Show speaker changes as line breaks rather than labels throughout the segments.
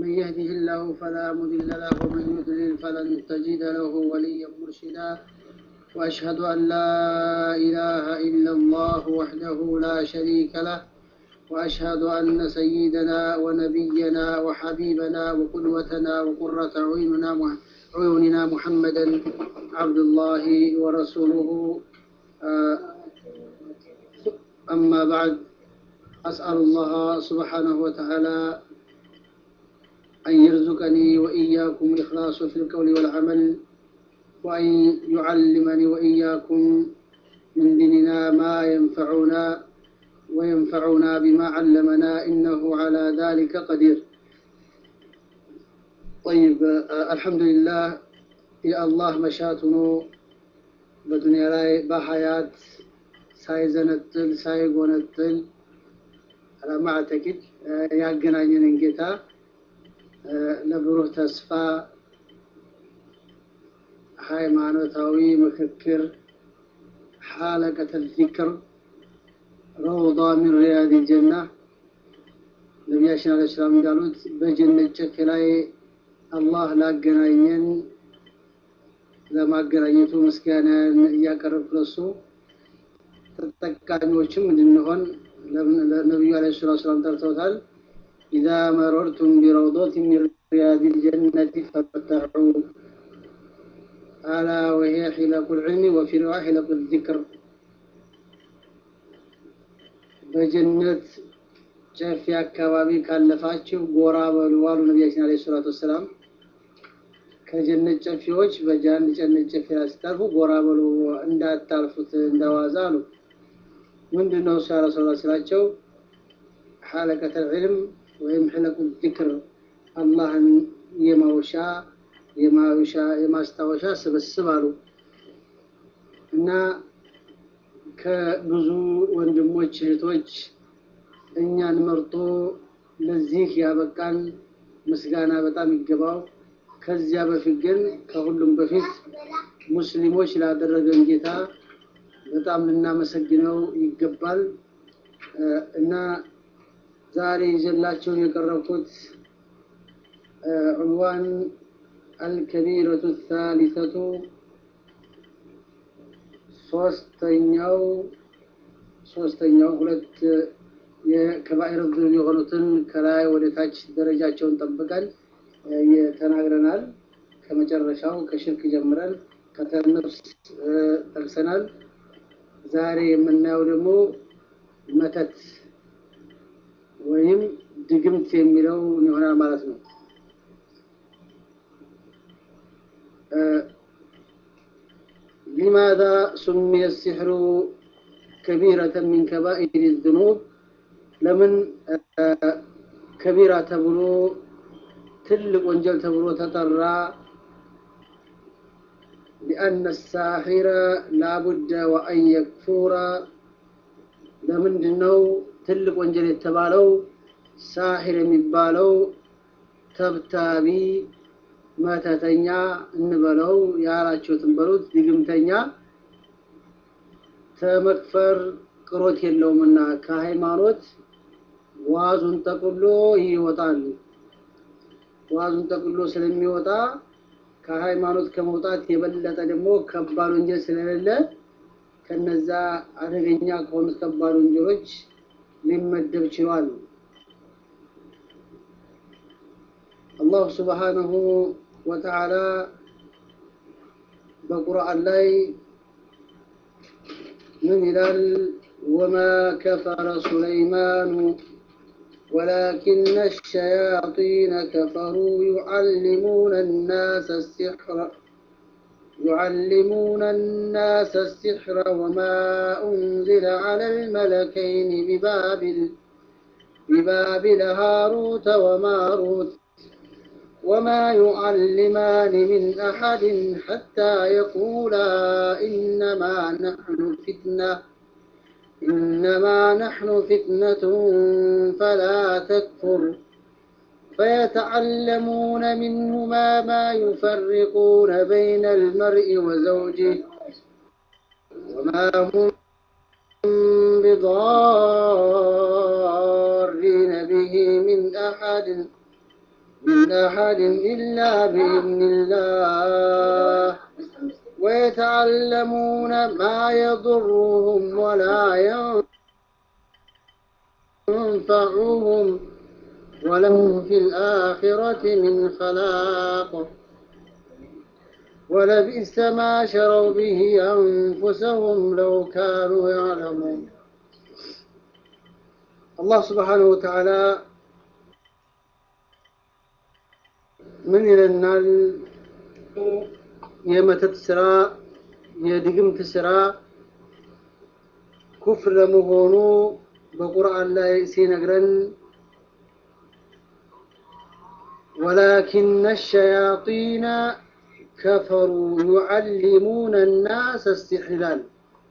من يهده الله فلا مضل له ومن يضلل فلن تجد له وليا مرشدا وأشهد أن لا إله إلا الله وحده لا شريك له وأشهد أن سيدنا ونبينا وحبيبنا وقدوتنا وقرة عيوننا عيوننا محمدا عبد الله ورسوله أما بعد أسأل الله سبحانه وتعالى أن يرزقني وإياكم الإخلاص في القول والعمل وأن يعلمني وإياكم من ديننا ما ينفعنا وينفعنا بما علمنا إنه على ذلك قدير طيب الحمد لله يا الله مشاتنا በዱንያ ላይ በሀያት ሳይዘነጥል ሳይጎነጥል አለማዕተቂድ ያገናኘንን ጌታ ለብሩህ ተስፋ ሃይማኖታዊ ምክክር ሐለቀተል ዚክር ረውዳ ሚን ሪያድ ጀና ነቢያችን አለ ሰላም እንዳሉት በጀነት ጨፌ ላይ አላህ ላገናኘን ለማገናኘቱ ምስጋናን እያቀረብኩ ለሱ ተጠቃሚዎችም እንድንሆን ነቢዩ አለ ሰላት ሰላም ጠርተውታል ኢዛ መረርቱም ቢረውዶት ሚን ሪያድ ልጀነት ፈርተዑ አላ ወሄ ሒለቁ ልዕልሚ ወፊ ሪዋ ሒለቁ ዚክር በጀነት ጨፌ አካባቢ ካለፋችሁ ጎራ በሉ አሉ ነቢያችን አለ ሰላት ወሰላም ከጀነት ጨፌዎች በጃንድ ጀነት ጨፌ ላይ ስታልፉ ጎራ በሉ እንዳታልፉት እንደዋዛ አሉ ምንድን ነው እሱ ያረሰላ ስላቸው ሐለቀተል ዒልም ወይም ሕለቁ ዚክር አላህን የማውሻ የማውሻ የማስታወሻ ስብስብ አሉ እና ከብዙ ወንድሞች እህቶች እኛን መርጦ ለዚህ ያበቃን ምስጋና በጣም ይገባው። ከዚያ በፊት ግን ከሁሉም በፊት ሙስሊሞች ላደረገን ጌታ በጣም ልናመሰግነው ይገባል እና ዛሬ ይዘላቸው የቀረብኩት ዑንዋን አልከቢረቱ ታሊተቱ ሶስተኛው ሶስተኛው ሁለት የከባኢር ዙኑብ የሆኑትን ከላይ ወደ ታች ደረጃቸውን ጠብቀን ተናግረናል። ከመጨረሻው ከሽርክ ጀምረን ከተነፍስ ጠቅሰናል። ዛሬ የምናየው ደግሞ መተት ወይም ድግምት የሚለው ይሆናል ማለት ነው። لماذا سمي السحر كبيرة من كبائر الذنوب لمن كبيرة تبلو ትልቅ ወንጀል ተብሎ ተጠራ ሊአነ ሳሒረ ላቡደ ወአን የክፉረ ለምንድን ነው ትልቅ ወንጀል የተባለው ሳሒር የሚባለው ተብታቢ መተተኛ እንበለው ያላችሁትን በሉት ድግምተኛ ተመክፈር ቅሮት የለውምና ከሃይማኖት ዋዙን ጠቅሎ ይወጣል ዋዙን ጠቅሎ ስለሚወጣ ከሃይማኖት ከመውጣት የበለጠ ደግሞ ከባድ ወንጀል ስለሌለ ከነዛ አደገኛ ከሆኑት ከባድ ወንጀሎች ሊመደብ ችሏል። አላሁ ስብሓነሁ ወተዓላ በቁርአን ላይ ምን ይላል? ወማ ከፈረ ሱለይማኑ ولكن الشياطين كفروا يعلمون الناس السحر يعلمون الناس السحر وما أنزل على الملكين ببابل ببابل هاروت وماروت وما يعلمان من أحد حتى يقولا إنما نحن فتنه إنما نحن فتنة فلا تكفر فيتعلمون منهما ما يفرقون بين المرء وزوجه وما هم بضارين به من أحد من أحد إلا بإذن الله ويتعلمون ما يضرهم ولا ينفعهم ولهم في الآخرة من خلاق ولبئس ما شروا به أنفسهم لو كانوا يعلمون الله سبحانه وتعالى ምን ይለናል? የመተት ስራ የድግምት ስራ ኩፍር ለመሆኑ በቁርአን ላይ ሲነግረን ወላኪነ ሸያጢነ ከፈሩ ዩዓሊሙነ ናስ ሲሕር ይላል።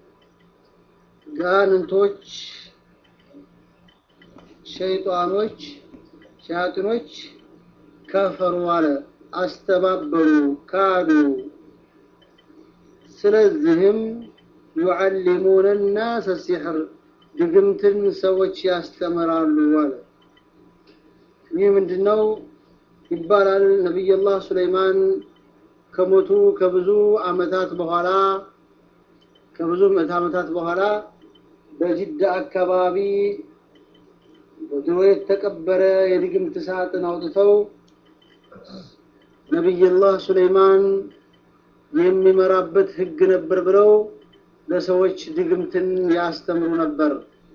ጋንንቶች፣ ሸይጣኖች፣ ሸያጢኖች ከፈሩ አለ፣ አስተባበሉ፣ ካዱ። ስለዚህም ዩዓሊሙነ ናስ ሲሕር ድግምትን ሰዎች ያስተምራሉ አለ። ይህ ምንድን ነው ይባላል? ነቢይላህ ሱለይማን ከሞቱ ከብዙ ዓመታት በኋላ ከብዙ ምዕት ዓመታት በኋላ በጅዳ አካባቢ በድሮ የተቀበረ የድግምት ሳጥን አውጥተው ነቢይላህ ሱለይማን የሚመራበት ህግ ነበር ብለው ለሰዎች ድግምትን ያስተምሩ ነበር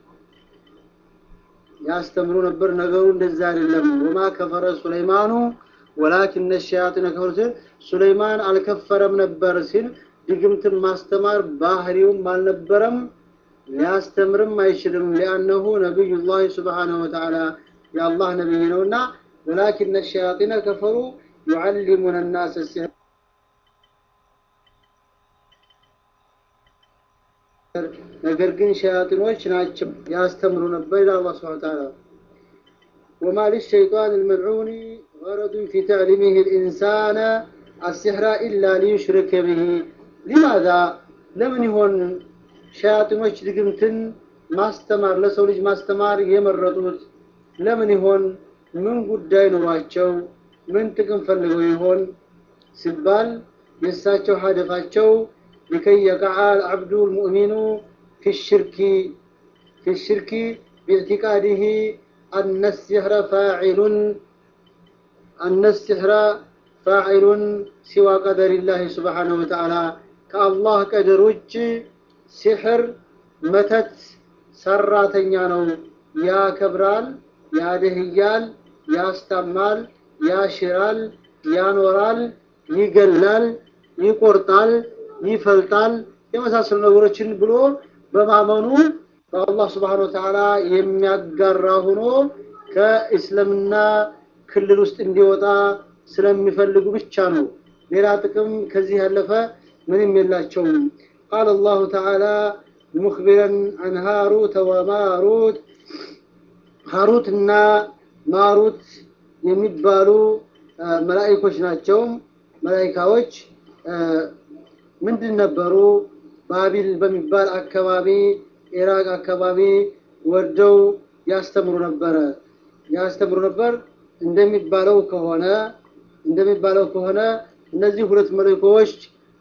ያስተምሩ ነበር። ነገሩ እንደዛ አይደለም። ወማ ከፈረ ሱለይማኑ ወላኪነ ሸያጢነ ከፈሩ ሲል ሱለይማን አልከፈረም ነበር ሲል ድግምትን ማስተማር ባህሪውም አልነበረም፣ ሊያስተምርም አይችልም። ሊአነሁ ነቢዩላህ ሱብሓነሁ ወተዓላ የአላህ ነቢይ ነውና ወላኪነ ሸያጢነ ከፈሩ ዩዓሊሙነ ናስ ሲሕር ነገር ግን ሸያጢኖች ናቸው ያስተምሩ ነበር ይላል አላህ ሱብሓነሁ ወተዓላ። ወማ ሊሸይጣን አልመልዑን ገረዱን ፊ ተዕሊሚህ ልኢንሳነ አሲሕራ ኢላ ሊዩሽሪከ ብሂ ሊማዛ ለምን ይሆን ሸያጢኖች ድግምትን ማስተማር ለሰው ልጅ ማስተማር የመረጡት ለምን ይሆን? ምን ጉዳይ ኑሯቸው ምን ጥቅም ፈልገው ይሆን ሲባል የእሳቸው ሀደፋቸው لكي يقع العبد المؤمن في الشرك في الشرك باعتقاده أن السحر فاعل أن السحر فاعل سوى قدر الله سبحانه وتعالى كالله قدر وج سحر متت سراتኛ ነው ያከብራል ያደህያል ያስተማል ያሽራል ያኖራል ይገላል ይቆርጣል ይፈልጣል የመሳሰሉ ነገሮችን ብሎ በማመኑ በአላህ ስብሓነሁ ወተዓላ የሚያጋራ ሆኖ ከእስልምና ክልል ውስጥ እንዲወጣ ስለሚፈልጉ ብቻ ነው። ሌላ ጥቅም ከዚህ ያለፈ ምንም የላቸውም። ቃል አላሁ ተዓላ ሙክቢረን አን ሃሩተ ወማሩት ሃሩት እና ማሩት የሚባሉ መላኢኮች ናቸው። መላኢካዎች ምንድን ነበሩ? ባቢል በሚባል አካባቢ ኢራቅ አካባቢ ወርደው ያስተምሩ ነበረ ያስተምሩ ነበር። እንደሚባለው ከሆነ እንደሚባለው ከሆነ እነዚህ ሁለት መለኮች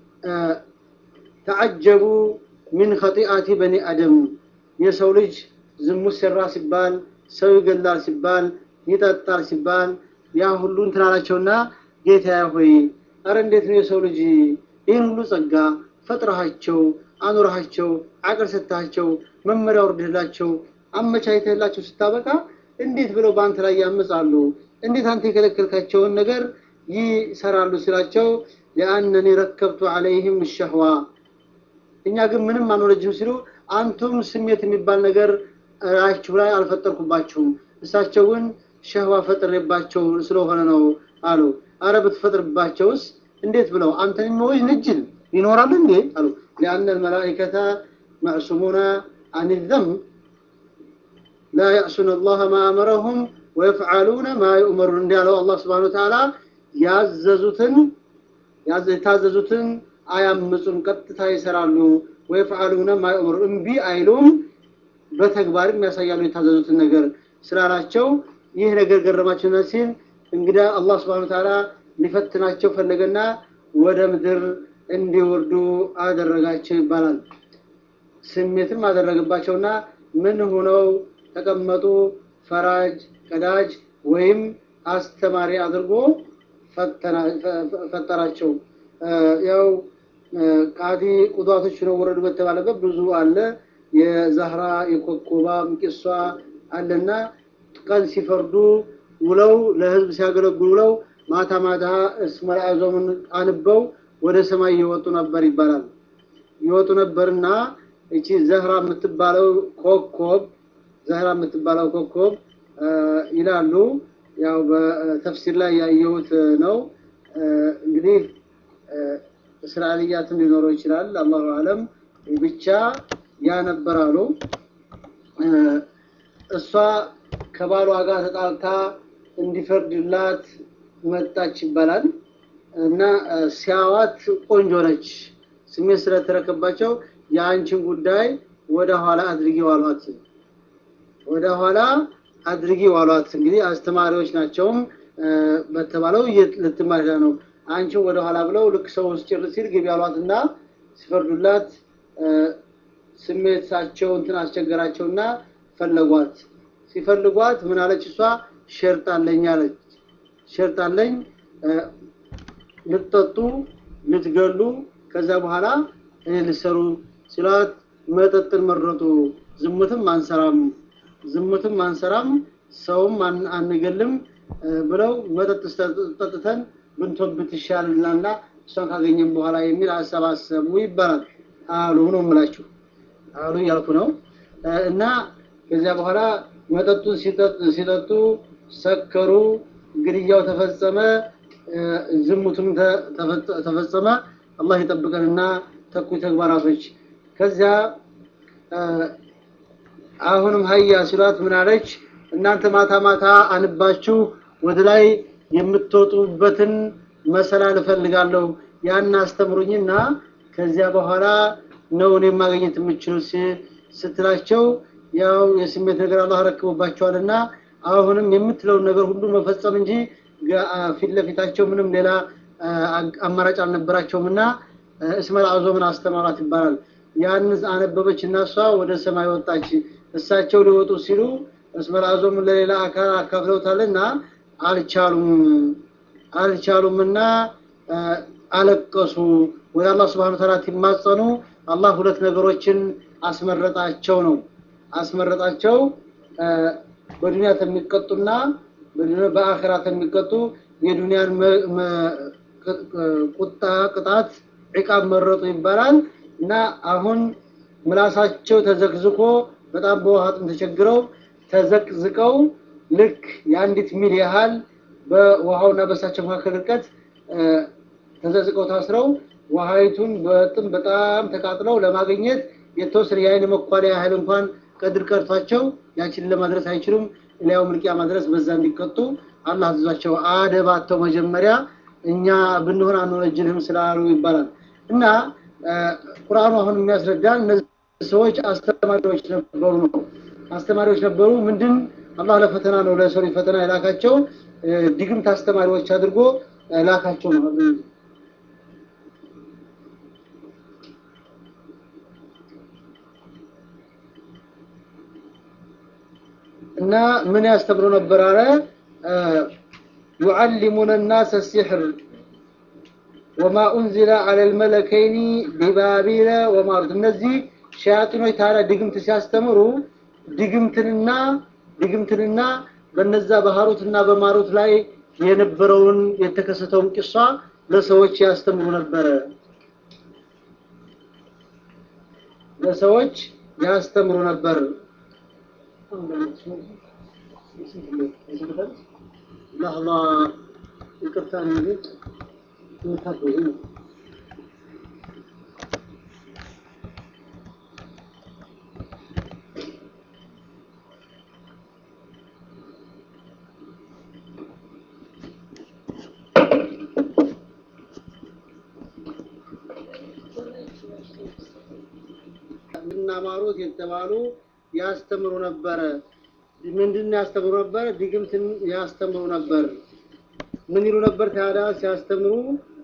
ተዓጀቡ ሚን ኸጢአቲ በኒ አደም የሰው ልጅ ዝሙት ሰራ ሲባል ሰው ይገላል ሲባል ይጠጣል ሲባል ያ ሁሉ እንትን አላቸውና ጌታ ሆይ አረ እንዴት ነው የሰው ልጅ ይህን ሁሉ ጸጋ ፈጥረሃቸው አኑረሃቸው አቅል ሰጥተሃቸው መመሪያ ወርድህላቸው አመቻችተህላቸው ስታበቃ እንዴት ብለው በአንተ ላይ ያመጻሉ? እንዴት አንተ የከለከልካቸውን ነገር ይሰራሉ ሲላቸው ለአነኒ ረከብቱ አለይህም ሸህዋ እኛ ግን ምንም አንወለጅም ሲሉ አንቱም ስሜት የሚባል ነገር ራችሁ ላይ አልፈጠርኩባችሁም እሳቸው ግን ሸህዋ ፈጥሬባቸው ስለሆነ ነው አሉ። አረ ብትፈጥርባቸውስ እንዴት ብለው አንተን የሚወጅ ንጅል ይኖራል እንዴ አሉ። ሊአነ ልመላኢከተ መዕሱሙነ አን ዘንብ ላ ያዕሱነ አላህ ማ አመረሁም ወየፍዓሉነ ማ ዩእመሩን እንዲያለው አላህ ስብሓነ ወተዓላ ያዘዙትን የታዘዙትን አያምፁም፣ ቀጥታ ይሰራሉ። ወየፍዓሉነ ማ ዩእመሩን እምቢ አይሉም፣ በተግባርም ያሳያሉ የታዘዙትን ነገር ስላላቸው ይህ ነገር ገረማቸውና ሲል እንግዳ አላህ ስብሐነ ወተዓላ ሊፈትናቸው ፈለገና ወደ ምድር እንዲወርዱ አደረጋቸው ይባላል። ስሜትም አደረገባቸውና ምን ሆነው ተቀመጡ? ፈራጅ ቀዳጅ ወይም አስተማሪ አድርጎ ፈጠራቸው። ያው ቃዲ ቁዷቶች ነው ወረዱ በተባለበት ብዙ አለ። የዛህራ የኮኮባም ቂሷ አለና ቀን ሲፈርዱ ውለው ለህዝብ ሲያገለግሉ ውለው ማታ ማታ እስመል አዕዞምን አንበው ወደ ሰማይ ይወጡ ነበር ይባላል። ይወጡ ነበርና እቺ ዘህራ የምትባለው ኮኮብ ዘህራ የምትባለው ኮኮብ ይላሉ። ያው በተፍሲር ላይ ያየሁት ነው። እንግዲህ እስራኤልያትም ሊኖረው ይችላል። አላሁ አለም ብቻ ያ ነበር አሉ። እሷ ከባሏ ጋር ተጣልታ እንዲፈርድላት መጣች ይባላል እና ሲያዋት ቆንጆ ነች። ስሜት ስለተረከባቸው የአንቺን ጉዳይ ወደ ኋላ አድርጊ ዋሏት። ወደ ኋላ አድርጊ ዋሏት። እንግዲህ አስተማሪዎች ናቸውም በተባለው ልትማር ነው። አንቺን ወደ ኋላ ብለው ልክ ሰው ውስጥ ጭር ሲል ግቢ ያሏትና ሲፈርዱላት ስሜታቸው እንትን አስቸገራቸውና ፈለጓት። ሲፈልጓት ምን አለች እሷ? ሸርጥ አለኝ አለች። ሸርጥ አለኝ ልትጠጡ ልትገሉ ከዛ በኋላ እኔ ልሰሩ ሲሏት መጠጥን መረጡ። ዝሙትም አንሰራም ዝሙትም አንሰራም ሰውም አንገልም ብለው መጠጥ ጠጥተን ብንቶብት ይሻልናልና እሷን ካገኘም በኋላ የሚል ሀሳብ አሰቡ ይባላል። አሉ ነው የምላችሁ አሉ እያልኩ ነው። እና ከዚያ በኋላ መጠጡን ሲጠጡ ሰከሩ፣ ግድያው ተፈጸመ፣ ዝሙቱም ተፈጸመ። አላህ ይጠብቀንና ተኩይ ተግባራቶች ከዚያ አሁንም ሀያ ሲሏት ምን አለች? እናንተ ማታ ማታ አንባችሁ ወደ ላይ የምትወጡበትን መሰላል እፈልጋለሁ ያን አስተምሩኝና ከዚያ በኋላ ነው እኔ ማግኘት የምችሉት ስትላቸው ያው የስሜት ነገር አላህ ረክቦባቸዋልና አሁንም የምትለውን ነገር ሁሉ መፈጸም እንጂ ፊት ለፊታቸው ምንም ሌላ አማራጭ አልነበራቸውም እና እስመል አዞምን አስተማራት ይባላል። ያን አነበበች እና እሷ ወደ ሰማይ ወጣች። እሳቸው ሊወጡ ሲሉ እስመል አዞምን ለሌላ አካል አካፍለውታልና አልቻሉም አልቻሉምና አለቀሱ። ወደ አላህ ስብሐነ ወተዓላ ሲማጸኑ አላህ ሁለት ነገሮችን አስመረጣቸው ነው አስመረጣቸው በዱንያ የሚቀጡና በአኺራ የሚቀጡ የዱንያን ቁጣ ቅጣት ዕቃብ መረጡ ይባላል እና አሁን ምላሳቸው ተዘቅዝቆ በጣም በውሃ ጥም ተቸግረው ተዘቅዝቀው ልክ የአንዲት ሚል ያህል በውሃውና በእሳቸው መካከል ርቀት ተዘዝቀው ታስረው ውሃይቱን በጥም በጣም ተቃጥለው ለማግኘት የተወሰነ የአይን መኳሪያ ያህል እንኳን ቀድር ቀርቷቸው ያችን ለማድረስ አይችሉም። ሊያው ምልቂያ ማድረስ በዛ እንዲቀጡ አላህ አዘዛቸው። አደባተው መጀመሪያ እኛ ብንሆን አንወነጅልህም ስላሉ ይባላል እና ቁርአኑ አሁን የሚያስረዳን እነዚህ ሰዎች አስተማሪዎች ነበሩ ነው። አስተማሪዎች ነበሩ። ምንድን አላህ ለፈተና ነው ለሰው ፈተና የላካቸው ድግምት አስተማሪዎች አድርጎ ላካቸው ነው። እና ምን ያስተምሩ ነበር አለ يعلمون الناس السحر وما أنزل على الملكين ببابيل وماروت እነዚህ ሸያጢኖች ታዲያ ድግምት ሲያስተምሩ ድግምትንና ድግምትንና በነዛ በሃሩትና በማሩት ላይ የነበረውን የተከሰተውን ቂሷ ለሰዎች ያስተምሩ ነበረ ለሰዎች ያስተምሩ ነበር ለህላ ይቅርታ እንግዲህ የምታገዙ ነው እና ማሩት የተባሉ ያስተምሩ ነበረ። ምንድን ያስተምሩ ነበር? ድግምትን ያስተምሩ ነበር። ምን ይሉ ነበር ታዲያ ሲያስተምሩ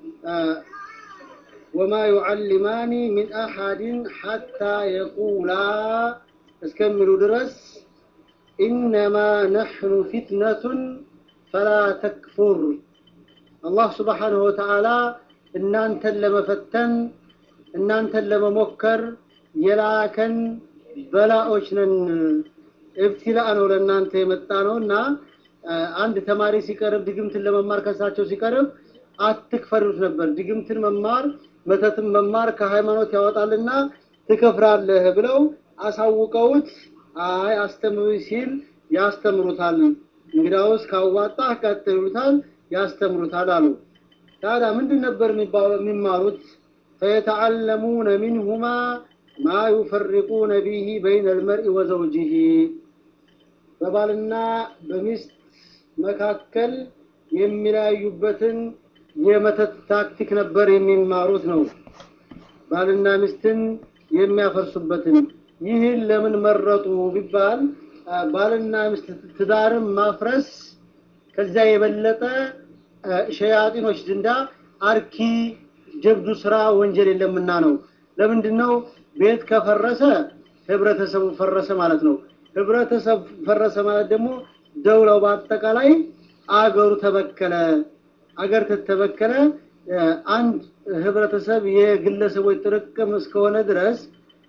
ወማ ዩዓሊማኒ ሚን አሐድን ሐታ የቁላ እስከሚሉ ድረስ ኢነማ ነሕኑ ፊትነቱን ፈላ ተክፉር አላህ ስብሓንሁ ወተዓላ እናንተን ለመፈተን እናንተን ለመሞከር የላከን በላዎች ነን እብትላ ነው ለእናንተ የመጣ ነው እና አንድ ተማሪ ሲቀርብ ድግምትን ለመማር ከሳቸው ሲቀርብ አትክፈሩት ነበር ድግምትን መማር መተትን መማር ከሃይማኖት ያወጣልና ትከፍራለህ ብለው አሳውቀውት አይ አስተምሩ ሲል ያስተምሩታል እንግዳውስ ካዋጣ ቀጥሉታል ያስተምሩታል አሉ ታዲያ ምንድን ነበር የሚማሩት ፈየተዓለሙነ ሚንሁማ ማ ዩፈሪቁነ ቢሂ በይነ ልመርኢ ወዘውጅህ በባልና በሚስት መካከል የሚለያዩበትን የመተት ታክቲክ ነበር የሚማሩት ነው ባልና ሚስትን የሚያፈርሱበትን ይህን ለምን መረጡ ቢባል ባልና ሚስት ትዳርን ማፍረስ ከዚያ የበለጠ ሸያጢኖች ዘንዳ አርኪ ጀብዱ ስራ ወንጀል የለምና ነው ለምንድን ነው ቤት ከፈረሰ ህብረተሰቡ ፈረሰ ማለት ነው ህብረተሰብ ፈረሰ ማለት ደግሞ ደውለው በአጠቃላይ አገሩ ተበከለ አገር ተተበከለ አንድ ህብረተሰብ የግለሰቦች ጥርቅም እስከሆነ ድረስ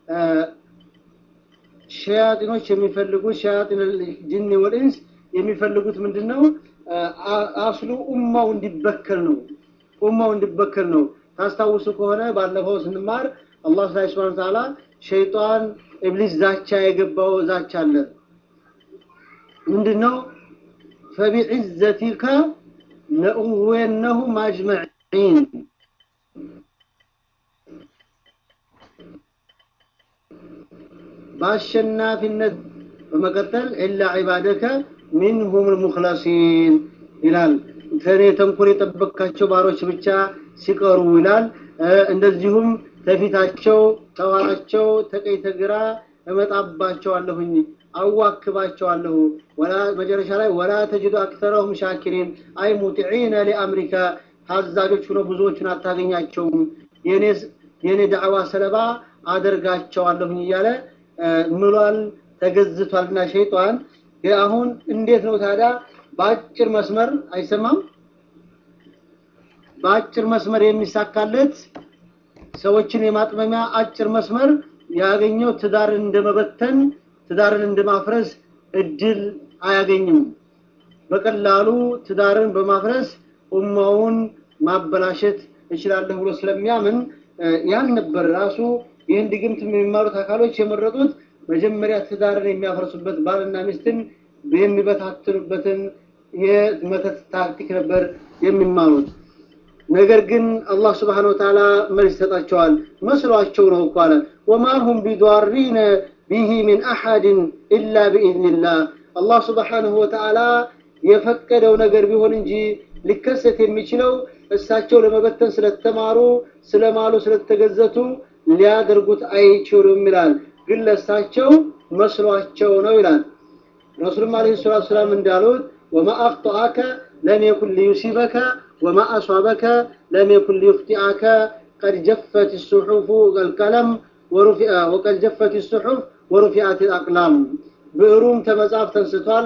ሸያጢኖች የሚፈልጉት ሸያጢን ጅን ወልኢንስ የሚፈልጉት ምንድነው አስሉ ኡማው እንዲበከል ነው ኡማው እንዲበከል ነው ታስታውሱ ከሆነ ባለፈው ስንማር አላህ Subhanahu Wa Ta'ala ሸይጣን ኢብሊስ ዛቻ የገባው ዛቻ አለ ምንድነው فبعزتك لأغوينهم أجمعين በአሸናፊነት በመቀጠል ኢላ ዒባደከ ሚንሁም ልሙክለሲን ይላል ከኔ ተንኮል የጠበቃቸው ባሮች ብቻ ሲቀሩ ይላል እንደዚሁም ተፊታቸው ተዋራቸው ተቀኝ ተግራ እመጣባቸዋለሁኝ አዋክባቸዋለሁ ወላ መጨረሻ ላይ ወላ ተጅዱ አክተረሁም ሻኪሪን አይ ሙጢዒነ ሊአምሪካ ታዛዦች ሆነው ብዙዎቹን አታገኛቸውም የኔ ዳዕዋ ሰለባ አደርጋቸዋለሁኝ እያለ ምሏል ተገዝቷልና ሸይጣን አሁን እንዴት ነው ታዲያ በአጭር መስመር አይሰማም በአጭር መስመር የሚሳካለት ሰዎችን የማጥመሚያ አጭር መስመር ያገኘው ትዳርን እንደመበተን ትዳርን እንደማፍረስ እድል አያገኝም በቀላሉ ትዳርን በማፍረስ ኡማውን ማበላሸት እችላለሁ ብሎ ስለሚያምን ያን ነበር ራሱ ይህን ድግምት የሚማሩት አካሎች የመረጡት መጀመሪያ ትዳርን የሚያፈርሱበት ባልና ሚስትን የሚበታትኑበትን የመተት ታክቲክ ነበር የሚማሩት ነገር ግን አላህ Subhanahu Wa Ta'ala መልስ ሰጣቸዋል መስሏቸው ነው እኮ አለ وما هم بضارين به من احد الا باذن الله አላህ Subhanahu Wa Ta'ala የፈቀደው ነገር ቢሆን እንጂ ሊከሰት የሚችለው እሳቸው ለመበተን ስለተማሩ ስለማሉ ስለተገዘቱ ሊያደርጉት አይችሉም ይላል ግን ለሳቸው መስሏቸው ነው ይላል ረሱልም አለይሂ ሰላቱ ሰላም እንዳሉት وما اخطاك لم يكن ليصيبك وما أصابك لم يكن ليخطئك قد جفت الصحف القلم ورفع وقد جفت الصحف ورفعت الأقلام ብዕሩም ተመጽሐፍ ተንስቷል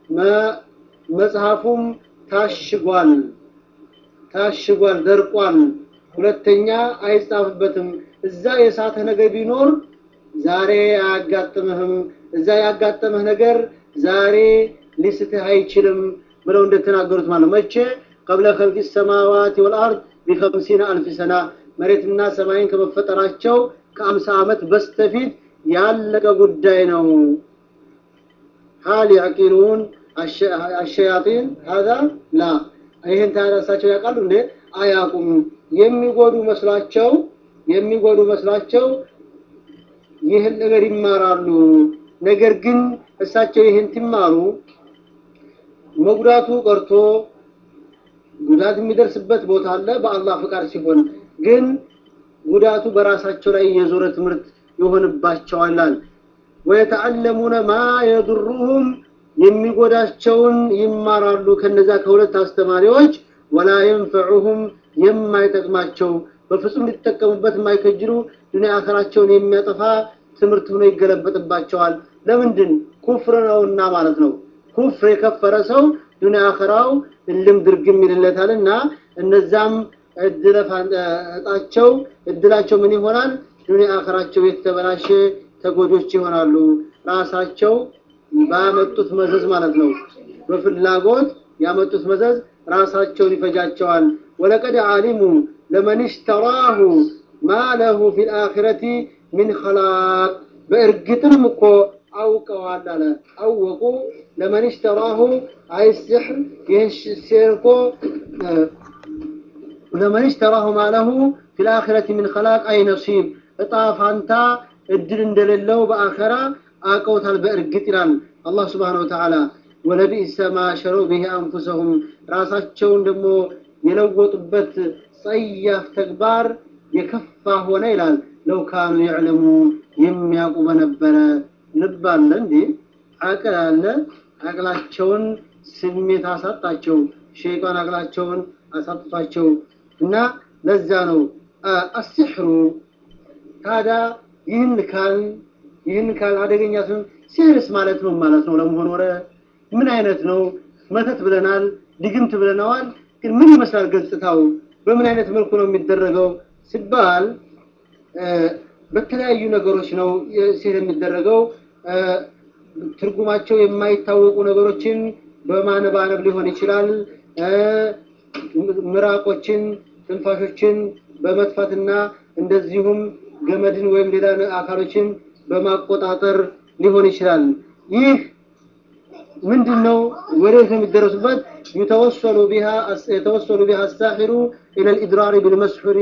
መጽሐፉም ታሽጓል ታሽጓል ደርቋል ሁለተኛ አይጻፍበትም እዛ የሳተ ነገር ቢኖር ዛሬ አያጋጥምህም እዛ ያጋጠመህ ነገር ዛሬ ሊስትህ አይችልም ብለው እንደተናገሩት ማለት መቼ قبل خلق السماوات والارض بخمسين الف سنه መሬትና ሰማይን ከመፈጠራቸው ከአምሳ ዓመት በስተፊት ያለቀ ጉዳይ ነው هل يعقلون الشياطين هذا لا ይህን ታራሳቸው ያውቃሉ እንዴ አያውቁም የሚጎዱ መስሏቸው የሚጎዱ መስሏቸው ይህን ነገር ይማራሉ ነገር ግን እሳቸው ይህን ትማሩ መጉዳቱ ቀርቶ ጉዳት የሚደርስበት ቦታ አለ በአላህ ፍቃድ ሲሆን ግን ጉዳቱ በራሳቸው ላይ የዞረ ትምህርት ይሆንባቸዋል ወየተዓለሙነ ማ የድሩሁም የሚጎዳቸውን ይማራሉ ከነዛ ከሁለት አስተማሪዎች ወላ የንፈዑሁም የማይጠቅማቸው በፍጹም ሊጠቀሙበት የማይከጅሉ ዱንያ አኸራቸውን የሚያጠፋ ትምህርት ሆኖ ይገለበጥባቸዋል። ለምንድን ኩፍር ነውና ማለት ነው። ኩፍር የከፈረ ሰው ዱንያ አኸራው እልም ድርግም ይልለታልና እነዛም እጣቸው እድላቸው ምን ይሆናል? ዱንያ አኸራቸው የተበላሸ ተጎጆች ይሆናሉ። ራሳቸው ባመጡት መዘዝ ማለት ነው። በፍላጎት ያመጡት መዘዝ ራሳቸውን ይፈጃቸዋል። ወለቀድ አሊሙ ለመን ሽተራሁ ማ ለሁ ፊል አኺረቲ ሚን ኸላቅ በእርግጥም እኮ አውቀዋል አለ አወቁ ለመን ሽተራሁ አይ ሲሕር ይህ ሲሕር እኮ ለመን ሽተራሁ ማ ለሁ ፊል አኺረቲ ሚን ኸላቅ አይ ነሲብ እጣ ፋንታ እድል እንደሌለው በአኸራ አውቀውታል በእርግጥ ይላል አላህ ስብሓነሁ ወተዓላ ወለቢእሰ ማ ሸረው ብሂ አንፉሰሁም ራሳቸውን ደግሞ የለወጡበት ጸያፍ ተግባር የከፋ ሆነ ይላል ለው ካኑ የዕለሙ የሚያውቁ በነበረ ልብ አለ እንዴ አቅል አለ አቅላቸውን ስሜት አሳጣቸው ሸይጣን አቅላቸውን አሳጥቷቸው እና ለዛ ነው አስሕሩ ታዲያ ይህን ካል ይህን ካል አደገኛ ሲሆን ሲህርስ ማለት ነው ማለት ነው ለመሆን ወረ ምን አይነት ነው መተት ብለናል ድግምት ብለናዋል ግን ምን ይመስላል ገጽታው በምን አይነት መልኩ ነው የሚደረገው ሲባል በተለያዩ ነገሮች ነው ሲህር የሚደረገው ትርጉማቸው የማይታወቁ ነገሮችን በማነባነብ ሊሆን ይችላል ምራቆችን ትንፋሾችን በመጥፋትና እንደዚሁም ገመድን ወይም ሌላ አካሎችን በማቆጣጠር ሊሆን ይችላል ይህ ምንድነው ወዴት ነው የሚደረሱበት يتوصل بها يتوصل بها الساحر الى الاضرار بالمسحور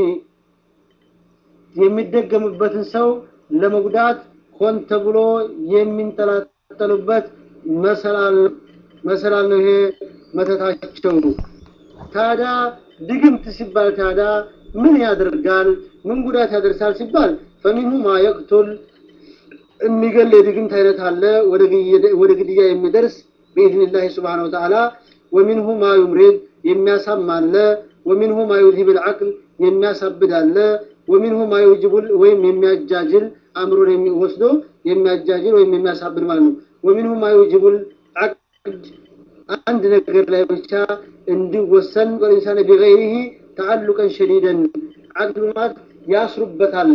የሚደገምበትን ሰው ለመጉዳት ሆን ተብሎ የሚንጠላጠሉበት መሰላል መሰላል ነው ይሄ መተታቸው ታዲያ ድግምት ሲባል ታዲያ ምን ያደርጋል ምን ጉዳት ያደርሳል ሲባል ፈሚንሁ ማ የቅቱል የሚገል የድግምት አይነት አለ ወደ ግድያ የሚደርስ بإذن سبحانه وتعالى ومنه ما يمرض የሚያሳም አለ ومنه ما يذهب العقل የሚያሳብድ አለ ومنه ما يوجب ወይም የሚያጃጅል አእምሮን የሚወስዶ የሚያጃጅል ወይም የሚያሳብድ ማለት ነው ومنه ما يوجب العقد አንድ ነገር ላይ ብቻ እንዲወሰን ወኢንሳን بغيره تعلقا شديدا عقد ማለት ያስሩበታል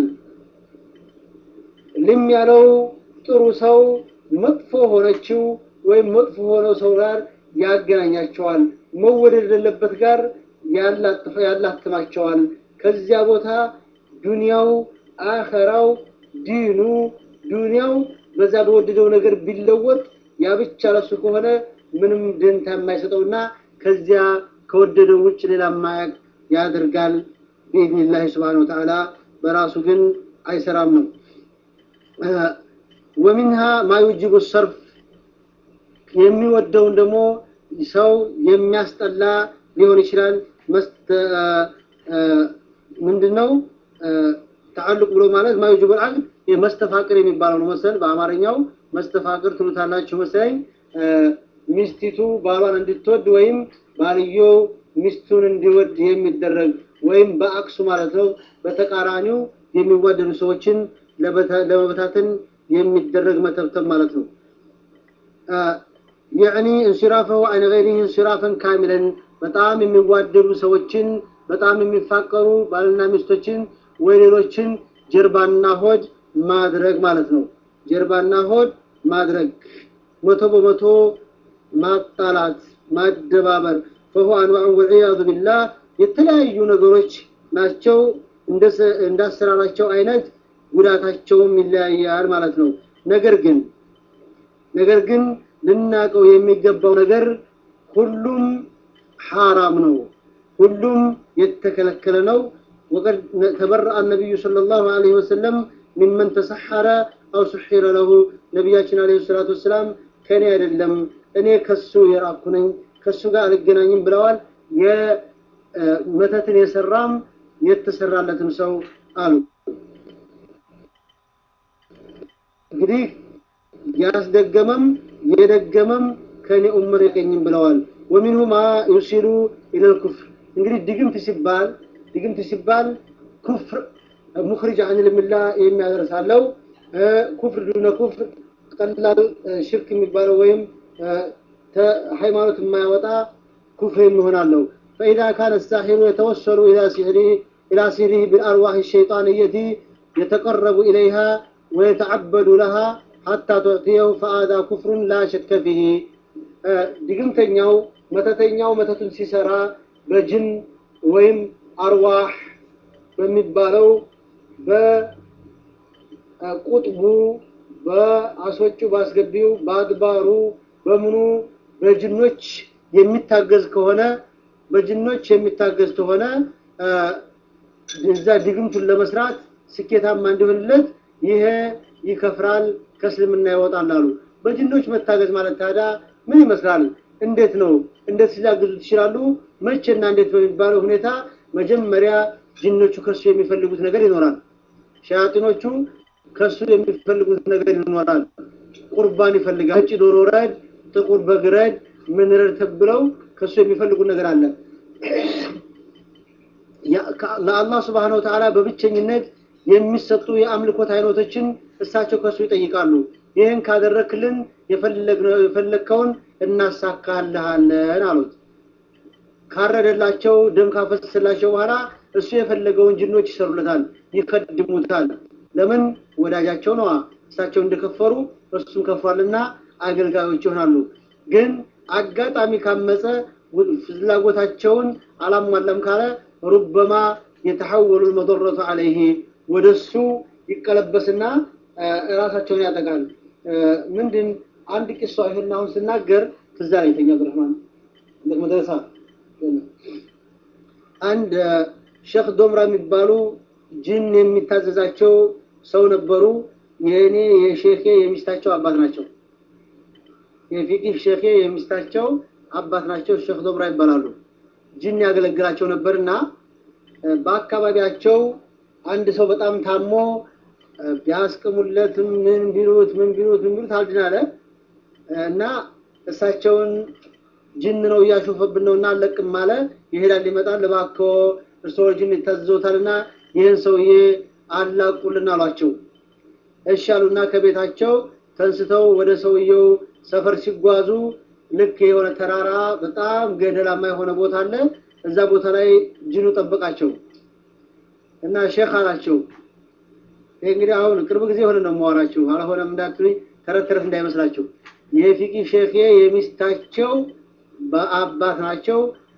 ልም ያለው ጥሩ ሰው መጥፎ ሆነችው ወይም መጥፎ ሆነው ሰው ጋር ያገናኛቸዋል መወደድ የሌለበት ጋር ያላትማቸዋል ከዚያ ቦታ ዱንያው አኸራው ዲኑ ዱንያው በዛ በወደደው ነገር ቢለወጥ ያ ብቻ ለሱ ከሆነ ምንም ደንታ የማይሰጠውና ከዚያ ከወደደው ውጭ ሌላ ማያቅ ያደርጋል بإذن سبحانه وتعالى በራሱ ግን አይሰራም ነው ومنها ما يوجب الصرف የሚወደውን ደግሞ ሰው የሚያስጠላ ሊሆን ይችላል ምንድነው ተዓልቅ ብሎ ማለት ማዩጅብ አልዓቅድ መስተፋቅር የሚባለው ነው መሰል በአማርኛው መስተፋቅር ትሉታላችሁ መሰለኝ ሚስቲቱ ባሏን እንድትወድ ወይም ባልየው ሚስቱን እንዲወድ የሚደረግ ወይም በአክሱ ማለት ነው በተቃራኒው የሚዋደዱ ሰዎችን ለመበታተን የሚደረግ መተብተብ ማለት ነው يعني انصرافه عن غيره انصرافا كاملا በጣም የሚዋደዱ ሰዎችን በጣም የሚፋቀሩ ባልና ሚስቶችን ወይ ሌሎችን ጀርባና ሆድ ማድረግ ማለት ነው ጀርባና ሆድ ማድረግ መቶ በመቶ ማጣላት ማደባበር فهو انواع والعياذ بالله የተለያዩ ነገሮች ናቸው እንዳሰራራቸው አይነት ጉዳታቸውም ይለያያል ማለት ነው ነገር ግን ነገር ግን ልናቀው የሚገባው ነገር ሁሉም ሐራም ነው ሁሉም የተከለከለ ነው وقد تبرأ النبي صلى الله عليه وسلم ممن تسحر أو سحر له نبياتنا عليه الصلاة والسلام كان يدلم እኔ ከሱ የራኩ ነኝ ከሱ ጋር አልገናኝም ብለዋል የመተትን የሰራም የተሰራለትም ሰው አሉ እንግዲህ ያስደገመም የደገመም ከኔ ኡመር የቀኝም ብለዋል ومنه ما يرسل الى الكفر እንግዲህ ድግምት ሲባል ድግምት ሲባል ኩፍር ሙኽሪጅ አኒል ሚላ የሚያደርሳለው ኩፍር ዱነ ኩፍር ቀላል ሽርክ የሚባለው ወይም ሃይማኖት የማያወጣ ኩፍር የሚሆናለው فإذا كان الساحر يتوسل إلى سحره إلى سحره بالأرواح الشيطانية يتقرب إليها ويتعبد لها حتى تعطيه فهذا كفر لا شك فيه ድግምተኛው መተተኛው መተቱን ሲሰራ በጅን ወይም አርዋህ በሚባለው በቁጥቡ በአስወጪው ባስገቢው በአድባሩ በምኑ በጅኖች የሚታገዝ ከሆነ በጅኖች የሚታገዝ ከሆነ እዛ ድግምቱን ለመስራት ስኬታማ እንዲሆንለት ይሄ ይከፍራል ከእስልምና ይወጣል አሉ። በጅኖች መታገዝ ማለት ታዲያ ምን ይመስላል? እንዴት ነው? እንዴት ሊያግዙት ይችላሉ? መቼና እንዴት በሚባለው ሁኔታ መጀመሪያ ጅኖቹ ከሱ የሚፈልጉት ነገር ይኖራል። ሸያጢኖቹ ከሱ የሚፈልጉት ነገር ይኖራል። ቁርባን ይፈልጋል። ነጭ ዶሮ ረድ፣ ጥቁር በግ ረድ፣ ምን ረድ ተብለው ከሱ የሚፈልጉት ነገር አለ። ለአላህ ስብሐነሁ ወተዓላ በብቸኝነት የሚሰጡ የአምልኮት አይነቶችን እሳቸው ከሱ ይጠይቃሉ። ይህን ካደረክልን የፈለግከውን እናሳካልሃለን አሉት። ካረደላቸው ደም ካፈሰላቸው በኋላ እሱ የፈለገውን ጅኖች ይሰሩለታል፣ ይከድሙታል። ለምን ወዳጃቸው ነዋ። እሳቸው እንደከፈሩ እሱም ከፍሯልና አገልጋዮች ይሆናሉ። ግን አጋጣሚ ካመፀ ፍላጎታቸውን አላሟላም ካለ ሩበማ የተሐወሉ መضረቱ አለይህ ወደሱ ይቀለበስና ራሳቸውን ያጠቃል። ምንድን አንድ ቂሷ ይሄን አሁን ስናገር ትዝ አለኝ አብዱራህማን እንደ መድረሳ አንድ ሼክ ዶምራ የሚባሉ ጅን የሚታዘዛቸው ሰው ነበሩ። የእኔ የሼኬ የሚስታቸው አባት ናቸው። የፊቂህ ሼኬ የሚስታቸው አባት ናቸው። ሼክ ዶምራ ይባላሉ። ጅን ያገለግላቸው ነበርና በአካባቢያቸው አንድ ሰው በጣም ታሞ ቢያስቅሙለትም ምን ቢሉት ምን ቢሉት ምን ቢሉት አልድን አለ እና እሳቸውን ጅን ነው እያሾፈብን ነው እና አለቅም አለ። ይሄዳል ይመጣል። እባክዎ እርስዎ ጅን ይታዘዙታልና ይህን ሰውዬ አላቁልን አሏቸው። እሺ አሉና ከቤታቸው ተንስተው ወደ ሰውየው ሰፈር ሲጓዙ ልክ የሆነ ተራራ በጣም ገደላማ የሆነ ቦታ አለ። እዛ ቦታ ላይ ጅኑ ጠበቃቸው እና ሼክ አላቸው ይህ እንግዲህ አሁን ቅርብ ጊዜ የሆነ ነው የማወራችሁ፣ አልሆነም እንዳትሉኝ ተረት ተረት እንዳይመስላችሁ። የፊቂ ሼክ የሚስታቸው በአባት ናቸው።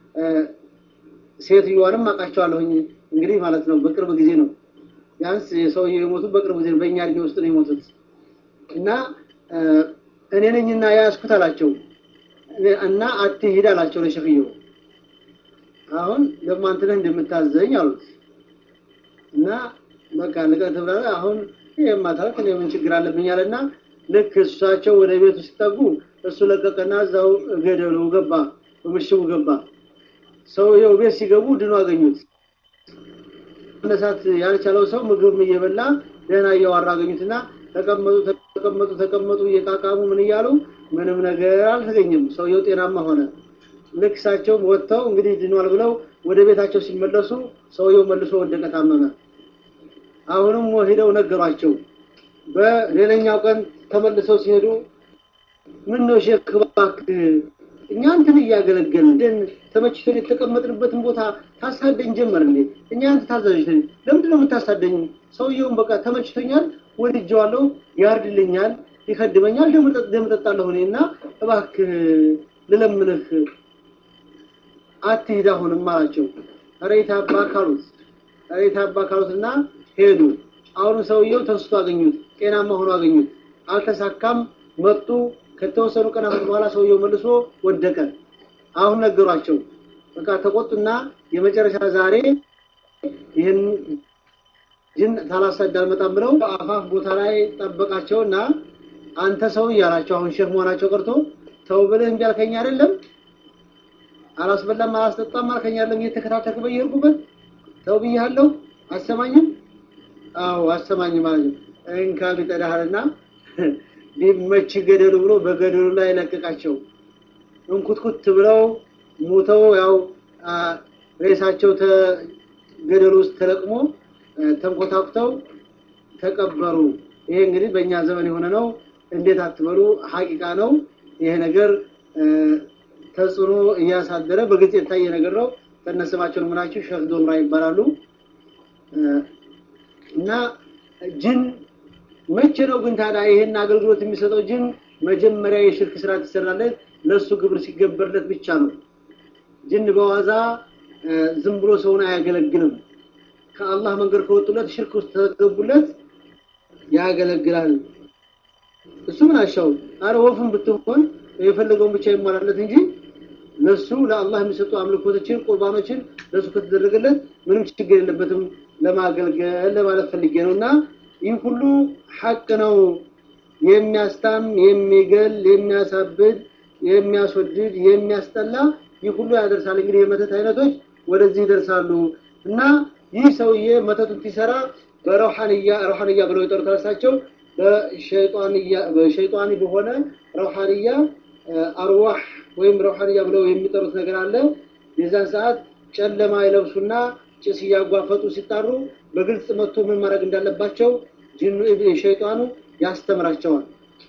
ሴትዮዋንም አውቃቸዋለሁኝ እንግዲህ ማለት ነው። በቅርብ ጊዜ ነው ቢያንስ የሰውየው የሞቱት በቅርብ ጊዜ ነው። በእኛ እድሜ ውስጥ ነው የሞቱት እና እኔ ነኝና ያዝኩት አላቸው እና አትሂድ አላቸው ለሸክየው። አሁን ደግሞ አንተ ነህ እንደምታዘኝ አሉት እና በቃ ልቀህ ትብላለህ። አሁን ይሄማ ታልክ እኔ ምን ችግር አለብኝ አለና ልክ እሳቸው ወደ ቤቱ ሲጠጉ እሱ ለቀቀና እዛው ገደሉ ገባ፣ በምሽጉ ገባ። ሰውየው ቤት ሲገቡ ድኖ አገኙት። መነሳት ያልቻለው ሰው ምግብ እየበላ ደህና እያዋራ አገኙትና ተቀመጡ ተቀመጡ ተቀመጡ እየቃቃሙ ምን እያሉ ምንም ነገር አልተገኘም። ሰውየው ጤናማ ሆነ። ልክ እሳቸውም ወጥተው እንግዲህ ድኗል ብለው ወደ ቤታቸው ሲመለሱ ሰውየው መልሶ ወደቀ፣ ታመመ። አሁንም ሄደው ነገሯቸው። በሌላኛው ቀን ተመልሰው ሲሄዱ ምን ነው ሼክ እባክህ እኛ አንተን እያገለገልን ተመችቶን የተቀመጥንበትን ቦታ ታሳደኝ ጀመር እንዴ? እኛ አንተ ታዛዥ ነን፣ ለምንድን ነው የምታሳደኝ? ሰውየውን በቃ ተመችቶኛል፣ ወድጀዋለሁ፣ ያርድልኛል፣ ይከድመኛል፣ ደም እጠጣለሁ እኔ እና እባክህ ልለምንህ አትሂድ አሁንም አላቸው። ኧረ የታባ ካሉት ኧረ የታባ ካሉትና ሄዱ። አሁን ሰውየው ተንስቶ አገኙት፣ ጤናማ ሆኖ አገኙት። አልተሳካም፣ መጡ። ከተወሰኑ ቀናት በኋላ ሰውየው መልሶ ወደቀ። አሁን ነገሯቸው። በቃ ተቆጡና የመጨረሻ ዛሬ ይህን ጅን ታላሳድ አልመጣም ብለው አፋፍ ቦታ ላይ ጠበቃቸውና አንተ ሰው እያላቸው አሁን ሼክ መሆናቸው ቀርቶ ተው ብለህ እምቢ አልከኝ አይደለም አላስበላም አላስጠጣም አልከኝ አይደለም እየተከታተልክ በየሄድኩበት ተው ብያለሁ አሰማኝም አዎ አሰማኝም ማለት ነው እንካ ቢጠዳህልና ቢመች ገደሉ ብሎ በገደሉ ላይ ለቀቃቸው እንኩትኩት ብለው ሙተው ያው ሬሳቸው ገደል ውስጥ ተለቅሞ ተንኮታኩተው ተቀበሩ። ይሄ እንግዲህ በእኛ ዘመን የሆነ ነው። እንዴት አትበሉ፣ ሀቂቃ ነው። ይሄ ነገር ተጽዕኖ እያሳደረ በግልጽ የታየ ነገር ነው። ከነስማቸው ምናቸው ሸህ ዶምራ ይባላሉ እና ጅን መቼ ነው ግን ታዲያ ይሄን አገልግሎት የሚሰጠው ጅን መጀመሪያ የሽርክ ስራ ትሰራለት ለሱ ግብር ሲገበርለት ብቻ ነው። ጅን በዋዛ ዝም ብሎ ሰውን አያገለግልም። ከአላህ መንገድ ከወጡለት ሽርክ ውስጥ ተገቡለት ያገለግላል። እሱ ምን አሻው አረ ወፍን ብትሆን የፈለገውን ብቻ ይሟላለት እንጂ ለሱ ለአላህ የሚሰጡ አምልኮቶችን ቁርባኖችን ለሱ ከተደረገለት ምንም ችግር የለበትም ለማገልገል ለማለት ፈልጌ ነው እና ይህ ሁሉ ሐቅ ነው። የሚያስታም፣ የሚገል፣ የሚያሳብድ፣ የሚያስወድድ፣ የሚያስጠላ ይህ ሁሉ ያደርሳል። እንግዲህ የመተት አይነቶች ወደዚህ ይደርሳሉ እና ይህ ሰውዬ መተቱን ሲሰራ በረውሐንያ ረውሐንያ ብለው የጠሩት ራሳቸው በሸይጣኒ በሆነ ረውሐንያ አርዋህ ወይም ረውሐንያ ብለው የሚጠሩት ነገር አለ። የዛን ሰዓት ጨለማ ይለብሱና ጭስ እያጓፈጡ ሲጣሩ በግልጽ መጥቶ ምን ማድረግ እንዳለባቸው ጅኑ ሸይጣኑ ያስተምራቸዋል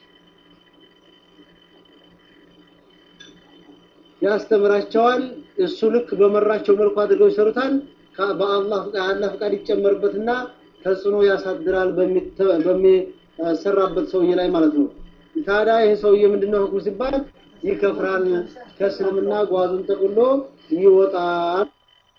ያስተምራቸዋል። እሱ ልክ በመራቸው መልኩ አድርገው ይሰሩታል። በአላህ አላህ ፍቃድ ይጨመርበትና ተጽዕኖ ያሳድራል በሚሰራበት ሰውዬ ላይ ማለት ነው። ታዲያ ይሄ ሰውዬ ምንድነው ህክሙ ሲባል ይከፍራል፣ ከእስልምና ጓዙን ጠቅሎ ይወጣል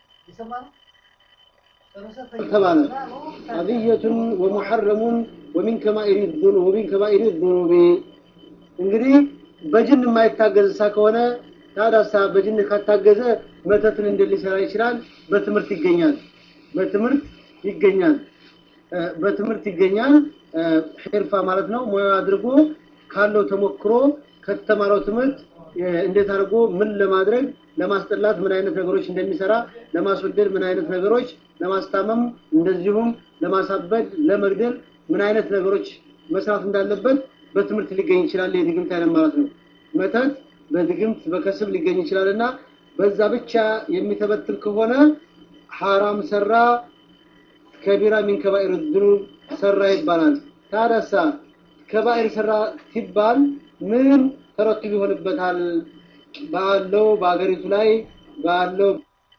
ተባለ። አብየቱን ወሙሐረሙን ወሚን ከባኢሪ ዙኑብ ወሚን ከባኢሪ ዙኑብ እንግዲህ በጅን የማይታገዝ ሳ ከሆነ ታዳሳ በጅን ካታገዘ መተትን እንዴት ሊሰራ ይችላል? በትምህርት ይገኛል። በትምህርት ይገኛል። በትምህርት ይገኛል። ሒርፋ ማለት ነው። ሙያ አድርጎ ካለው ተሞክሮ ከተማረው ትምህርት እንዴት አድርጎ ምን ለማድረግ ለማስጠላት ምን አይነት ነገሮች እንደሚሰራ ለማስወደድ ምን አይነት ነገሮች ለማስታመም እንደዚሁም ለማሳበድ ለመግደል ምን አይነት ነገሮች መስራት እንዳለበት በትምህርት ሊገኝ ይችላል። የድግምት አይነት ማለት ነው። መተት በድግምት በከስብ ሊገኝ ይችላል እና በዛ ብቻ የሚተበትል ከሆነ ሐራም ሰራ ከቢራ ሚን ከባኢር ዝኑብ ሰራ ይባላል። ታደሳ ከባኢር ሰራ ሲባል ምን ተረትብ ይሆንበታል? ባለው በአገሪቱ ላይ ባለው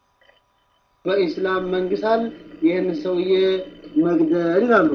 በኢስላም መንግስታል ይህን ሰውዬ መግደል ይላሉ።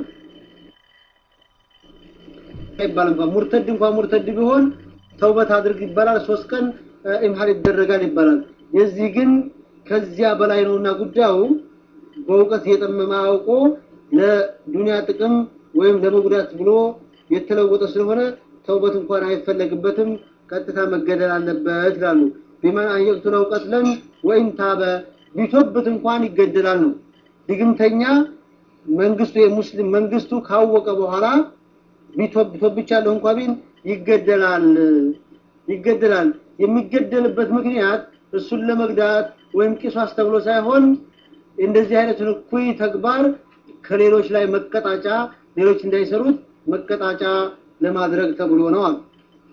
ይባል እንኳን ሙርተድ እንኳን ሙርተድ ቢሆን ተውበት አድርግ ይባላል። ሶስት ቀን ኢምሃር ይደረጋል ይባላል። የዚህ ግን ከዚያ በላይ ነውና ጉዳዩ በእውቀት የጠመመ አውቆ ለዱንያ ጥቅም ወይም ለመጉዳት ብሎ የተለወጠ ስለሆነ ተውበት እንኳን አይፈለግበትም፣ ቀጥታ መገደል አለበት ይላሉ። ቢመን አንየቅቱ ለው ቀትለን ወይም ታበ ቢቶብት እንኳን ይገደላል ነው። ድግምተኛ መንግስቱ የሙስሊም መንግስቱ ካወቀ በኋላ ቢቶብ ቶብቻለሁ እንኳ ቢል ይገደላል ይገደላል። የሚገደልበት ምክንያት እሱን ለመግዳት ወይም ቂሷስ ተብሎ ሳይሆን እንደዚህ አይነቱን እኩይ ተግባር ከሌሎች ላይ መቀጣጫ ሌሎች እንዳይሰሩት መቀጣጫ ለማድረግ ተብሎ ነው አሉ።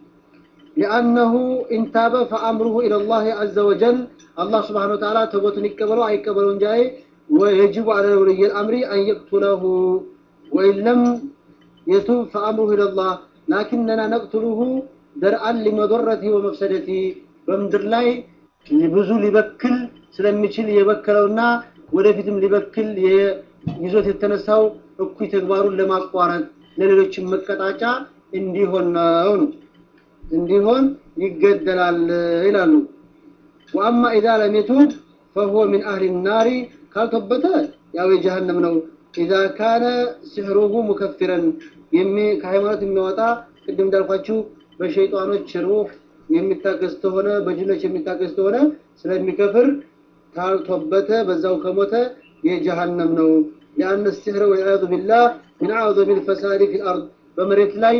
لأنه إن تاب فأمره إلى الله عز وجل الله سبحانه وتعالى توبة يقبله أي يقبله جاي ويجب على ولي الأمر أن يقتله وإن لم يتوب فأمره إلى الله لكننا نقتله درءا لمضرته ومفسدته በምድር ላይ ብዙ ሊበክል ስለሚችል የበከለውና ወደፊትም ሊበክል ይዞት የተነሳው እኩይ ተግባሩን ለማቋረጥ ለሌሎችም መቀጣጫ እንዲሆን ነው ነው እንዲሆን ይገደላል ይላሉ። ወአማ ኢዛ ለም የቱብ ፈሁወ ሚን አህሊ ናሪ ካልተበተ ያው የጀሃነም ነው። ኢዛ ካነ ሲሕሩሁ ሙከፊረን ከሃይማኖት የሚያወጣ ቅድም እንዳልኳችሁ በሸይጣኖች ሩህ የሚታገዝ ተሆነ በጅኖች የሚታገዝ ተሆነ ስለሚከፍር ካልተበተ በዛው ከሞተ የጀሃነም ነው። ሊአነ ሲሕረ ወልዒያዙ ቢላህ ሚን አዕዘሚ ልፈሳዲ ፊ ልአርድ በመሬት ላይ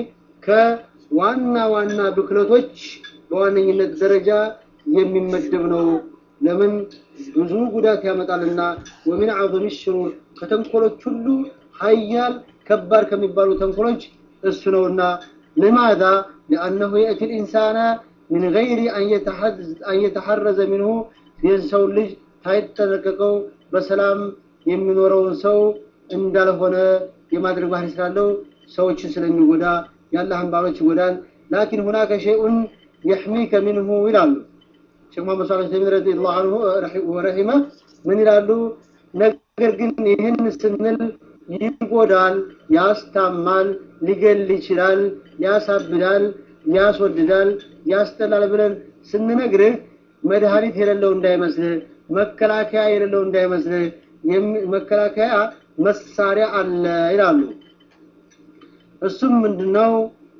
ከዋና ዋና ብክለቶች በዋነኝነት ደረጃ የሚመደብ ነው። ለምን ብዙ ጉዳት ያመጣልና። ወሚን አዕዘሚ ሽሩር ከተንኮሎች ሁሉ ሀያል ከባድ ከሚባሉ ተንኮሎች እሱ ነውና። ልማዛ ሊአነሁ የእቲ ልኢንሳነ ሚን ገይሪ አን የተሐረዘ ሚንሁ የሰው ልጅ ሳይጠነቀቀው በሰላም የሚኖረውን ሰው እንዳልሆነ የማድረግ ባህሪ ስላለው ሰዎችን ስለሚጎዳ የአላህን ባሮች ይጎዳል። ላኪን ሁናከ ሸይኡን የሕሚከ ሚንሁ ይላሉ ሼክ መሐመድ ሷሊህ ተይሚን ረዲየላሁ ዐንሁ ወረሂመ ምን ይላሉ? ነገር ግን ይህን ስንል ይጎዳል፣ ያስታማል፣ ሊገል ይችላል፣ ያሳብዳል፣ ያስወድዳል፣ ያስጠላል ብለን ስንነግርህ መድኃኒት የሌለው እንዳይመስልህ፣ መከላከያ የሌለው እንዳይመስልህ፣ መከላከያ መሳሪያ አለ ይላሉ። እሱም ምንድነው?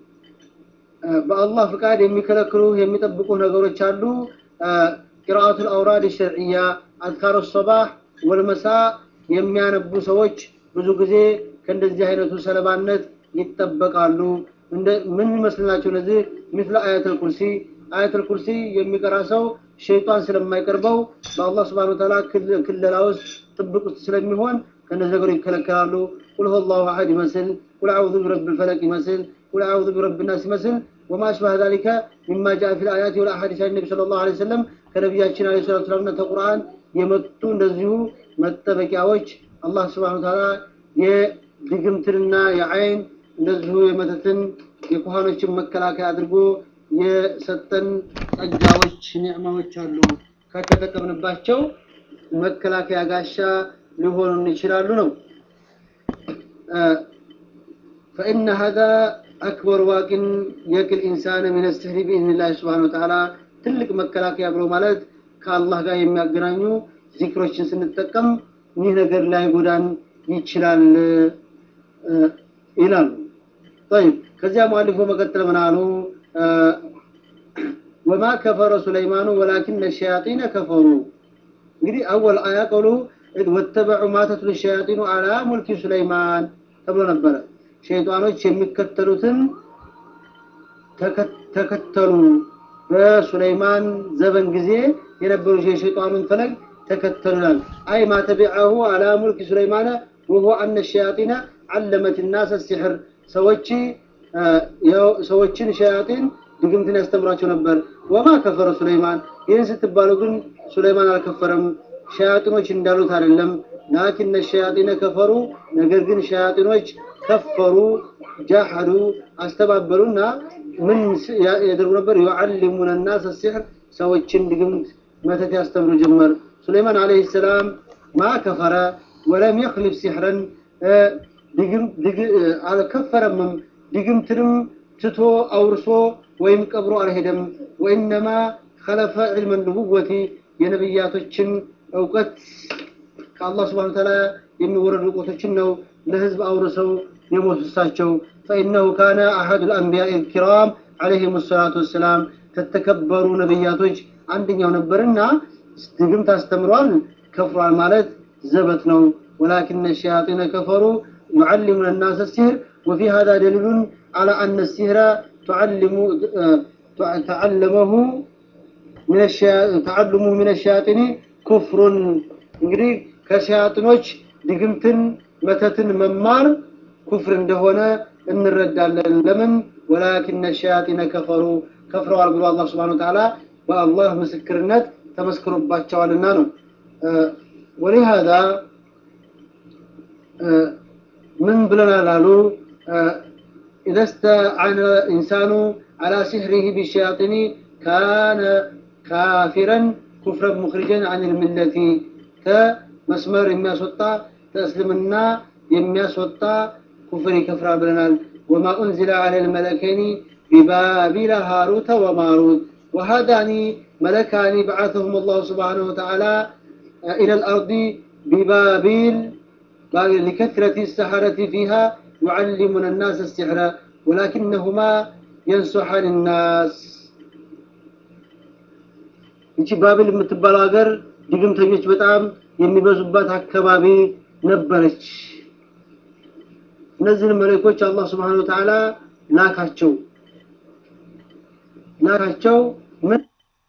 በአላህ ፍቃድ የሚከለክሉ የሚጠብቁ ነገሮች አሉ። ቂራአቱል አውራድ ሸርዕያ አዝካሩ ሶባህ ወልመሳ የሚያነቡ ሰዎች ብዙ ጊዜ ከእንደዚህ አይነቱ ሰለባነት ይጠበቃሉ። ምን ይመስል ናቸው እነዚህ? ሚስለ አያተል ኩርሲ አያተል ኩርሲ የሚቀራ ሰው ሸይጣን ስለማይቀርበው በአላህ ስብሐነሁ ወተዓላ ክለላ ውስጥ ጥብቅ ውስጥ ስለሚሆን ከእነዚህ ነገሮች ይከለከላሉ። ቁል ሁወላሁ አሐድ ይመስል፣ ቁል አዑዙ ቢረብል ፈለቅ ይመስል፣ ቁል አዑዙ ቢረብል ናስ ይመስል ወማ አሽባህ ዛሊከ ሚማ ጃአ ፊል አያት ወል አሐዲስ አን ነቢ ሰለላሁ ዐለይሂ ወሰለም ከነቢያችን ዐለይሂ ሰላቱ ወሰላምና ከቁርአን የመጡ እንደዚሁ መጠበቂያዎች አላህ ስብሐነሁ ወተዓላ የድግምትንና የአይን እንደዚሁ የመተትን የኩሃኖችን መከላከያ አድርጎ የሰጠን ጸጋዎች ኒዕማዎች አሉ። ከተጠቀምንባቸው መከላከያ ጋሻ ሊሆኑን ይችላሉ ነው። ፈኢነ ሀዛ አክበር ዋቂን የቅል ኢንሳን ሚነ ስሕሪ ቢኢዝኒላህ ስብሓነ ወተዓላ ትልቅ መከላከያ ብሎ ማለት ከአላህ ጋር የሚያገናኙ ዚክሮችን ስንጠቀም ይህ ነገር ላይ ጎዳን ይችላል ይላሉ። ጠይብ ከዚያ ሙአሊፉ መቀጠል ምን አሉ? ወማ ከፈረ ሱለይማኑ ወላኪነ ሸያጢነ ከፈሩ። እንግዲህ አወል አያ ቀውሉ ወተበዑ ማ ተትሉ ሸያጢኑ አላ ሙልኪ ሱለይማን ተብሎ ነበረ። ሸይጣኖች የሚከተሉትን ተከተሉ። በሱለይማን ዘበን ጊዜ የነበሩ የሸይጣኑን ፈለግ ተከተሉናል። አይ ማ ተቢዐሁ አላ ሙልኪ ሱለይማነ ወሁ አነ ሸያጢነ ዓለመት ናሰ ሲሕር ሰዎች ሰዎችን ሸያጢን ድግምትን ያስተምራቸው ነበር። ወማ ከፈረ ሱለይማን ይህን ስትባሉ ግን ሱለይማን አልከፈረም፣ ሸያጢኖች እንዳሉት አይደለም። ላኪነ ሸያጢነ ከፈሩ ነገር ግን ሸያጢኖች ከፈሩ፣ ጃሐዱ አስተባበሉና ምን ያደርጉ ነበር? ዩዓሊሙነ ናሰ ሲሕር ሰዎችን ድግምት መተት ያስተምሩ ጀመር። ሱለይማን ዓለይሂ ሰላም ማ ከፈረ ወለም የኽልፍ ሲሕረን አልከፈረምም ድግምትንም ትቶ አውርሶ ወይም ቀብሮ አልሄደም። ወኢነማ ከለፈ ዕልመ ንቡወቲ የነብያቶችን እውቀት ከአላህ ስብሐነሁ ወተዓላ የሚወረዱ እውቀቶችን ነው ለህዝብ አውርሰው የሞቱ እሳቸው። ፈኢነሁ ካነ አሐዱ ልአንቢያ ልኪራም ዓለይሂም ሰላቱ ወሰላም ከተከበሩ ነብያቶች አንደኛው ነበርና ድግምት አስተምሯል፣ ከፍሯል ማለት ዘበት ነው። ወላኪነ ሸያጢነ ከፈሩ ዩዓሊሙነ ናሰ ሲሕር وفي هذا دليل على أن السحر تعلم تعلمه من الشيا... تعلمه من الشياطين كفر እንግዲህ ከሸያጥኖች ድግምትን መተትን መማር ኩፍር እንደሆነ እንረዳለን። ለምን ወላኪነ ሸያጢነ ከፈሩ ከፍረዋል ብሎ አላህ ስብሐነሁ ወተዓላ በአላህ ምስክርነት ተመስክሮባቸዋልና ነው። ወሊሃዛ ምን ብለናል አሉ إذا استعان الإنسان على سحره بالشياطين كان كافرا كفرا مخرجا عن الملة كمسمر يمياسوطا تأسلمنا يمياسوطا كفر كفرا بلنال وما أنزل على الملكين ببابل هاروت وماروت وهذان ملكان بعثهم الله سبحانه وتعالى إلى الأرض ببابل لكثرة السحرة فيها يعلمون الناس السحر ولكنهما ينصحان الناس እንቺ ባብል የምትባለው ሀገር ድግምተኞች በጣም የሚበዙባት አካባቢ ነበረች። እነዚህን መለኮች አላህ ስብሐነሁ ወተዓላ ላካቸው ላካቸው ምን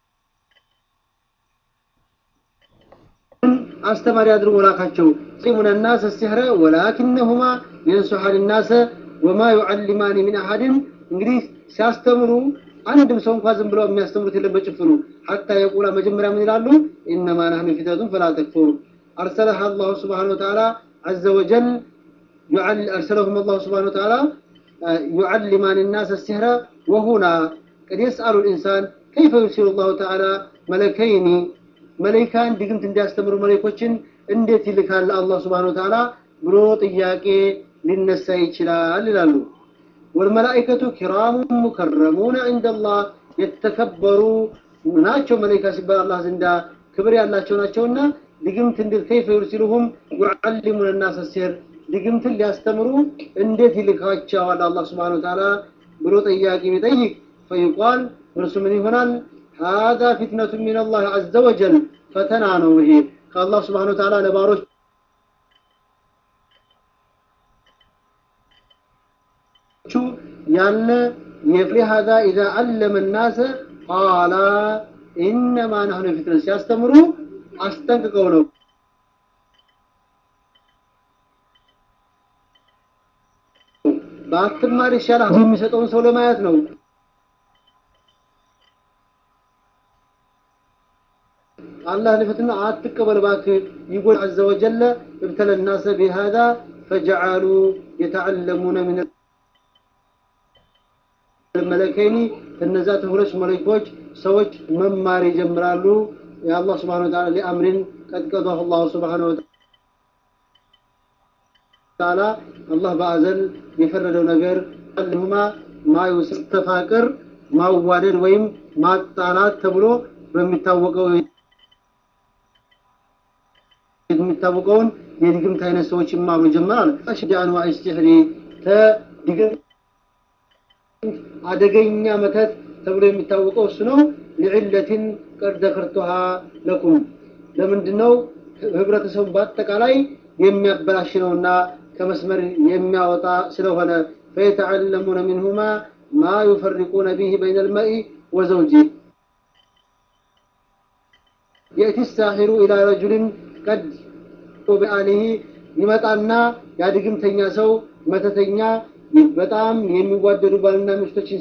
አስተማሪ አድርጎ ላካቸው يعلمون الناس السحر ولكنهما ينصحان الناس وما يعلمان من أحد እንግዲህ ሲያስተምሩ አንድም ሰው እንኳን ዝም ብለው የሚያስተምሩት የለም በጭፍኑ ሐታ የቁላ መጀመሪያ ምን ይላሉ? ኢነማ ነህኑ ፊተቱን ፈላ ተክፉር አርሰለሃ አላሁ ስብሓነ ወተዓላ ዐዘ ወጀል أرسلهم الله سبحانه وتعالى يعلمان الناس السحر وهنا قد يسأل الإنسان كيف يرسل الله تعالى ملكين ملكان دقمت اندي استمروا ملكوችን እንዴት ይልካል አላህ Subhanahu Wa Ta'ala ብሎ ጥያቄ ሊነሳ ይችላል ይላሉ والملائكة كرام مكرمون عند الله የተከበሩ ናቸው መላእክት ሲባል አላህ ዘንዳ ክብር ያላቸው ናቸውና ድግምት እንዴት كيف يرسلهم يعلمون الناس السحر ድግምትን ሊያስተምሩ እንዴት ይልካቸዋል አላህ Subhanahu Wa Ta'ala ብሎ ጥያቄ ቢጠይቅ فيقال እርሱ ምን ይሆናል هذا فتنة من الله عز وجل ፈተና ነው ይሄ ከአላህ Subhanahu Wa Ta'ala ለባሮች ያለ لهذا إذا علم الناس قال إنما نحن فتنة ሲያስተምሩ አስጠንቅቀው ነው ባትማር ይሻላል የሚሰጠውን ሰው ለማየት ነው الله لفتنا አትቀበል እባክህ يقول عز وجل ابتلى الناس بهذا فجعلوا يتعلمون من الملكين እነዛ ሁለት መለኮች ሰዎች መማር ይጀምራሉ የአላህ Subhanahu Wa Ta'ala ለአምሪን قد قضاه الله Subhanahu Wa Ta'ala አላህ በአዘል የፈረደው ነገር አለሁማ ማዩስ ተፋቅር ማዋደድ ወይም ማጣላት ተብሎ በሚታወቀው የሚታወቀውን የድግምት አይነት ሰዎች ይማሩ ጀመራል አሽዳን ወአይስቲህሪ ተድግም አደገኛ መተት ተብሎ የሚታወቀው እሱ ነው ለዕለትን ቀድ ዘከርቱሃ ለኩም ለምንድነው ህብረተሰቡ በአጠቃላይ የሚያበላሽ ነውና ከመስመር የሚያወጣ ስለሆነ فيتعلمون منهما ما يفرقون به بين المرء وزوجه يأتي الساحر إلى رجل قد بآله ይመጣና ያድግምተኛ ሰው መተተኛ በጣም የሚዋደዱ ባልና ሚስቶችን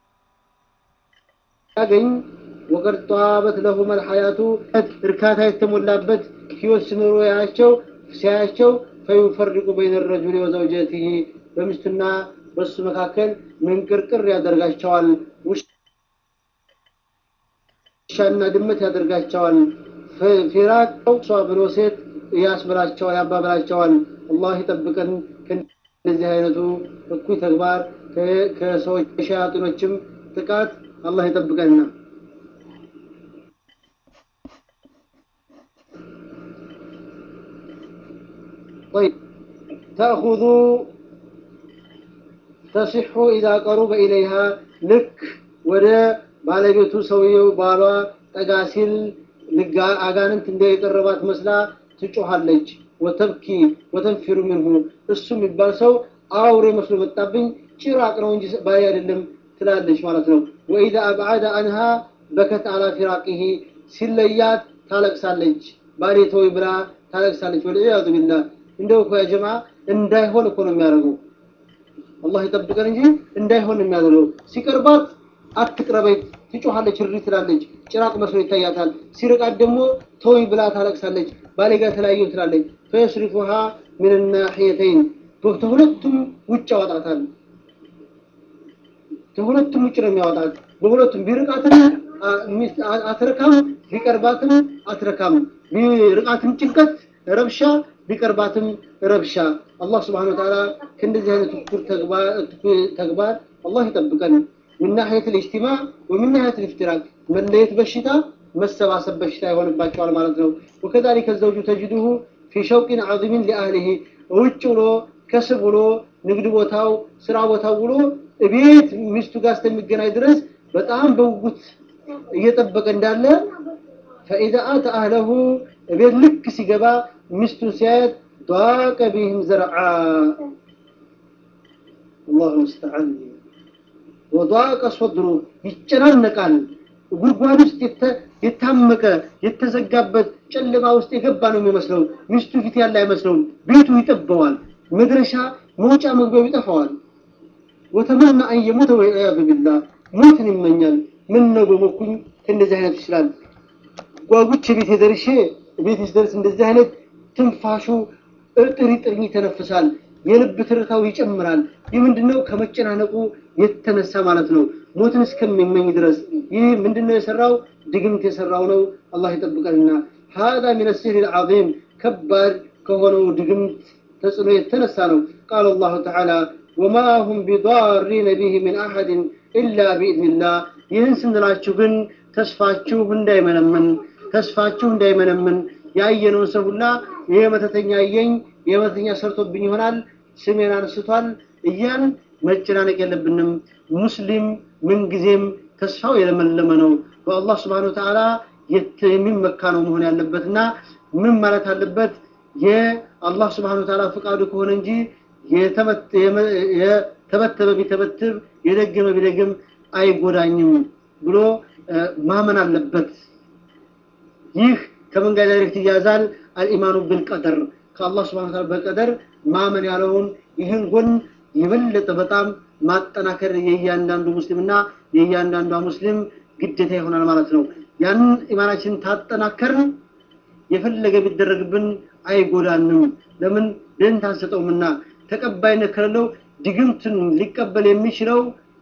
ሲያገኝ ወቀድ ጧበት ለሁም الحياة እርካታ የተሞላበት ህይወት ሲኖሩ ያያቸው ሲያያቸው فيفرق بين الرجل وزوجته በሚስቱና በሱ መካከል ምንቅርቅር ያደርጋቸዋል ውሻና ድመት ያደርጋቸዋል ፊራቅ እሷ ብሎ ሴት ያስብላቸዋል ያባብላቸዋል አላህ ይጠብቀን ከዚህ አይነቱ እኩይ ተግባር ከሰዎች ከሸያጢኖችም ጥቃት አላህ ይጠብቀንና طيب تأخذ تصح إذا قرب إليها لك ولا ባለቤቱ ሰውየው ባሏ ጠጋ ሲል ልጋ አጋንንት እንደየቀረባት መስላ ትጮሃለች ወተብኪ ወተንፊሩ ምንሁ እሱ የሚባል ሰው አውሬ መስሎ መጣብኝ ጭራቅ ነው እንጂ ባይ አይደለም ትላለች ማለት ነው ወኢዛ አብዓደ አንሃ በከት አላ ፊራቂሂ ሲለያት ታለቅሳለች ባሌ ተወይ ብላ ታለቅሳለች ወልዒያዙ ቢላህ እንደው እኮ ያ ጀማ እንዳይሆን እኮ ነው የሚያደርገው አላህ ይጠብቀን እንጂ እንዳይሆን የሚያደርገው ሲቀርባት አትቅረበኝ ትጮሃለች እሪ ትላለች ጭራቅ መስሎ ይታያታል ሲርቃት ደግሞ ተወይ ብላ ታለቅሳለች ባሌ ጋር ተለያየሁ ትላለች ፈየስሪፉሃ ምን ናሕየተይን በሁለቱም ውጭ ያወጣታል ከሁለቱም ውጭ ነው የሚያወጣት በሁለቱም ቢርቃትም አትረካም ቢቀርባትም አትረካም ቢርቃትም ጭንቀት ረብሻ ቢቀርባትም ረብሻ አላህ ስብሓን ወተዓላ ከእንደዚህ አይነት እኩል ተግባር አላህ ይጠብቀን من ناحية الاجتماع ومن ناحية الافتراق من ليت بشتا መሰባሰብ በሽታ ይሆንባቸዋል ማለት ነው وكذلك الزوج تجده في شوق عظيم لأهله ውጭ ብሎ ከስብ ብሎ ንግድ ቦታው ስራ ቦታው ብሎ ቤት ሚስቱ ጋር እስከሚገናኝ ድረስ በጣም በውጉት እየጠበቀ እንዳለ فإذا أتى أهله ቤት ልክ ሲገባ ሚስቱን ሲያየት ضاق بهم زرعا الله المستعان وضاق صدره ይጨናነቃል ጉድጓድ ውስጥ የታመቀ የተዘጋበት ጨለማ ውስጥ የገባ ነው የሚመስለው ሚስቱ ፊት ያለ አይመስለውም ቤቱ ይጠበዋል መድረሻ መውጫ መግቢያው ይጠፋዋል ወተመና አን የሞተ ወልዒያዙ ቢላህ ሞትን ይመኛል ምን ነው በሞኩኝ ከእንደዚህ አይነት ይችላል። ጓጉቼ ቤት ደርሼ ቤት ስደርስ እንደዚህ አይነት ትንፋሹ እርጥር ጥርኝ ይተነፍሳል። የልብ ትርታው ይጨምራል። ይህ ምንድነው? ከመጨናነቁ የተነሳ ማለት ነው። ሞትን እስከሚመኝ ድረስ ይህ ምንድነው የሰራው? ድግምት የሰራው ነው። አላህ ይጠብቀንና ሀዛ ሚን ሲህር ልዓዚም ከባድ ከሆነው ድግምት ተጽዕኖ የተነሳ ነው። ቃል አላሁ ተዓላ ወማ ሁም ቢዳሪነ ቢህ ሚን አሐድን ኢላ ቢኢዝኒላህ። ይህን ስንላችሁ ግን ተስፋችሁ እንዳይመነምን ተስፋችሁ እንዳይመነምን ያየነውን ሰው ሁላ ይሄ መተተኛ አየኝ ይሄ መተተኛ ሰርቶብኝ ይሆናል ስሜን አንስቷል እያን መጨናነቅ የለብንም። ሙስሊም ምንጊዜም ተስፋው የለመለመ ነው። በአላህ ስብሐነሁ ወተዓላ የሚመካ ነው መሆን ያለበትና ምን ማለት አለበት? የአላህ ስብሐነሁ ወተዓላ ፈቃዱ ከሆነ እንጂ የተበተበ ቢተበትብ የደገመ ቢደግም አይጎዳኝም ብሎ ማመን አለበት። ይህ ከምን ጋር ዳይሬክት ይያዛል? አልኢማኑ ብልቀደር ከአላህ ስብሐነሁ ወተዓላ በቀደር ማመን ያለውን ይህን ጎን የበለጠ በጣም ማጠናከር የእያንዳንዱ ሙስሊምና የእያንዳንዷ ሙስሊም ግዴታ ይሆናል ማለት ነው። ያንን ኢማናችንን ታጠናከርን የፈለገ ቢደረግብን አይጎዳንም። ለምን ደንታ አንሰጠውምና ተቀባይነት ከሌለው ድግምትን ሊቀበል የሚችለው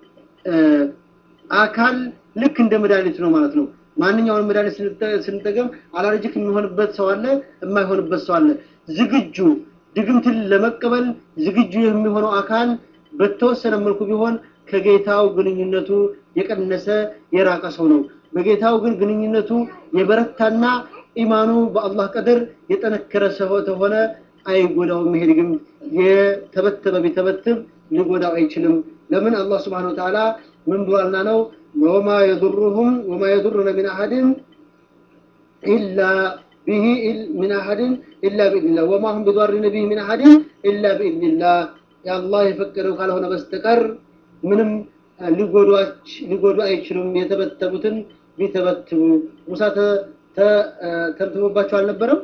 አካል ልክ እንደ መድኃኒት ነው ማለት ነው። ማንኛውንም መድኃኒት ስንጠቀም አላርጂክ የሚሆንበት ሰው አለ፣ የማይሆንበት ሰው አለ። ዝግጁ ድግምትን ለመቀበል ዝግጁ የሚሆነው አካል በተወሰነ መልኩ ቢሆን ከጌታው ግንኙነቱ የቀነሰ የራቀ ሰው ነው። በጌታው ግን ግንኙነቱ የበረታና ኢማኑ በአላህ ቀደር የጠነከረ ሰው ተሆነ አይጎዳውም። ይሄ ድግም የተበተበ ቢተበትብ ሊጎዳው አይችልም። ለምን አላህ ስብሐነሁ ወተዓላ ምን ብሏልና ነው ወማ የዱሩሁም ወማ የዱሩነ ሚን አሐድን ኢላ ቢሂ ሚን አሐድን ኢላ ቢኢዝኒላህ ወማ ሁም ቢዷሪነ ቢሂ ሚን አሐድን ኢላ ቢኢዝኒላህ የአላህ የፈቀደው ካልሆነ በስተቀር ምንም ሊጎዱ አይችሉም። የተበተቡትን ቢተበትቡ ሙሳ ተብትቦባቸው አልነበረም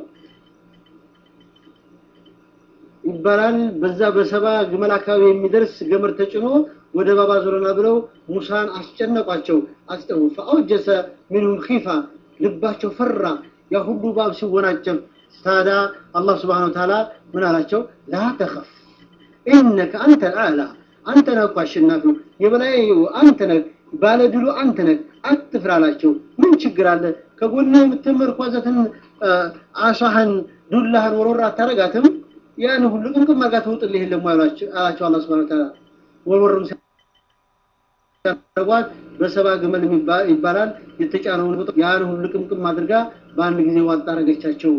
ይባላል። በዛ በሰባ ግመል አካባቢ የሚደርስ ገመድ ተጭኖ ወደ ባባ ዞረና ብለው ሙሳን አስጨነቋቸው፣ አስጠው ፈአውጀሰ ሚንሁም ኺፋ ልባቸው ፈራ። ያ ሁሉ ባብ ሲወናጨፍ ታዲያ አላህ ስብሐነሁ ወተዓላ ምን አላቸው? ላ ተኸፍ ኢነከ አንተ አላ አንተ ነህ እኮ አሸናፊው የበላይ አንተ ነህ ባለድሉ አንተ ነህ አትፍራ አላቸው ምን ችግር አለ ከጎንህ የምትመርኮዘትን አሳህን ዱላህን ወሮራ አታረጋትም ያን ሁሉ ቅምቅም አርጋ ትውጥልህ የለም አላቸው አላህ ሱብሓነሁ ወተዓላ ወርወርም ሲያደርጓት በሰባ ግመል ይባላል የተጫነውን ያን ሁሉ ቅምቅም አድርጋ በአንድ ጊዜ ዋጣ አረገቻቸው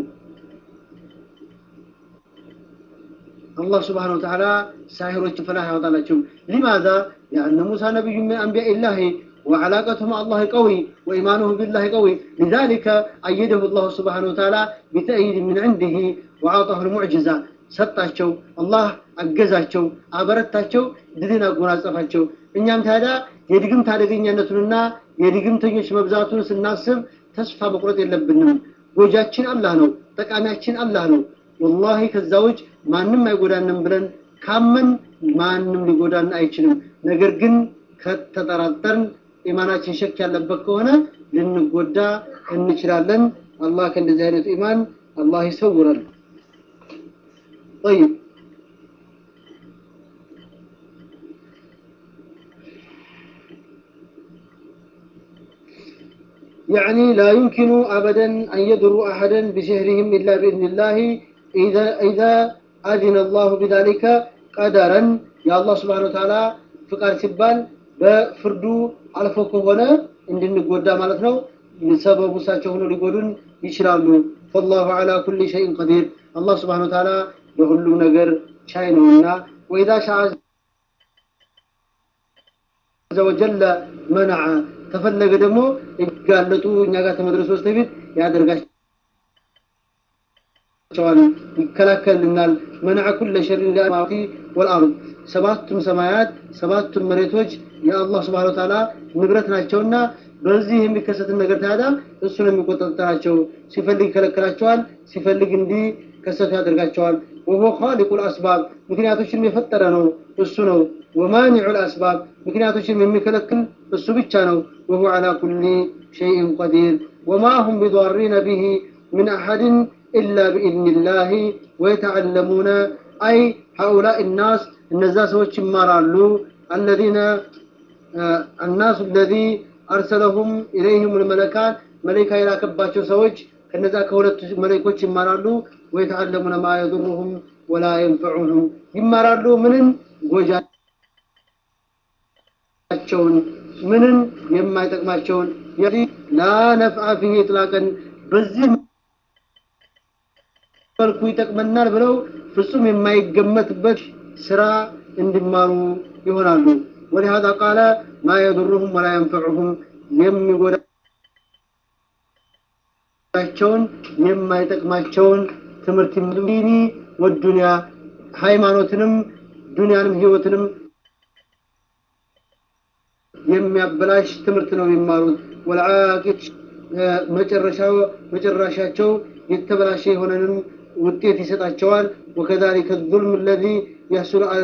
الله سبحانه وتعالى ساحر فلاح وطالتهم لماذا؟ لأن موسى نبي من أنبياء الله وعلاقته مع الله قوي وإيمانه بالله قوي لذلك أيده الله سبحانه وتعالى بتأييد من عنده وعطاه المعجزة ሰጣቸው አላህ አገዛቸው አበረታቸው ድልን አጎናጸፋቸው እኛም ታዲያ የድግምት አደገኛነቱንና የድግምተኞች መብዛቱን ስናስብ ተስፋ መቁረጥ የለብንም ጎጃችን አላህ ነው ጠቃሚያችን አላህ ነው ወላሂ ከዛ ውጭ ማንም አይጎዳንም ብለን ካመን ማንም ሊጎዳን አይችልም። ነገር ግን ከተጠራጠርን ኢማናችን ሸክ ያለበት ከሆነ ልንጎዳ እንችላለን። አላህ ከእንደዚህ አይነቱ ኢማን አላህ ይሰውራል። طيب يعني لا يمكن أبدا أن يضروا أحدا بسحرهم إلا بإذن الله إذا إذا أذن الله بذلك قدرا يا الله سبحانه وتعالى فقال سبال بفردو على فوق هنا عندنا قد مالتنا لسبب ساتشون لقودون يشرالو فالله على كل شيء قدير الله سبحانه وتعالى بهلو نجر شاينونا وإذا شاء عز وجل منع ተፈለገ ደግሞ ይጋለጡ እኛ ጋር ከመድረሱ በስተፊት ያደርጋቸዋል ይከላከልናል መናዕ ኩለ ሸሪን ለማቲ ወልአርድ ሰባቱም ሰማያት ሰባቱም መሬቶች የአላህ ስብሓን ወተዓላ ንብረት ናቸውና በዚህ የሚከሰትን ነገር ታዲያ እሱ ነው የሚቆጣጠራቸው ሲፈልግ ይከለክላቸዋል ሲፈልግ እንዲህ ከሰቱ ያደርጋቸዋል ወሆ ኻሊቁ ልአስባብ ምክንያቶችን የፈጠረ ነው እሱ ነው ወማኒዑ ልአስባብ ምክንያቶችን የሚከለክል እሱ ብቻ ነው وهو على كل شيء قدير وما هم بضارين به من أحد إلا بإذن الله ويتعلمون أي هؤلاء الناس እነዛ ሰዎች ይማራሉ الذين الناس الذي أرسلهم إليهم الملكات መለይካ የላከባቸው ሰዎች ከነዛ ከሁለቱ መለይኮች ይማራሉ ወይተዓለሙነ ማ የضሩሁም ወላ የንፈዑሁም ይማራሉ ምንን ጎጃቸውን ምንን የማይጠቅማቸውን ላ ነፍዓ ፊህ ኢጥላቀን በዚህ መልኩ ይጠቅመናል ብለው ፍጹም የማይገመትበት ስራ እንዲማሩ ይሆናሉ ولهذا قال ما يضرهم ولا ينفعهم የሚጎዳቸውን የማይጠቅማቸውን ትምህርት ዲኒ ወዱንያ ሃይማኖትንም ዱንያንም ህይወትንም የሚያበላሽ ትምህርት ነው የሚማሩት ወልዓቂት መጨረሻው መጨረሻቸው የተበላሸ የሆነንም ውጤት ይሰጣቸዋል وكذلك الظلم الذي يحصل على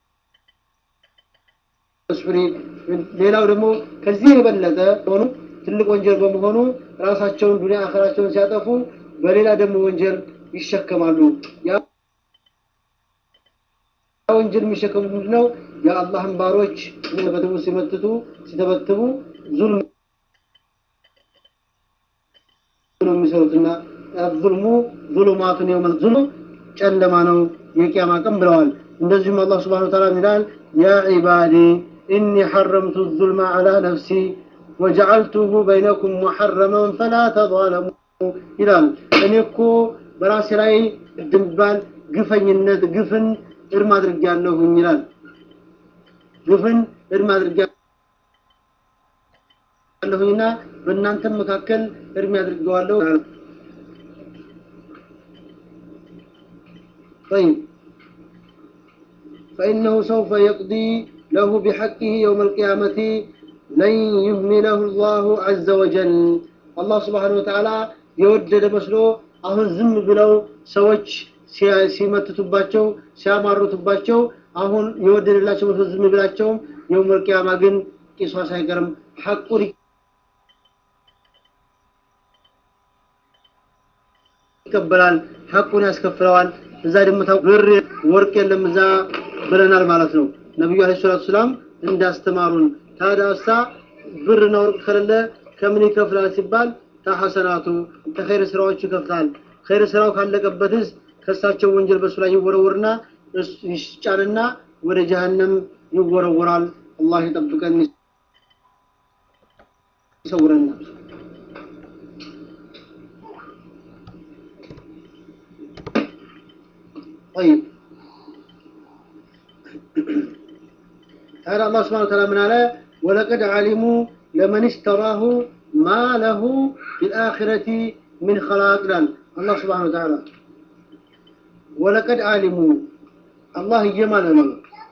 المسؤول ሌላው ደግሞ ከዚህ የበለጠ ሆኑ ትልቅ ወንጀል በመሆኑ ራሳቸውን ዱንያ አኸራቸውን ሲያጠፉ በሌላ ደግሞ ወንጀል ይሸከማሉ ያ ወንጀል የሚሸከሙ ምንድነው የአላህን ባሮች በትቡ ሲመትቱ ሲተበትቡ ዙልም ነው የሚሰሩትና ዙልሙ ዙሉማቱን የውመል ዙሉም ጨለማ ነው የቂያማ ቀን ብለዋል እንደዚሁም አላህ ስብሓን ወተዓላ ይላል ያ ዒባዲ ኢኒ ሐረምቱ ዙልማ ዐላ ነፍሲ ወጀዐልቱሁ በይነኩም ሙሐረመን ፈላ ተظለሙ ይላል እኔ እኮ በራሴ ላይ ድንባል ግፈኝነት ግፍን እርም አድርጌያለሁኝ ይላል ግፍን እርም አድርጌያለሁኝና በእናንተም መካከል እርም አድርገዋለሁ طيب فإنه سوف يقضي له بحقه يوم القيامة لن يهمله الله عز وجل الله سبحانه وتعالى የወደደ መስሎ አሁን ዝም ብለው ሰዎች ሲመትቱባቸው ሲያማሩትባቸው አሁን የወደደላቸው መስሎ ዝም ብላቸውም የውመል ቂያማ ግን ቂሷስ አይቀርም ሐቁን ይቀበላል ሐቁን ያስከፍለዋል እዛ ደግሞ ብር ወርቅ የለም እዛ ብለናል ማለት ነው ነቢዩ አለ ሰላቱ ሰላም እንዳስተማሩን ታዲያሳ ብርና ወርቅ ከሌለ ከምን ይከፍላል ሲባል ከሐሰናቱ ከኸይር ስራዎቹ ይከፍላል ኸይር ስራው ካለቀበትስ ከሳቸው ወንጀል በሱ ላይ ይወረወርና ይጫንና ወደ ጀሃነም ይወረወራል አላህ ይጠብቀን ይሰውረናል طيب هذا الله سبحانه وتعالى من على ولقد علموا لمن اشتراه ما له في الآخرة من خلاق الله سبحانه وتعالى ولقد علموا الله يجمعنا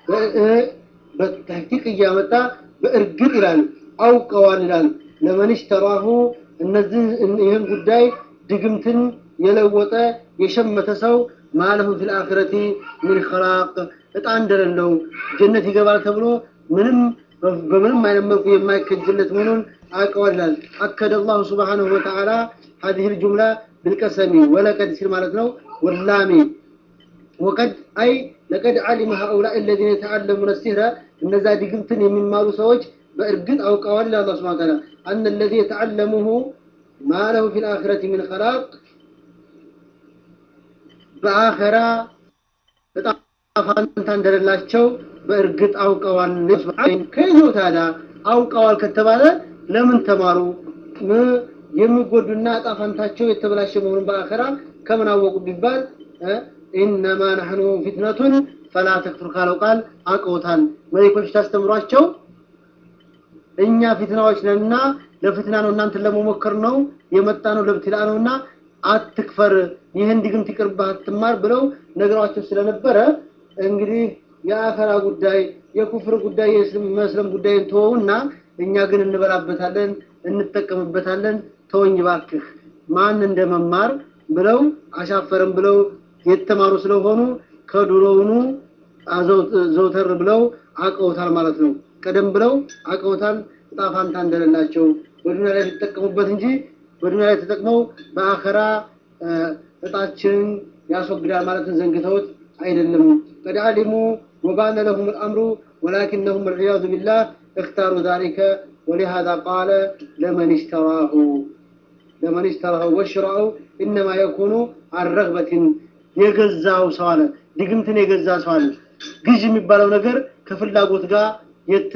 በተህቂቅ እያመጣ በእርግጥ ይላል አውቀዋል ይላል ለመን ሽተራሁ እነዚህ ይህን ጉዳይ ድግምትን የለወጠ የሸመተ ሰው ማለሁ ፊል አኺረቲ ምን ኸላቅ እጣ እንደሌለው ጀነት ይገባል ተብሎ ምንም በምንም አይነት መልኩ የማይከጅለት መሆኑን አውቀዋል ይላል አከደ አላሁ ስብሓንሁ ወተዓላ هذه الجملة بالقسم ولقد ሲል ማለት ነው ወላሚ وقد أي لقد علم هؤلاء الذين يتعلمون السحر እነዛ ድግምትን የሚማሩ ሰዎች በእርግጥ አውቀዋል ይላል አላህ ስብሐ ወተዓላ أن الذي يتعلمه ما له في الآخرة من خلاق በአኸራ በጣም ፋንታ እንደሌላቸው በእርግጥ አውቀዋል ከይዘው ታዲያ አውቀዋል ከተባለ ለምን ተማሩ የሚጎዱና ጣፋንታቸው የተበላሸ መሆኑን በአኸራ ከምን አወቁ ቢባል ኢነማ ነሕኑ ፊትነቱን ፈላ ተክፍር ካለው ቃል አውቀውታል መሌኮች ታስተምሯቸው እኛ ፊትናዎች ነንና ለፍትና ነው እናንተን ለመሞከር ነው የመጣ ነው ለብትላ ነውና አትክፈር ይህን ድግምት ይቅርብህ አትማር ብለው ነግሯቸው ስለነበረ እንግዲህ የአኸራ ጉዳይ የኩፍር ጉዳይ የመስለም ጉዳይ ተወውና እኛ ግን እንበላበታለን እንጠቀምበታለን ተወኝ ባክህ ማን እንደመማር ብለው አሻፈርም ብለው የተማሩ ስለሆኑ ከድሮውኑ ዘውተር ብለው አቀውታል ማለት ነው ቀደም ብለው አቀውታል እጣ ፋንታ እንደሌላቸው በዱንያ ላይ ሊጠቀሙበት እንጂ በዱንያ ላይ ተጠቅመው በአኸራ እጣችንን ያስወግዳል ማለትን ዘንግተውት አይደለም። ቀድ አሊሙ ወባነ ለሁም الأمر ولكنهم والعياذ بالله اختاروا ذلك ولهذا قال لمن اشتراه لمن اشتراه وشراه إنما يكون عن رغبة የገዛው ሰው አለ ድግምትን የገዛ ሰው አለ ግዥ የሚባለው ነገር ከፍላጎት ጋር የተ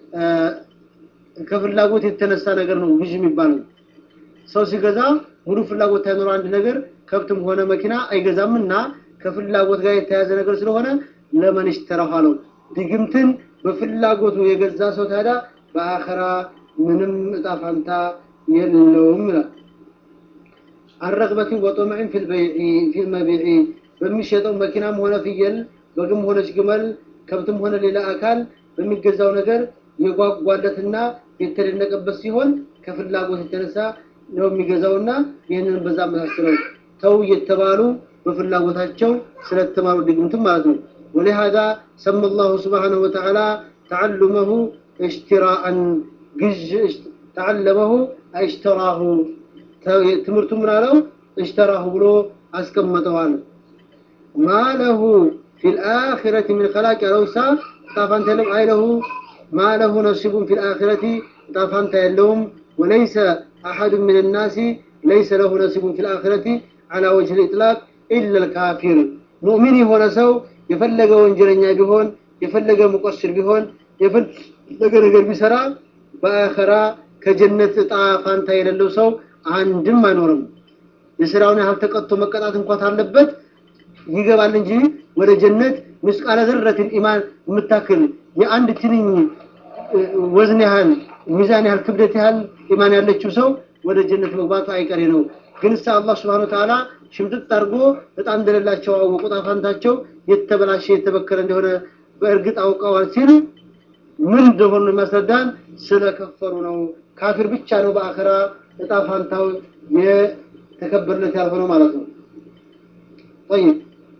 ከፍላጎት የተነሳ ነገር ነው ግዥ የሚባለው ሰው ሲገዛ ሙሉ ፍላጎት ሳይኖረው አንድ ነገር ከብትም ሆነ መኪና አይገዛም እና ከፍላጎት ጋር የተያዘ ነገር ስለሆነ ለመን ይሽተራሁ አለው ድግምትን በፍላጎቱ የገዛ ሰው ታዲያ በአኸራ ምንም እጣ ፋንታ የለውም ይላል አረግበትን ወጦምዕን ፊልመቢዒ በሚሸጠው መኪናም ሆነ ፍየል በግም ሆነች ግመል ከብትም ሆነ ሌላ አካል በሚገዛው ነገር የጓጓለትና የተደነቀበት ሲሆን ከፍላጎት የተነሳ ነው የሚገዛውና ይህንን በዛ መሳሰለው ተው እየተባሉ በፍላጎታቸው ስለተማሩ ድግምትም ማለት ነው ولهذا سمى الله سبحانه وتعالى تعلمه اشتراء جج تعلمه اشتراه ትምህርቱ ምን አለው اشتراه ብሎ አስቀመጠዋል ما له في الآخرة من خلاق لوሳ ጣፋንተ ለም አይለሁ ما له نصيب في الآخرة ጣፋንተ የለውም وليس أحد من الناس ليس له نصيب في الآخرة على وجه الإطلاق إلا الكافر مؤمن የሆነ ሰው የፈለገ ወንጀለኛ ቢሆን የፈለገ ሙቀስር ቢሆን የፈለገ ነገር ቢሰራ በአኸራ ከጀነት እጣ ፋንታ የሌለው ሰው አንድም አይኖርም የስራውን ያህል ተቀጥቶ መቀጣት እንኳን አለበት ይገባል እንጂ ወደ ጀነት ምስቃለ ዘረትን ኢማን የምታክል የአንድ ትንኝ ወዝን ያህል ሚዛን ያህል ክብደት ያህል ኢማን ያለችው ሰው ወደ ጀነት መግባቱ አይቀሬ ነው ግን እሳ አላህ ስብሐነ ወተዓላ ሽምጥጥ አድርጎ በጣም እንደሌላቸው አወቁ ጣፋንታቸው የተበላሸ የተበከለ እንደሆነ በእርግጥ አውቀዋል ሲል ምን እንደሆነ የሚያስረዳን ስለከፈሩ ነው ካፊር ብቻ ነው በአኸራ እጣ ፋንታው የተከበረለት ያልሆነው ማለት ነው طيب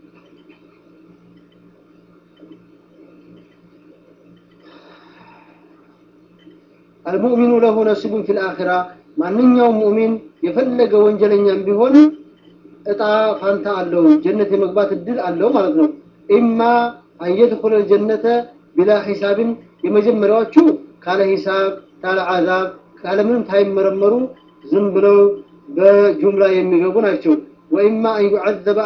المؤمن له نصيب في الآخرة ማንኛውም ሙእሚን የፈለገ ወንጀለኛም ቢሆን እጣ ፋንታ አለው ጀነት የመግባት እድል አለው ማለት ነው ኢማ አንየድኹል ጀነተ ቢላ ሂሳብን የመጀመሪያዎቹ ካለ ሂሳብ ካለ አዛብ ካለ ምንም ሳይመረመሩ ዝም ብለው በጁምላ የሚገቡ ናቸው ወኢማ አን ዩዐዘበ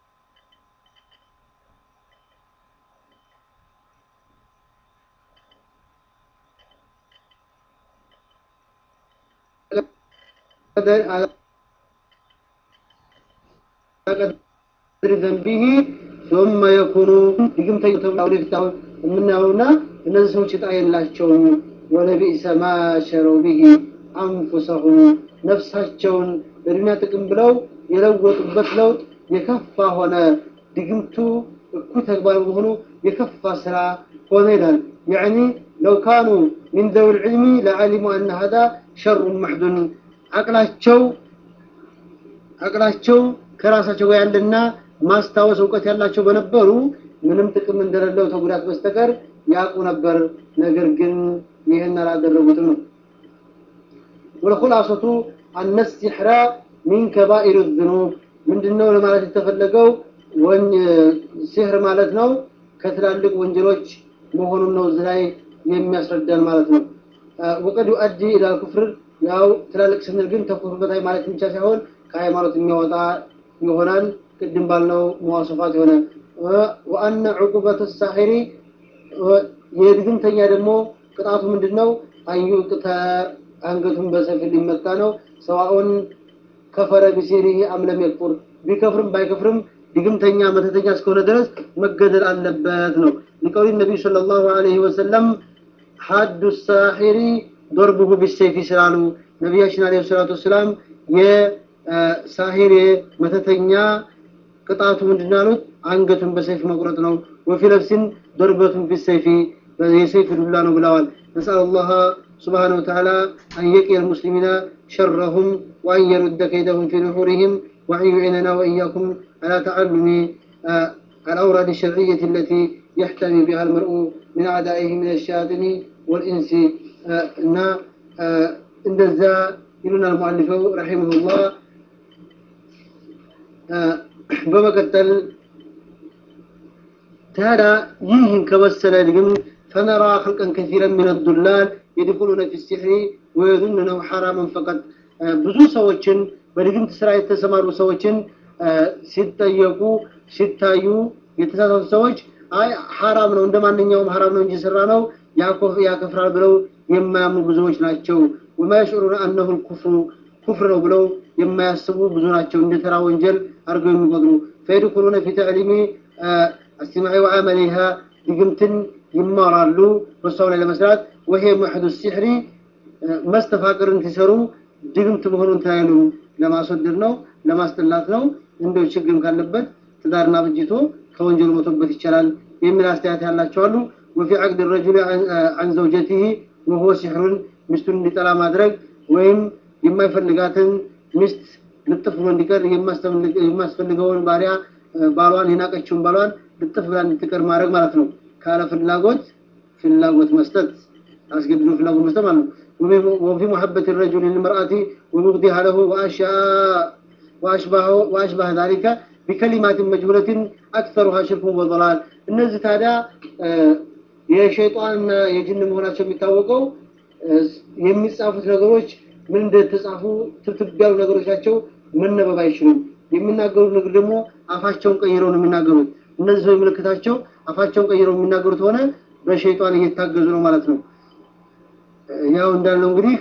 قدر ذنبه ثم يكون ድግምተኛ ተብለው ወደፊት አሁን የምናየውና እነዚህ ሰዎች እጣ የላቸውም ወለቢእሰ ማ ሸረው ቢሂ አንፉሰሁም ነፍሳቸውን ለዱንያ ጥቅም ብለው የለወጡበት ለውጥ የከፋ ሆነ ድግምቱ እኩ ተግባር በሆኑ የከፋ ስራ ሆነ ይላል يعني لو كانوا من ذوي العلم لعلموا أن هذا شر محدن አቅላቸው አቅላቸው ከራሳቸው ጋር ያለና ማስታወስ እውቀት ያላቸው በነበሩ ምንም ጥቅም እንደሌለው ተጉዳት በስተቀር ያውቁ ነበር ነገር ግን ይህን አላደረጉትም ነው ወልኹላሰቱ አነ ሲሕራ ሚን ከባኢር ዝኑብ ምንድነው ለማለት የተፈለገው ሲህር ማለት ነው ከትላልቅ ወንጀሎች መሆኑን ነው እዚህ ላይ የሚያስረዳን ማለት ነው ወቀድ ዩአዲ ኢላ ኩፍር ያው ትላልቅ ስንል ግን ተኩፍር በታይ ማለት ብቻ ሳይሆን ከሃይማኖት የሚያወጣ ይሆናል ቅድም ባልነው መዋሰፋት የሆነ ወአነ ዑቁበት ሳሒሪ የድግምተኛ ደግሞ ቅጣቱ ምንድነው አንዩቅተ አንገቱን በሰፊ ሊመታ ነው ሰዋኡን ከፈረ ቢሲሪሂ አምለም የክፉር ቢከፍርም ባይከፍርም ድግምተኛ መተተኛ እስከሆነ ድረስ መገደል አለበት ነው ሊቀውሊ ነቢዩ ሰለላሁ ዐለይሂ ወሰለም ሐዱ ሳሒሪ ዶርቡሁ ቢሰይፍ ስላሉ ነቢያችን አለይሂ ሰላቱ ወሰላም የሳሂር መተተኛ ቅጣቱ ምንድን አሉት አንገቱን በሰይፍ መቁረጥ ነው ወፊ ነፍሲን ዶርበቱን ቢሰይፊ የሰይፍ ዱላ ነው ብለዋል ነስአል አላህ سبحانه وتعالى أن يقي المسلمين شرهم وأن يرد كيدهم في نحورهم وأن يعيننا وإياكم على تعلم الأوراد الشرعية التي يحتمي بها المرء من أعدائه من الشياطين والإنس እና እንደዛ ይሉናል ሙአሊፈው ረሒመሁላህ በመቀጠል ታዲያ ይህን ከመሰለ ግን ፈነራ خلقا كثيرا من الضلال يدخلون في السحر ويظنونه حراما فقط ብዙ ሰዎችን በድግምት ስራ የተሰማሩ ሰዎችን ሲጠየቁ ሲታዩ የተሳሳቱ ሰዎች አይ ሐራም ነው እንደ ማንኛውም ሐራም ነው እንጂ ስራ ነው ያከፍራል ብለው የማያምኑ ብዙዎች ናቸው وما يشعرون انه الكفر ኩፍር ነው ብለው የማያስቡ ብዙ ናቸው እንደ ተራ ወንጀል አድርገው የሚቆጥሩ فيدخلون في تعليم السمع وعملها ድግምትን ይማራሉ በሷው ላይ ለመስራት وهي محد السحر መስተፋቅርን ሲሰሩ ድግምት መሆኑን ታያሉ ለማስወደድ ነው ለማስጠላት ነው እንደው ችግርም ካለበት ትዳርና ብጅቶ ከወንጀሉ መቶበት ይቻላል የሚል አስተያየት ያላቸው አሉ وفي عقد الرجل عن زوجته وهو سحر ሚስቱን እንዲጠላ ማድረግ ወይም የማይፈልጋትን ሚስት ልጥፍ ብሎ እንዲቀር የማስፈልገውን ባሪያ ባሏን የናቀችውን ባሏን ልጥፍ ብላ እንድትቀር ማድረግ ማለት ነው ካለ ፍላጎት ፍላጎት መስጠት አስገድዶ ፍላጎት መስጠት ማለት ነው وفي محبة الرجل للمرأة وبغضها له وأشياء وأشبه, وأشبه ذلك بكلمات مجهولة أكثرها شرك وضلال እነዚህ ታዲያ የሸይጣንና የጅን መሆናቸው የሚታወቀው የሚጻፉት ነገሮች ምን እንደተጻፉ ትብትብ ያሉ ነገሮች ናቸው መነበብ አይችሉም የሚናገሩት ነገር ደግሞ አፋቸውን ቀይረው ነው የሚናገሩት እነዚህ ሰው ምልክታቸው አፋቸውን ቀይረው የሚናገሩት ሆነ በሸይጣን እየታገዙ ነው ማለት ነው ያው እንዳለው እንግዲህ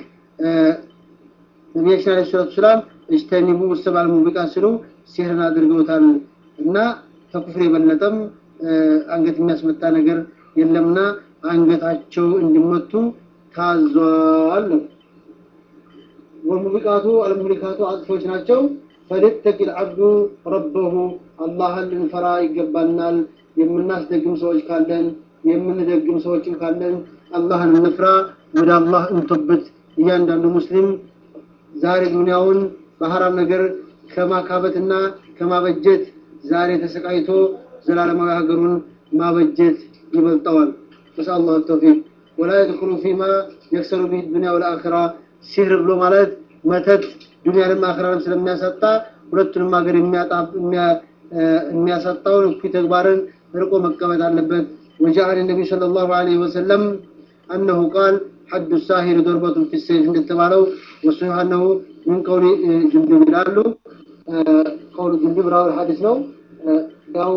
ነቢያችን አለ ሰላቱ ሰላም እጅተኒቡ ሰባል ሙቢቃ ስሉ ሲህርን አድርገውታል እና ከኩፍር የበለጠም አንገት የሚያስመታ ነገር የለምና አንገታቸው እንዲመቱ ታዟል ነው ወሙቢቃቱ አልሙሊካቱ አጥፎች ናቸው ፈሊተቂ ልዓብዱ ረበሁ አላህን ልንፈራ ይገባናል የምናስደግም ሰዎች ካለን የምንደግም ሰዎችም ካለን አላህን እንፍራ ወደ አላህ እንቶበት እያንዳንዱ ሙስሊም ዛሬ ዱንያውን በሐራም ነገር ከማካበትና ከማበጀት ዛሬ ተሰቃይቶ ዘላለማዊ ሀገሩን ማበጀት ይበልጠዋል ነስአል አላህ ተውፊቅ ወላ የድኩሉ ፊማ የክሰሩ ቢህ ዱንያ ወልአኺራ ሲህር ብሎ ማለት መተት ዱንያንም አኺራንም ስለሚያሳጣ ሁለቱንም ሀገር የሚያሳጣውን እኩይ ተግባርን ርቆ መቀመጥ አለበት وجعل النبي صلى الله عليه وسلم أنه قال حد الساهر ضربة في السيف عند التبالو والصحيح أنه من قول جندب لالو قول جندب راوي الحديث ነው ያው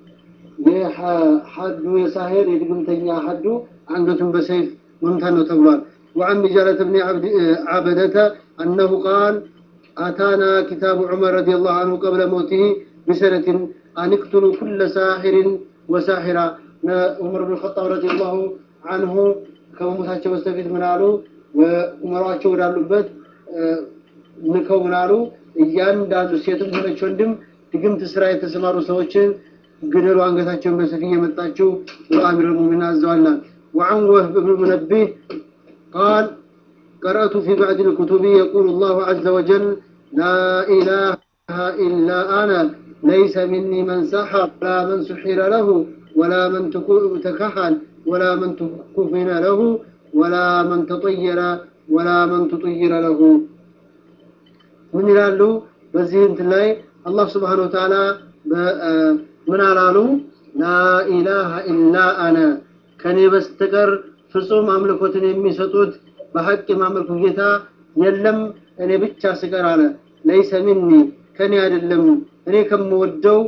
የሐዱ የሳሄር የድግምተኛ ሐዱ አንገቱን በሰይፍ መምታት ነው ተብሏል وعن بجالة بن عبد عبدة أنه قال أتانا كتاب عمر رضي الله عنه قبل موته بسنة أن اقتلوا كل ساحر وساحرة عمر بن الخطاب رضي الله عنه ከመሞታቸው በስተፊት ምን አሉ ወኡመሯቸው ወዳሉበት ልከው ምን አሉ እያንዳንዱ ሴትም ሆነች ወንድም ድግምት ስራ የተሰማሩ ሰዎችን ግደሉ አንገታቸውን በሰፊ እየመጣችው ብሎ አሚር ሙሚን አዘዋልና وعن وهب بن منبه قال قرأت في بعض الكتب يقول الله عز وجل لا إله إلا أنا ليس مني من سحر ولا من سحر له ولا من تكحل ولا من تكفن له ولا من تطير ولا من تطير له من ይላሉ በዚህ እንትን ላይ አላህ ስብሓን ወተዓላ ምን አላሉ ላኢላሃ ኢላ አነ ከኔ በስተቀር ፍጹም አምልኮትን የሚሰጡት በሐቅ የማመልኩ ጌታ የለም እኔ ብቻ ስቀር አለ ለይሰ ሚኒ ከኔ አይደለም እኔ ከምወደው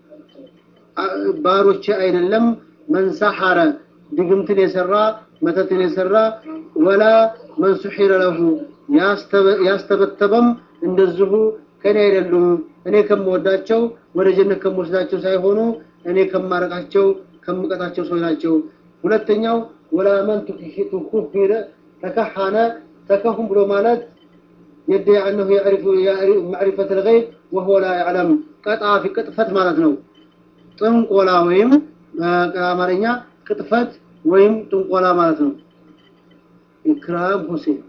ባሮቼ አይደለም መንሰሐረ ድግምትን የሰራ መተትን የሰራ ወላ መን ሱሒረ ለሁ ያስተበተበም እንደዚሁ ከኔ አይደሉም እኔ ከምወዳቸው ወደ ጀነት ከምወስዳቸው ሳይሆኑ እኔ ከማረቃቸው ከምቀጣቸው ሰዎች ናቸው ሁለተኛው ወላ መን ትኩፊረ ተከሐነ ተከሁም ብሎ ማለት يدعي أنه يعرف معرفة الغيب وهو لا يعلم قطع في قطفة ማለት ነው ጥንቆላ ወይም በአማርኛ ቅጥፈት ወይም ጥንቆላ ማለት ነው ኢክራም ሁሴን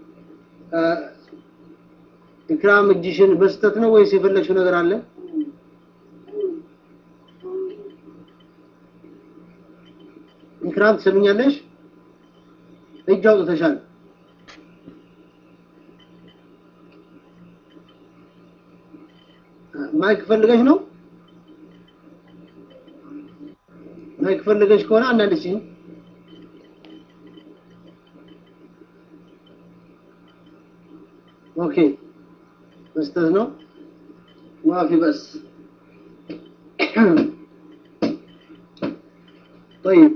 ኢክራም እጅሽን በስተት ነው ወይስ የፈለግሽው ነገር አለ ኢክራም ትሰምኛለሽ እጅ አውጥተሻል ማይክ ፈልገሽ ነው? ማይክ ፈልገሽ ከሆነ አንዳንድ ሲን ኦኬ መስጠት ነው ማፊ በስ طيب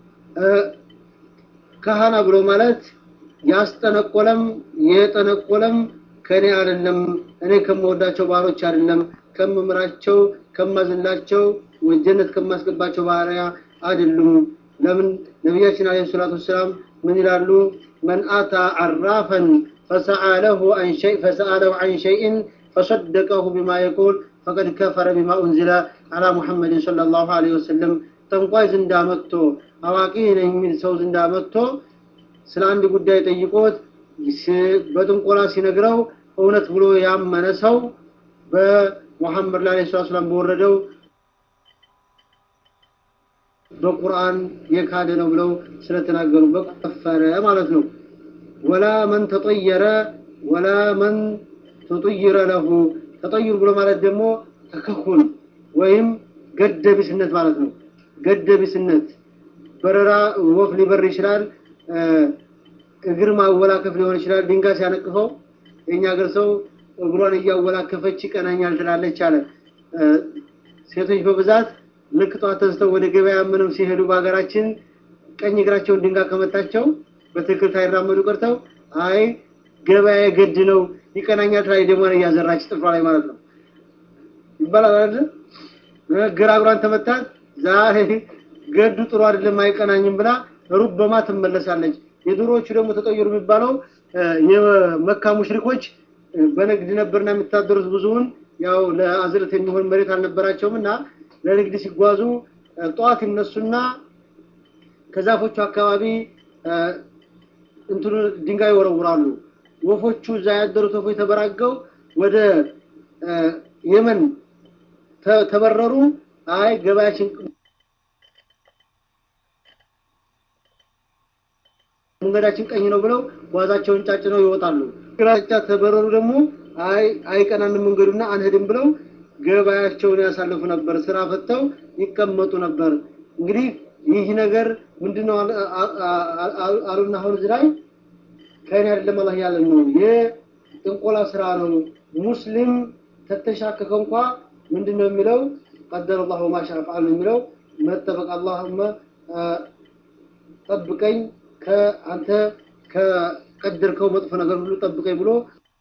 ካህና ብሎ ማለት ያስጠነቆለም የጠነቆለም ከኔ አይደለም እኔ ከምወዳቸው ባሮች አይደለም ከምምራቸው ከማዝላቸው ጀነት ከማስገባቸው ባህሪያ አይደሉም ለምን ነቢያችን አለይሂ ሰላቱ ወሰላም ምን ይላሉ መን አታ አራፈን فسأله عن شيء فسأله عن شيء فصدقه بما يقول فقد كفر بما أنزل على محمد صلى الله عليه وسلم ጠንቋይ ዝንዳ መጥቶ አዋቂ ነኝ የሚል ሰው ዝንዳ መጥቶ ስለ አንድ ጉዳይ ጠይቆት በጥንቆላ ሲነግረው እውነት ብሎ ያመነ ሰው በሙሐመድ ላይ ሰለላሁ ዐለይሂ ወሰለም በወረደው በቁርአን የካደ ነው ብለው ስለተናገሩ በከፈረ ማለት ነው። ወላ መን ተጠየረ ወላ መን ተጠይረ ለሁ ተጠይር ብሎ ማለት ደግሞ ተከኩል ወይም ገደቢስነት ማለት ነው። ገደቢስነት በረራ ወፍ ሊበር ይችላል። እግር ማወላከፍ ሊሆን ይችላል። ድንጋይ ሲያነቅፈው የኛ ሀገር ሰው እግሯን እያወላከፈች ይቀናኛል ትላለች አለ። ሴቶች በብዛት ልክ ጠዋት ተነስተው ወደ ገበያ ምንም ሲሄዱ በሀገራችን ቀኝ እግራቸውን ድንጋይ ከመታቸው በትክክል ሳይራመዱ ቀርተው አይ ገበያ የግድ ነው ይቀናኛል ትላለች። ደሟን እያዘራች ጥፍሯ ላይ ማለት ነው ይባላል አይደል? ግራ እግሯን ተመታት ዛሬ ገዱ ጥሩ አይደለም አይቀናኝም ብላ ሩበማ ትመለሳለች። የድሮዎቹ ደግሞ ተጠየሩ የሚባለው የመካ ሙሽሪኮች በንግድ ነበርና የሚታደሩት ብዙውን ያው ለአዝርት የሚሆን መሬት አልነበራቸውም እና ለንግድ ሲጓዙ ጠዋት ይነሱና ከዛፎቹ አካባቢ እንትኑ ድንጋይ ይወረውራሉ። ወፎቹ እዛ ያደሩት ወፎች ተበራገው ወደ የመን ተበረሩ። አይ ገበያችን መንገዳችን ቀኝ ነው ብለው ጓዛቸውን ጫጭነው ይወጣሉ። ግራጫ ተበረሩ ደግሞ አይ አይቀናንም መንገዱና አንሄድም ብለው ገበያቸውን ያሳልፉ ነበር። ስራ ፈተው ይቀመጡ ነበር። እንግዲህ ይህ ነገር ምንድነው አሉና አሁን እዚህ ላይ ከእኔ አይደለም አላህ ያለ ነው። የጥንቆላ ስራ ነው። ሙስሊም ተተሻከከ እንኳ ምንድነው የሚለው ቀደረ አላሁ ማሻ ፈዓል የሚለው መጠበቅ አላሁመ ጠብቀኝ ከአንተ ከቀደርከው መጥፎ ነገር ሁሉ ጠብቀኝ ብሎ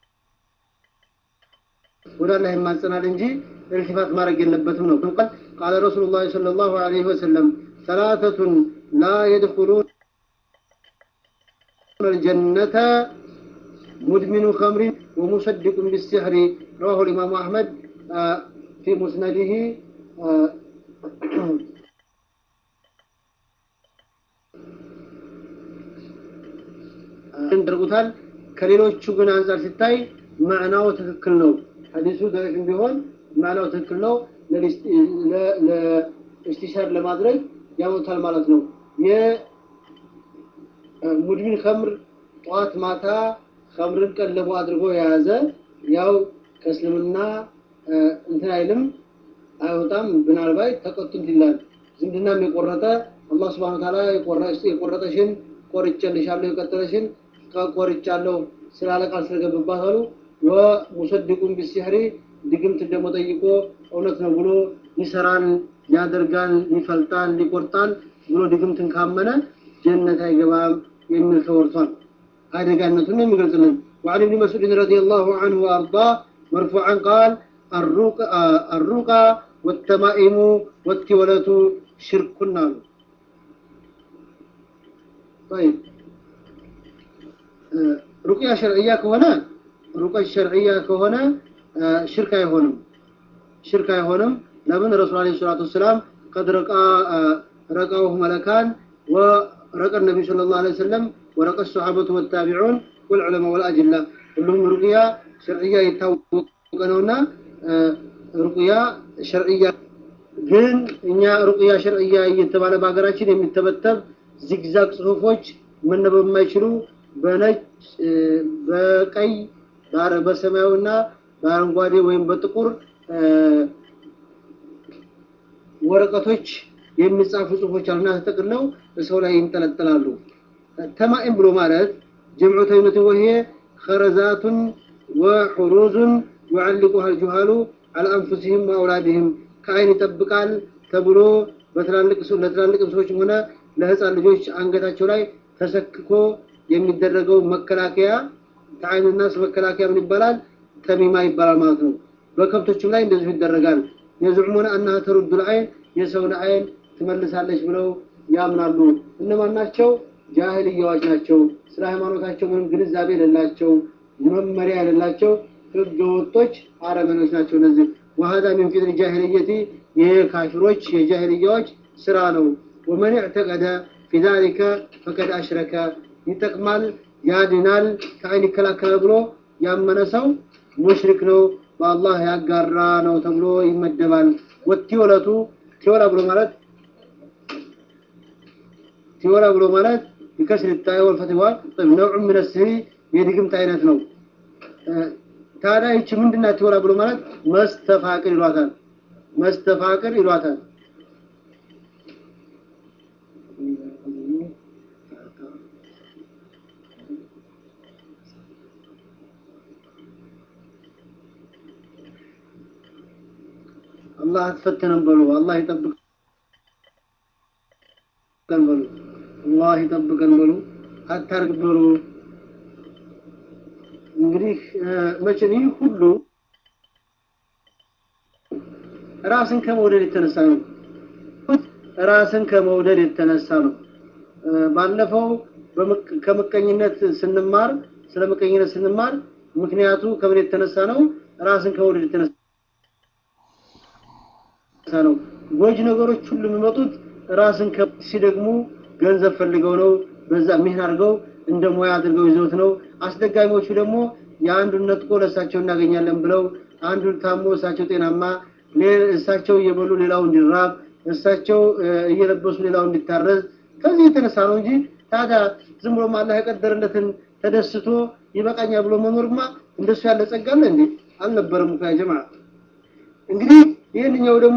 ወደ አላህ ይማጸናል እንጂ ኢልቲፋት ማድረግ የለበትም ነው። ቃል ቃለ ረሱሉላህ ሰለላሁ ዐለይሂ ወሰለም ሰላተቱን ላ የድኹሉን الجنة مدمن خمر ومصدق بالسحر رواه الإمام أحمد في مسنده ያደርጉታል። ከሌሎቹ ግን አንጻር ሲታይ ማዕናው ትክክል ነው። ሐዲሱ ደረቅም ቢሆን ማዕናው ትክክል ነው። ለእስቲሻር ለማድረግ ያመጣል ማለት ነው። የሙድሚን ከምር ጠዋት ማታ ከምርን ቀለቡ አድርጎ የያዘ ያው ከእስልምና እንትን አይልም አይወጣም። ምናልባት ተቀጡት ይላል። ዝምድናም የቆረጠ አላህ ስብሐነ ወተዓላ የቆረጠሽን ቆርጬልሻለሁ የቀጠለሽን ቆርጫለሁ ስላለ ቃል ስለገባባት አሉ። ወሙሰድቁን ቢሲሕሪ ድግምት ደግሞ ጠይቆ እውነት ነው ብሎ ይሰራል፣ ያደርጋል፣ ይፈልጣል፣ ይቆርጣል ብሎ ድግምትን ካመነ ጀነት አይገባም የሚል ተወርቷል። አደጋነቱን የሚገልጽልን وعن ابن مسعود رضي الله عنه وأرضاه مرفوعا قال الرقى والتمائم والتولة شرك نار طيب ሩቅያ ሸርዕያ ከሆነ ሩቅያ ሸርዕያ ከሆነ ሽርክ አይሆንም ሽርክ አይሆንም ለምን ረሱል አለይሂ ሰላቱ ወሰላም ቀድ ረቃ ረቃው መለካን ወረቀ ነብዩ ሰለላሁ ዐለይሂ ወሰለም ወረቀ ሱሐበቱ ወታቢዑን ወልዑለማ ወልአጅላ ሁሉም ሩቅያ ሸርዕያ የታወቀ ነውና ሩቅያ ሸርዕያ ግን እኛ ሩቅያ ሸርዕያ እየተባለ በሀገራችን የሚተበተብ ዚግዛግ ጽሁፎች መነበብ የማይችሉ በነጭ በቀይ በሰማያዊና በአረንጓዴ ወይም በጥቁር ወረቀቶች የሚጻፉ ጽሁፎች አሉና ተጠቅለው ሰው ላይ ይንጠለጠላሉ። ተማኢም ብሎ ማለት ጀምዑ ተይመት ወሄ ኸረዛቱን ወሑሩዙን ዩዓልቁሃ ልጁሃሉ አላ አንፉሲህም ወአውላድህም ከአይን ይጠብቃል ተብሎ በትላልቅ ለትላልቅ ሰዎችም ሆነ ለህፃን ልጆች አንገታቸው ላይ ተሰክኮ የሚደረገው መከላከያ ከአይንና መከላከያ ምን ይባላል? ተሚማ ይባላል ማለት ነው። በከብቶችም ላይ እንደዚሁ ይደረጋል። የዝዑሙነ አናሃ ተሩዱል አይን የሰውን አይን ትመልሳለች ብለው ያምናሉ። እነማን ናቸው? ጃህልያዎች ናቸው። ስለ ሃይማኖታቸው ምንም ግንዛቤ የሌላቸው መመሪያ የሌላቸው ህገ ወጦች አረመኖች ናቸው። እነዚህ ወሀዛ ሚን ፊትሪ ጃሂልየቲ ይሄ ካፊሮች የጃሂልያዎች ስራ ነው። ወመን እዕተቀደ ፊ ዛሊከ ፈቀድ አሽረከ ይጠቅማል፣ ያድናል፣ ከአይን ይከላከላል ብሎ ያመነ ሰው ሙሽሪክ ነው፣ በአላህ ያጋራ ነው ተብሎ ይመደባል። ወቲወለቱ ቲወላ ብሎ ማለት ቲወላ ብሎ ማለት ቢከስር ታይ ወልፈትዋ ነውዕ ምን ስህሪ የድግምት አይነት ነው። ታዲያ ይቺ ምንድናት? ቲወላ ብሎ ማለት መስተፋቅር ይሏታል። መስተፋቅር ይሏታል። አላህ አትፈተነን በሉ። አላህ ይጠብቀን በሉ። አላህ ይጠብቀን በሉ። አታርግ በሉ። እንግዲህ መቼም ይህ ሁሉ ራስን ከመውደድ የተነሳ ነው። ራስን ከመውደድ የተነሳ ነው። ባለፈው ከምቀኝነት ስንማር ስለ ምቀኝነት ስንማር ምክንያቱ ከምን የተነሳ ነው? ራስን ከመውደድ የተነሳ ነው። ጎጅ ነገሮች ሁሉ የሚመጡት ራስን ሲደግሙ ገንዘብ ፈልገው ነው። በዛ ምን አድርገው እንደ ሙያ አድርገው ይዘውት ነው። አስደጋሚዎቹ ደግሞ የአንዱን ነጥቆ ለእሳቸው እናገኛለን ብለው አንዱን ታሞ እሳቸው ጤናማ፣ እሳቸው እየበሉ ሌላው እንዲራብ፣ እሳቸው እየለበሱ ሌላው እንዲታረዝ ከዚህ የተነሳ ነው እንጂ ታዲያ ዝም ብሎ አላህ የቀደረለትን ተደስቶ ይበቃኛል ብሎ መኖርማ እንደሱ ያለ ጸጋ አለ እንዴ? አልነበረም እኮ ያ ጀማዓ። እንግዲህ ይህንኛው ደግሞ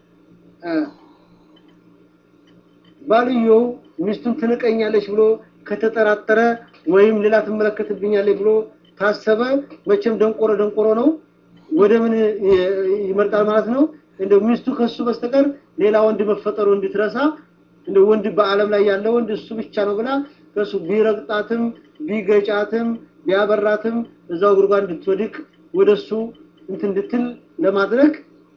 ባልየው ሚስቱን ትንቀኛለች ብሎ ከተጠራጠረ ወይም ሌላ ትመለከትብኛለች ብሎ ታሰበ፣ መቼም ደንቆሮ ደንቆሮ ነው። ወደ ምን ይመርጣል ማለት ነው? እንደው ሚስቱ ከሱ በስተቀር ሌላ ወንድ መፈጠሩ እንድትረሳ እንደ ወንድ በዓለም ላይ ያለ ወንድ እሱ ብቻ ነው ብላ ከሱ ቢረግጣትም ቢገጫትም ቢያበራትም እዛው ጉድጓድ እንድትወድቅ ወደሱ እንትን እንድትል ለማድረግ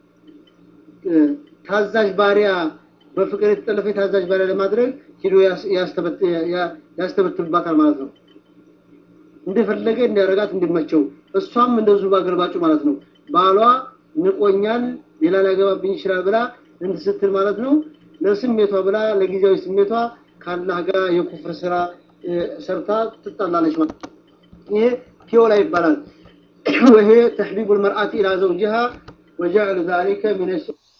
ታዛዥ ባሪያ በፍቅር የተጠለፈ ታዛዥ ባሪያ ለማድረግ ሂዶ ያስተበትብባታል ማለት ነው። እንደፈለገ እንዲያረጋት እንዲመቸው፣ እሷም እንደዚሁ ባገርባጩ ማለት ነው። ባሏ ንቆኛል፣ ሌላ ሊያገባብኝ ይችላል ብላ እንትን ስትል ማለት ነው። ለስሜቷ ብላ ለጊዜያዊ ስሜቷ ከአላህ ጋር የኩፍር ስራ ሰርታ ትጣላለች ማለት ነው። ይሄ ቲዮላ ይባላል። ወይሄ ተሕቢቡ ልመርአቲ ኢላ ዘውጅሃ ወጀዕሉ ዛሊከ ሚነ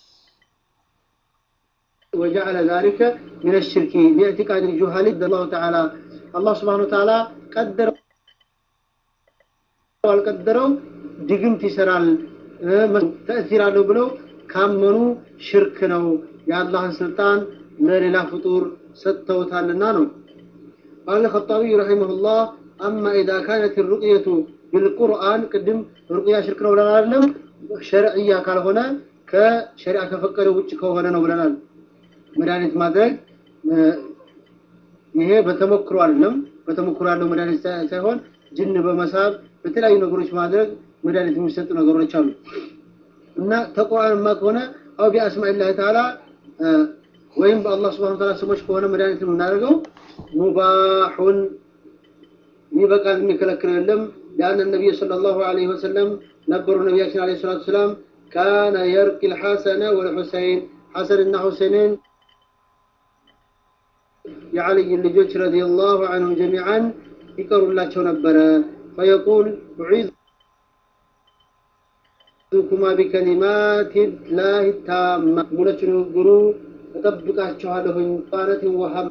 وجعل ذلك من الشرك باعتقاد الجهال الله تعالى الله سبحانه وتعالى قدر والقدروا ድግምት ይሰራል ተእሲር አለው ብለው ካመኑ ሽርክ ነው የአላህን ስልጣን ለሌላ ፍጡር ሰጥተውታልና ነው قال الخطابي رحمه الله أما إذا كانت الرقية بالقرآن قدم رقية شرك ነው ብለናል አይደለም ሸርዕያ ካልሆነ ከሸሪዓ ከፈቀደው ውጭ ከሆነ ነው ብለናል መድኃኒት ማድረግ ይሄ በተሞክሮ አይደለም። በተሞክሮ ያለው መድኃኒት ሳይሆን ጅን በመሳብ በተለያዩ ነገሮች ማድረግ መድኃኒት የሚሰጡ ነገሮች አሉ እና ተቁርአንማ ከሆነ አው ቢአስማኢላህ ተዓላ ወይም በአላህ ስብሐነ ወተዓላ ስሞች ከሆነ መድኃኒት የምናደርገው ሙባሑን ይበቃል፣ የሚከለክለው የለም። ሊአነ ነቢይ ሰለላሁ ዐለይሂ ወሰለም ነበሩ ነቢያችን ዐለይሂ ሰላቱ ወሰላም ካነ የርቂ ልሐሰነ ወልሑሰይን ሐሰንና ሁሴንን የዓልይ ልጆች ረዲየላሁ ዐንሁም ጀሚዓን ይቀሩላቸው ነበረ። ፈየቁል ኡዒዙኩማ ቢከሊማት ላህ ታማ ሙለች ንግግሩ እጠብቃችኋለሁኝ ቃነትን ወሃማ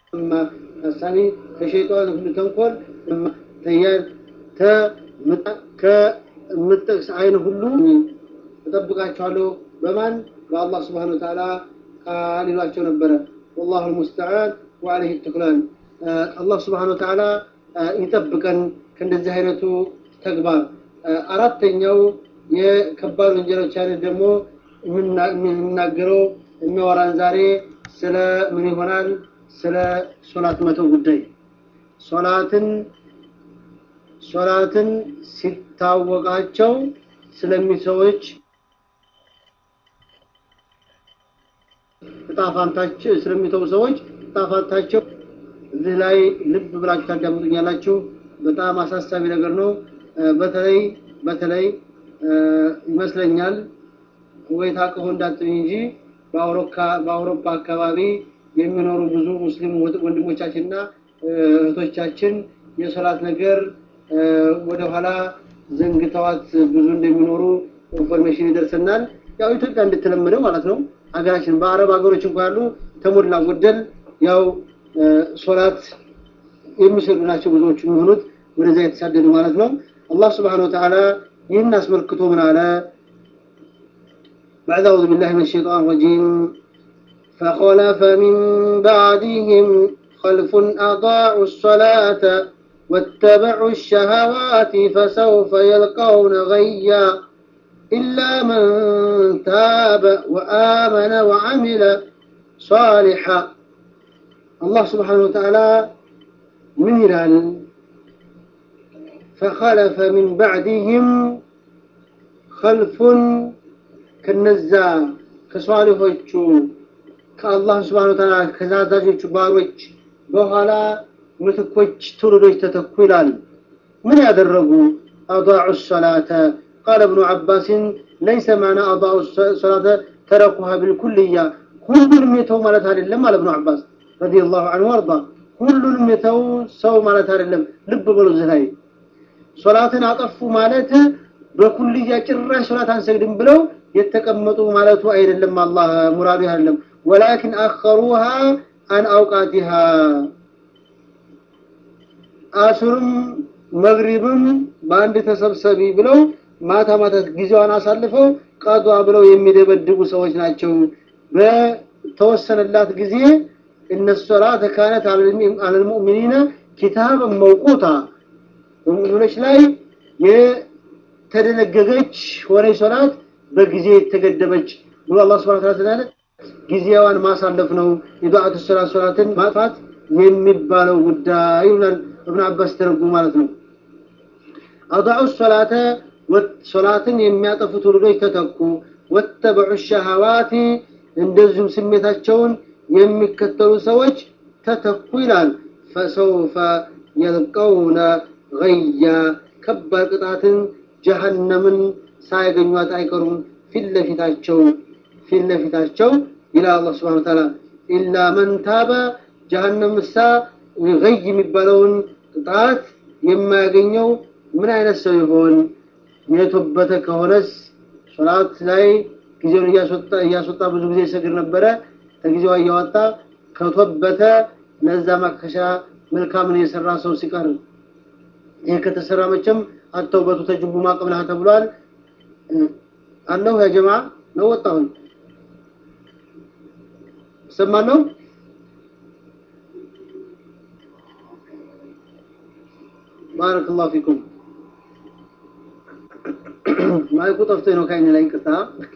ሀሳቢ ከሸይጣን ሁሉ ተንኮል ከምጠቅስ አይን ሁሉ እጠብቃቸዋለሁ በማን በአላህ ስብሓን ወተዓላ ቃል ይሏቸው ነበረ ወላሁ ልሙስተዓን ወአለህ ትክላን አላህ ስብሓን ወተዓላ ይጠብቀን ከእንደዚህ አይነቱ ተግባር አራተኛው የከባድ ወንጀሎች አይነት ደግሞ የምናገረው የሚያወራን ዛሬ ስለ ምን ይሆናል ስለ ሶላት መተው ጉዳይ ሶላትን ሶላትን ሲታወቃቸው ስለሚሰዎች እጣፋንታቸው ስለሚተው ሰዎች እጣፋንታቸው እዚህ ላይ ልብ ብላችሁ ታዳምጡኛላችሁ በጣም አሳሳቢ ነገር ነው በተለይ በተለይ ይመስለኛል ኩዌት አቅፎ እንዳትኝ እንጂ በአውሮፓ አካባቢ የሚኖሩ ብዙ ሙስሊም ወንድሞቻችንና እህቶቻችን የሶላት ነገር ወደኋላ ዘንግተዋት ብዙ እንደሚኖሩ ኢንፎርሜሽን ይደርሰናል ያው ኢትዮጵያ እንድትለምደው ማለት ነው ሀገራችን በአረብ ሀገሮች እንኳ ያሉ ተሞላ ጎደል ያው ሶላት የሚሰሉ ናቸው ብዙዎቹ የሚሆኑት ወደዛ የተሳደዱ ማለት ነው አላህ ስብሓን ወተዓላ ይህን አስመልክቶ ምን አለ بعد أعوذ بالله من الشيطان الرجيم فخلف من بعدهم خلف أضاعوا الصلاة واتبعوا الشهوات فسوف يلقون غيا إلا من تاب وآمن وعمل صالحا الله سبحانه وتعالى من هلال فخلف من بعدهم خلف كنزا كصالحوቹ ከአላህ ስብሓን ወተዓላ ከዛዛዦቹ ባሮች በኋላ ምትኮች ትውልዶች ተተኩ ይላል ምን ያደረጉ አضاعوا الصلاة قال ابن عباس ليس معنى أضاعوا الصلاة تركوها بالكلية ሁሉንም የተው ማለት አይደለም አለ ابن عباس رضي الله عنه وارضى ሁሉንም የተው ሰው ማለት አይደለም ልብ በሉ እዚህ ላይ ሶላትን አጠፉ ማለት በኩልያ ጭራሽ ሶላት አንሰግድም ብለው የተቀመጡ ማለቱ አይደለም አላህ ሙራዱ አይደለም ወላኪን አኸሩሃ አን አውቃቲሃ አሱርም መግሪብም በአንድ ተሰብሰቢ ብለው ማታ ማታ ጊዜዋን አሳልፈው ቀዷ ብለው የሚደበድቡ ሰዎች ናቸው በተወሰነላት ጊዜ እነ ሶላተ ካነት አለልሙእሚኒነ ኪታብን መውቁታ በሙእሚኖች ላይ የተደነገገች ሆነ ሶላት በጊዜ የተገደበች ብሎ አላህ ስብሐ ወተዓላ ስላለ ጊዜዋን ማሳለፍ ነው የዱዓቱ ሶላት ሶላትን ማጥፋት የሚባለው ጉዳይ ይላል እብን አባስ ተረጉ ማለት ነው አضعوا الصلاة ሶላትን የሚያጠፉ ትውልዶች ተተኩ ወተበዑ ሸሃዋት እንደዚሁም ስሜታቸውን የሚከተሉ ሰዎች ተተኩ ይላል ፈሰውፈ የልቀውነ ገያ ከባድ ቅጣትን ጀሃነምን ሳያገኟት አይቀሩም ፊት ለፊታቸው ፊት ለፊታቸው ይላል አላህ ስብሐነ ወተዓላ ኢላ መን ታበ ጀሃነም ምሳ ገይ የሚባለውን ቅጣት የማያገኘው ምን አይነት ሰው ይሆን የተወበተ ከሆነስ ሶላት ላይ ጊዜውን እያስወጣ እያስወጣ ብዙ ጊዜ ይሰግድ ነበረ ከጊዜዋ እያወጣ ከተወበተ ለዛ ማከሻ መልካምን የሰራ ሰው ሲቀር ይህ ከተሰራ መቼም አተውበቱ ተጅቡ ማቀብላህ ተብሏል አለሁ ያ ጀማ ነው ወጣሁን ሰማነው ባረክ ላሁ ፊኩም ማይኩ ጠፍቶ ነው ከአይን ላይ ቅጣ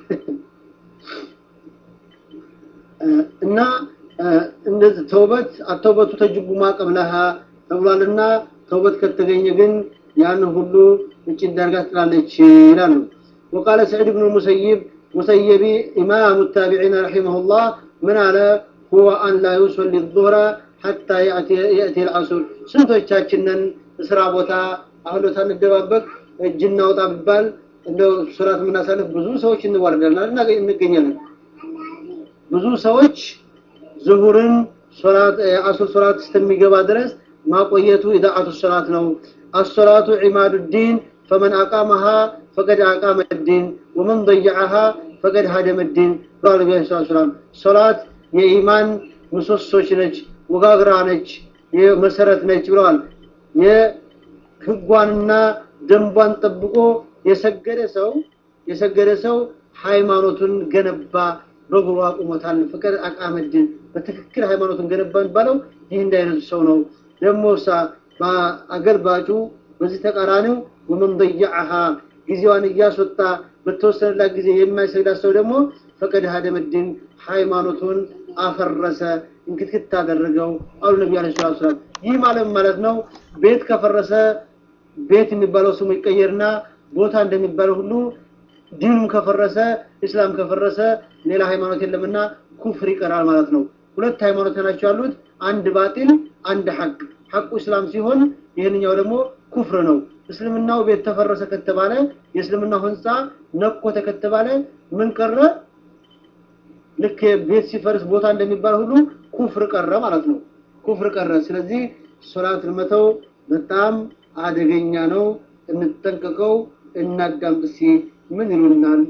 እና እንደዚህ ተውበት አተውበቱ ተጅቡ ማቀብለሃ ተብሏልና ተውበት ከተገኘ ግን ያን ሁሉ እጭ ዳርጋ ትላለች ይላሉ وقال سعيد بن المسيب مسيب إمام التابعين رحمه الله من على هو أن لا يصلي الظهر حتى يأتي, يأتي العصر ስንቶቻችንን ስራ ቦታ አህሎታ እንደባበቅ እጅና ወጣ ቢባል እንደው ሶላት የምናሳልፍ ብዙ ሰዎች እንዋርዳለን እንገኛለን ብዙ ሰዎች ዙሁርን ሶላት አሱር ሶላት እስከሚገባ ድረስ ማቆየቱ ኢዳአቱ ሶላት ነው الصلاة عماد الدين فمن أقامها فقد أقام الدين ومن ضيعها فقد هدم الدين قال النبي صلى الله عليه وسلم صلاة የኢማን ምሰሶች ነች ወጋግራ ነች የመሰረት ነች ብለዋል የህጓንና ደንቧን ጠብቆ የሰገደ ሰው የሰገደ ሰው ሃይማኖቱን ገነባ በእግሩ አቁሞታል። ፍቅር አቃመድን በትክክል ሃይማኖቱን ገነባ የሚባለው ይህ እንዳይነቱ ሰው ነው። ደግሞ ሳ አገልባጩ በዚህ ተቃራኒው ወመን ضيعها ጊዜዋን እያስወጣ በተወሰነላት ጊዜ የማይሰግዳት ሰው ደግሞ ፈቀድ ሀደመድን ሃይማኖቱን አፈረሰ፣ እንክትክት አደረገው አሉ ነቢ ዐለይሂ ሰላቱ ወሰላም። ይህ ማለት ማለት ነው ቤት ከፈረሰ ቤት የሚባለው ስሙ ይቀየርና ቦታ እንደሚባለው ሁሉ ዲኑም ከፈረሰ እስላም ከፈረሰ ሌላ ሃይማኖት የለምና ኩፍር ይቀራል ማለት ነው። ሁለት ሃይማኖት ናቸው ያሉት፣ አንድ ባጢል፣ አንድ ሐቅ። ሐቁ እስላም ሲሆን ይህንኛው ደግሞ ኩፍር ነው። እስልምናው ቤት ተፈረሰ ከተባለ የእስልምናው ህንፃ ነኮተ ከተባለ ምን ቀረ? ልክ ቤት ሲፈርስ ቦታ እንደሚባል ሁሉ ኩፍር ቀረ ማለት ነው። ኩፍር ቀረ። ስለዚህ ሶላት መተው በጣም አደገኛ ነው። እንጠንቀቀው፣ እናዳምጥ። እስኪ ምን ይሉናል?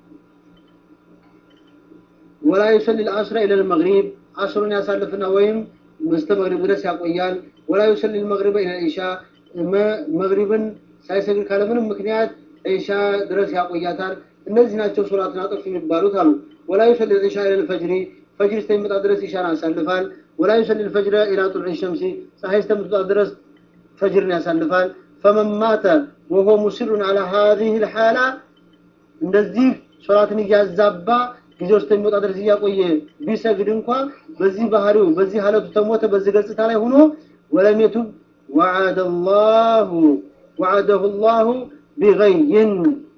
ወላ ዩሰሊ ልአስረ ኢለ ልመግሪብ አስሩን ያሳልፍና ወይም መስተ መግሪብ ድረስ ያቆያል። ወላ ዩሰሊ ልመግሪበ ኢለ ኢሻ መግሪብን ሳይሰግድ ካለምንም ምክንያት ኢሻ ድረስ ያቆያታል። እነዚህ ናቸው ሶላትን አጠፍ የሚባሉት አሉ። ወላ ዩሰሊ ኢሻ ኢለ ልፈጅሪ ፈጅር እስከሚመጣ ድረስ ኢሻን ያሳልፋል። ወላ ዩሰሊ ልፈጅረ ኢላ ጡልዕ ሸምሲ ፀሐይ እስከምትወጣ ድረስ ፈጅርን ያሳልፋል። ፈመን ማተ ወሆ ሙሲሩን አላ ሀዚህ ልሓላ እንደዚህ ሶላትን እያዛባ ጊዜው እስከሚወጣ ድረስ እያቆየ ቢሰግድ እንኳ በዚህ ባህሪው በዚህ ሀለቱ ተሞተ በዚህ ገጽታ ላይ ሆኖ ወለም የቱብ ወዓደ ላሁ ወዓደሁ ላሁ ቢገይን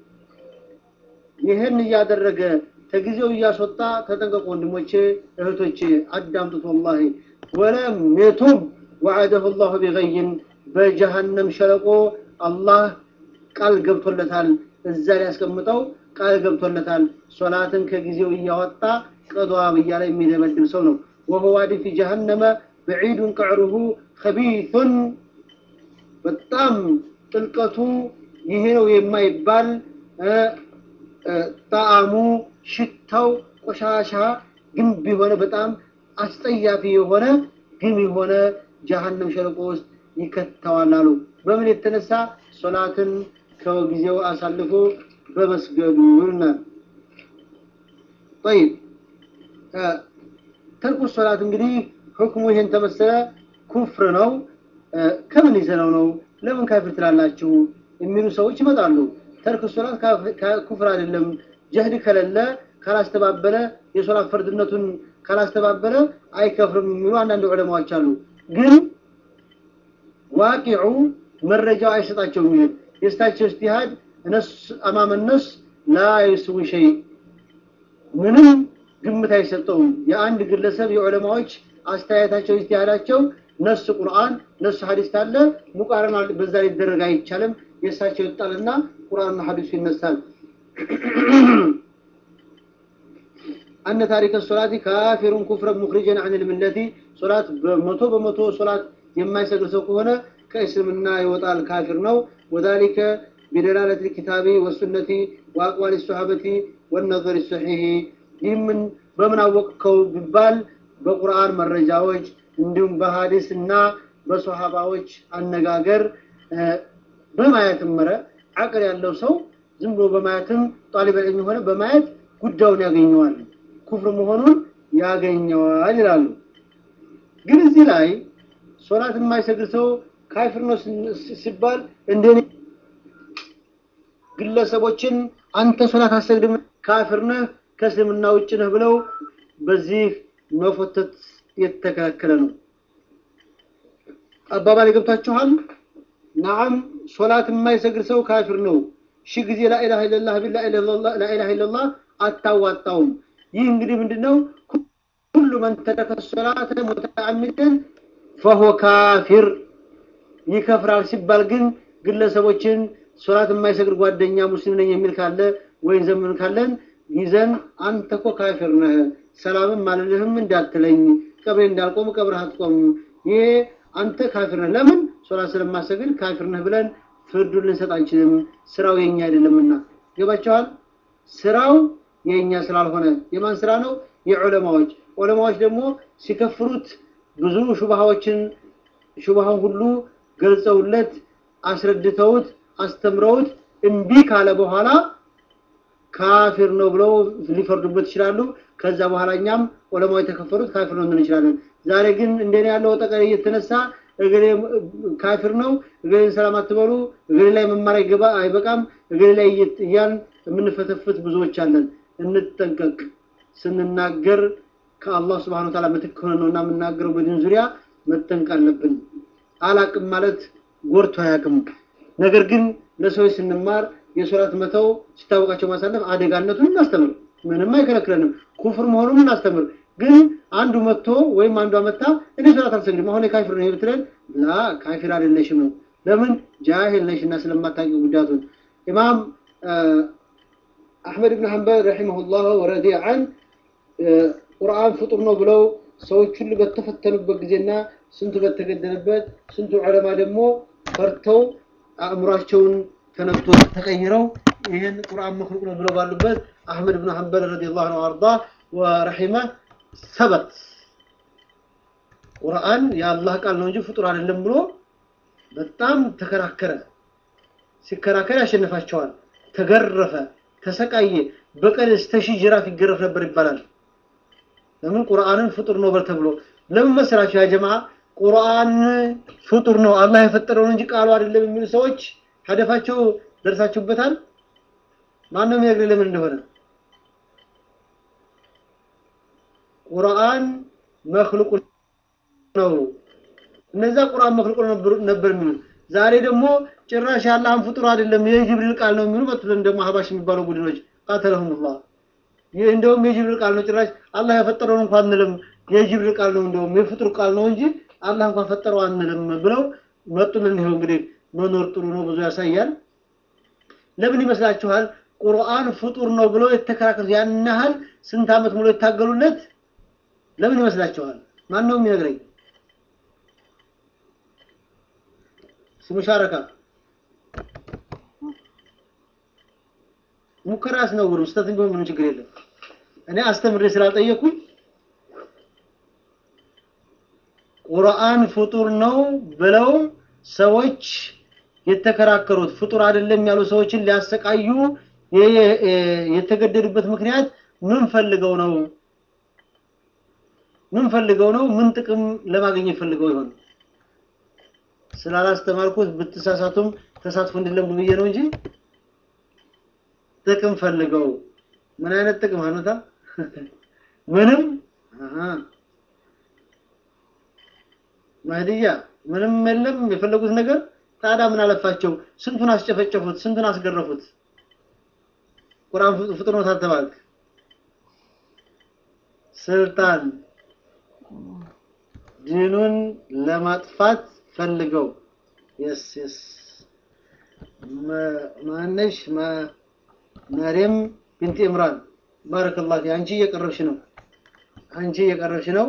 ይህን እያደረገ ከጊዜው እያስወጣ ተጠንቀቁ ወንድሞቼ እህቶቼ አዳምጡት ወላሂ ወለም የቱብ ወዓደሁ ላሁ ቢገይን በጀሃነም ሸለቆ አላህ ቃል ገብቶለታል እዛ ሊያስቀምጠው ቃል ገብቶለታል ሶላትን ከጊዜው እያወጣ ቀዷ እያለ የሚደመድም ሰው ነው ወሆ ዋዲ ፊ ጀሃነመ በዒዱን ቀዕሩሁ ከቢቱን በጣም ጥልቀቱ ይሄ ነው የማይባል ጣዕሙ ሽታው ቆሻሻ ግንብ የሆነ በጣም አስጠያፊ የሆነ ግም የሆነ ጀሃነም ሸለቆ ውስጥ ይከተዋል አሉ በምን የተነሳ ሶላትን ከጊዜው አሳልፎ በመስገዱ ይሉናል طيب ተርኩ ሶላት እንግዲህ ሁክሙ ይሄን ተመሰለ ኩፍር ነው ከምን ይዘነው ነው ለምን ካፍር ትላላችሁ የሚሉ ሰዎች ይመጣሉ ተርክ ሶላት ኩፍር አይደለም ጀህድ ከሌለ ካላስተባበለ የሶላት ፈርድነቱን ካላስተባበለ አይከፍርም የሚሉ አንዳንድ ዑለማዎች አሉ ግን ዋቂዑ መረጃው አይሰጣቸውም ይሄን የእሳቸው እጅቲሃድ እነስ አማመ ነስ ላ ይስዊ ሸይ ምንም ግምት አይሰጠውም የአንድ ግለሰብ የዑለማዎች አስተያየታቸው እጅቲሃዳቸው ነስ ቁርአን ነስ ሐዲስ ካለ ሙቃረና በዛ ሊደረግ አይቻልም የእሳቸው ይጣልና ቁርአንና ሐዲሱ ይነሳል أن تارك الصلاة كافر كفرا مخرجا عن الملة صلاة بمتو بمتو صلاة يما يسجل هنا كاسمنا يوطى الكافر نو وذلك بدلالة الكتاب والسنة وأقوال الصحابة والنظر الصحيح يمن بمن وقكو ببال بقرآن مرجاوج እንዲሁም በሀዲስና በሶሃባዎች አነጋገር በማየት መረ አቅል ያለው ሰው ዝም ብሎ በማየትም ጣሊበ ዒልም ሆነ በማየት ጉዳዩን ያገኘዋል ኩፍር መሆኑን ያገኘዋል ይላሉ ግን እዚህ ላይ ሶላት የማይሰግድ ሰው ካፊር ነው ሲባል እንደ ግለሰቦችን አንተ ሶላት አሰግድም ካፊር ነህ ከእስልምና ውጭ ነህ ብለው በዚህ መፎተት የተከለከለ ነው አባባል ገብታችኋል ናም ሶላት የማይሰግድ ሰው ካፊር ነው ሺ ጊዜ ላኢላሃ ኢለላህ ላኢላሃ ኢለላህ አታዋጣውም ይህ እንግዲህ ምንድነው ሁሉ መን ተረከ ሶላተ ሙተዓሚደን ፈሆ ካፊር ይከፍራል ሲባል ግን ግለሰቦችን ሶላት የማይሰግድ ጓደኛ ሙስሊም ነኝ የሚል ካለ ወይም ዘመን ካለን ይዘን አንተ እኮ ካፊር ነህ ሰላምም አልልህም እንዳትለኝ ቀብሬ እንዳልቆም ቀብረህ አትቆም ይሄ አንተ ካፊር ነህ ለምን ሶላት ስለማሰግድ ካፊር ነህ ብለን ፍርዱን ልንሰጥ አንችልም ስራው የኛ አይደለምና ገባቸዋል ስራው የኛ ስላልሆነ የማን ስራ ነው የዑለማዎች ዑለማዎች ደግሞ ሲከፍሩት ብዙ ሹባሃዎችን ሹባሃውን ሁሉ ገልጸውለት አስረድተውት አስተምረውት እምቢ ካለ በኋላ ካፊር ነው ብለው ሊፈርዱበት ይችላሉ። ከዛ በኋላ እኛም ዑለማው የተከፈሩት ካፊር ነው እንል እንችላለን። ዛሬ ግን እንደኔ ያለው ጠቀር እየተነሳ እገሌ ካፊር ነው፣ እገሌን ሰላም አትበሉ፣ እገሌ ላይ መማር አይገባ አይበቃም፣ እገሌ ላይ እያልን የምንፈተፍት ብዙዎች አለን። እንጠንቀቅ። ስንናገር ከአላህ ስብሐነሁ ወተዓላ ምትክ ሆነ ነውና የምናገረው በዲን ዙሪያ መጠንቀቅ አለብን። አላቅም ማለት ጎርቶ አያቅም። ነገር ግን ለሰዎች ስንማር የሶላት መተው ሲታወቃቸው ማሳለፍ አደጋነቱን እናስተምር። ምንም አይከለክለንም። ኩፍር መሆኑን እናስተምር። ግን አንዱ መጥቶ ወይም አንዷ መታ እኔ ሶላት አልሰግድም አሁን የካፊር ነው ብትለን፣ ላ ካፊር አይደለሽም ነው። ለምን ጃሂል ነሽና ስለማታውቂ ጉዳቱን። ኢማም አሕመድ ብን ሐንበል ረሒመሁላህ ወረዲየ ዐን ቁርአን ፍጡር ነው ብለው ሰዎች ሁሉ በተፈተኑበት ጊዜና ስንቱ በተገደለበት ስንቱ ዑለማ ደግሞ ፈርተው አእምሯቸውን ተነክቶ ተቀይረው ይህን ቁርአን መክሉቅ ነው ብለው ባሉበት አሕመድ ብን ሐንበል ረዲየላሁ ዐንሁ ወአርዳ ወረሒመ ሰበት ቁርአን የአላህ ቃል ነው እንጂ ፍጡር አይደለም ብሎ በጣም ተከራከረ። ሲከራከር ያሸንፋቸዋል። ተገረፈ፣ ተሰቃየ። በቀን እስከ ሺህ ጅራፍ ይገረፍ ነበር ይባላል። ለምን ቁርአንን ፍጡር ነው በል ተብሎ ለምን መሰላችሁ? ያ ጀማዓ ቁርአን ፍጡር ነው አላህ የፈጠረው እንጂ ቃሉ አይደለም የሚሉ ሰዎች ሀደፋቸው ደርሳችሁበታል። ማነው የሚነግረኝ ለምን እንደሆነ? ቁርአን መክሉቅ ነው። እነዛ ቁርአን መክሉቅ ነበር የሚሉት። ዛሬ ደግሞ ጭራሽ የአላህን ፍጡር አይደለም የጅብሪል ቃል ነው የሚሉ በትለን ደግሞ ሀባሽ የሚባሉ ቡድኖች ቃተለሁሙላህ ይህ እንደውም የጅብሪል ቃል ነው። ጭራሽ አላህ የፈጠረውን እንኳን አንልም፣ የጅብሪል ቃል ነው እንደውም የፍጡር ቃል ነው እንጂ አላህ እንኳን ፈጠረው አንልም ብለው መጡልን። ይኸው እንግዲህ መኖር ጥሩ ነው ብዙ ያሳያል። ለምን ይመስላችኋል? ቁርአን ፍጡር ነው ብለው የተከራከሩት ያን ያህል ስንት ዓመት ሙሉ የታገሉለት ለምን ይመስላችኋል? ማን ነው የሚነግረኝ? ሙሻረካ ሙከራ አስነውሩ ስተት ቢሆን ምንም ችግር የለም። እኔ አስተምሬ ስላልጠየኩኝ ቁርአን ፍጡር ነው ብለው ሰዎች የተከራከሩት ፍጡር አይደለም ያሉ ሰዎችን ሊያሰቃዩ የተገደዱበት ምክንያት ምን ፈልገው ነው? ምን ፈልገው ነው? ምን ጥቅም ለማግኘት ፈልገው ይሆን? ስላላስተማርኩት ብትሳሳቱም ተሳትፎ እንዲለምዱ ብዬ ነው እንጂ ጥቅም ፈልገው ምን አይነት ጥቅም ሀኑታ ምንም ማህዲያ ምንም የለም የፈለጉት ነገር ታዲያ ምን አለፋቸው ስንቱን አስጨፈጨፉት ስንቱን አስገረፉት ቁርአን ፍጡር ነው ታተባልክ ስልጣን ዲኑን ለማጥፋት ፈልገው የስ የስ ማነሽ መርየም ቢንት ኢምራን ባረከላሁ ፊ አንቺ እየቀረብሽ ነው አንቺ እየቀረብሽ ነው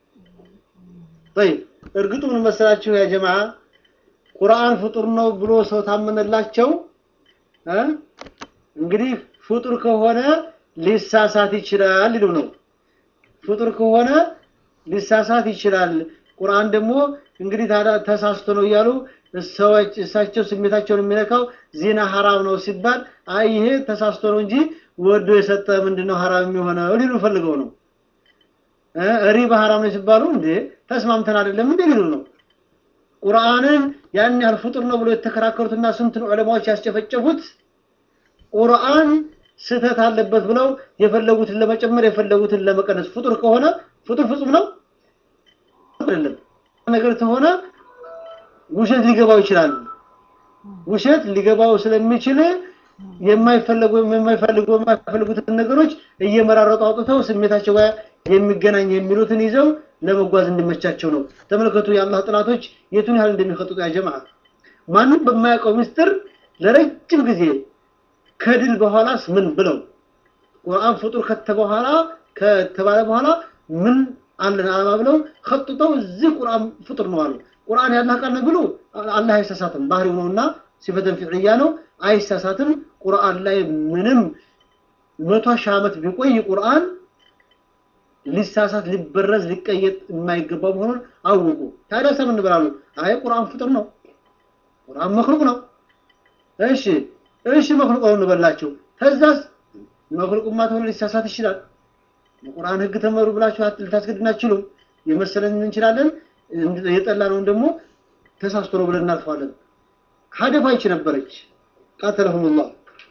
طيب እርግጡ ምን መሰላችሁ ያ ጀማዓ ቁርአን ፍጡር ነው ብሎ ሰው ታመነላቸው እ እንግዲህ ፍጡር ከሆነ ሊሳሳት ይችላል ይሉ ነው ፍጡር ከሆነ ሊሳሳት ይችላል ቁርአን ደግሞ እንግዲህ ታዲያ ተሳስቶ ነው እያሉ ሰዎች እሳቸው ስሜታቸውን የሚነካው ዜና ሐራም ነው ሲባል አይ ይሄ ተሳስቶ ነው እንጂ ወዶ የሰጠ ምንድነው ሐራም የሚሆነው ሊሉ ፈልገው ነው እ ሪባ ሐራም ነው ሲባሉ እንዴ ተስማምተን አይደለም እንዴ ሊሉ ነው ቁርአንን ያን ያህል ፍጡር ነው ብሎ የተከራከሩትና ስንትን ዑለማዎች ያስጨፈጨፉት ቁርአን ስህተት አለበት ብለው የፈለጉትን ለመጨመር የፈለጉትን ለመቀነስ ፍጡር ከሆነ ፍጡር ፍጹም ነው አይደለም ነገር ከሆነ ውሸት ሊገባው ይችላል ውሸት ሊገባው ስለሚችል የማይፈለጉ የማይፈልጉ የማይፈልጉትን ነገሮች እየመራረጡ አውጥተው ስሜታቸው ጋር የሚገናኝ የሚሉትን ይዘው ለመጓዝ እንዲመቻቸው ነው ተመልከቱ የአላህ ጥላቶች የቱን ያህል እንደሚፈጥጡ ያ ጀማዓ ማንም በማያውቀው ምስጢር ለረጅም ጊዜ ከድል በኋላስ ምን ብለው ቁርአን ፍጡር ከተበኋላ ከተባለ በኋላ ምን አለን አላማ ብለው ከጥተው እዚህ ቁርአን ፍጡር ነው አሉ ቁርአን ያላህ ቃል ነው ብሎ አላህ አይሳሳትም ባህሪው ነውና ሲፈተን ፊዕልያ ነው አይሳሳትም ቁርአን ላይ ምንም መቶ ሺህ ዓመት ቢቆይ ቁርአን ሊሳሳት ሊበረዝ ሊቀየጥ የማይገባ መሆኑን አወቁ ታዲያ ሰምን ብላሉ አይ ቁርአን ፍጡር ነው ቁርአን መክሉቅ ነው እሺ እሺ መክሉቅ ነው እንበላችሁ ተዛስ መክሉቅማ ተሆነ ሊሳሳት ይችላል የቁርአን ህግ ተመሩ ብላችሁ ልታስገድን አትችሉም የመሰለን እንችላለን የጠላነውን ደግሞ ተሳስቶ ነው ብለን እናልፈዋለን ሀደፋ ይች ነበረች ቃተለሁም ላህ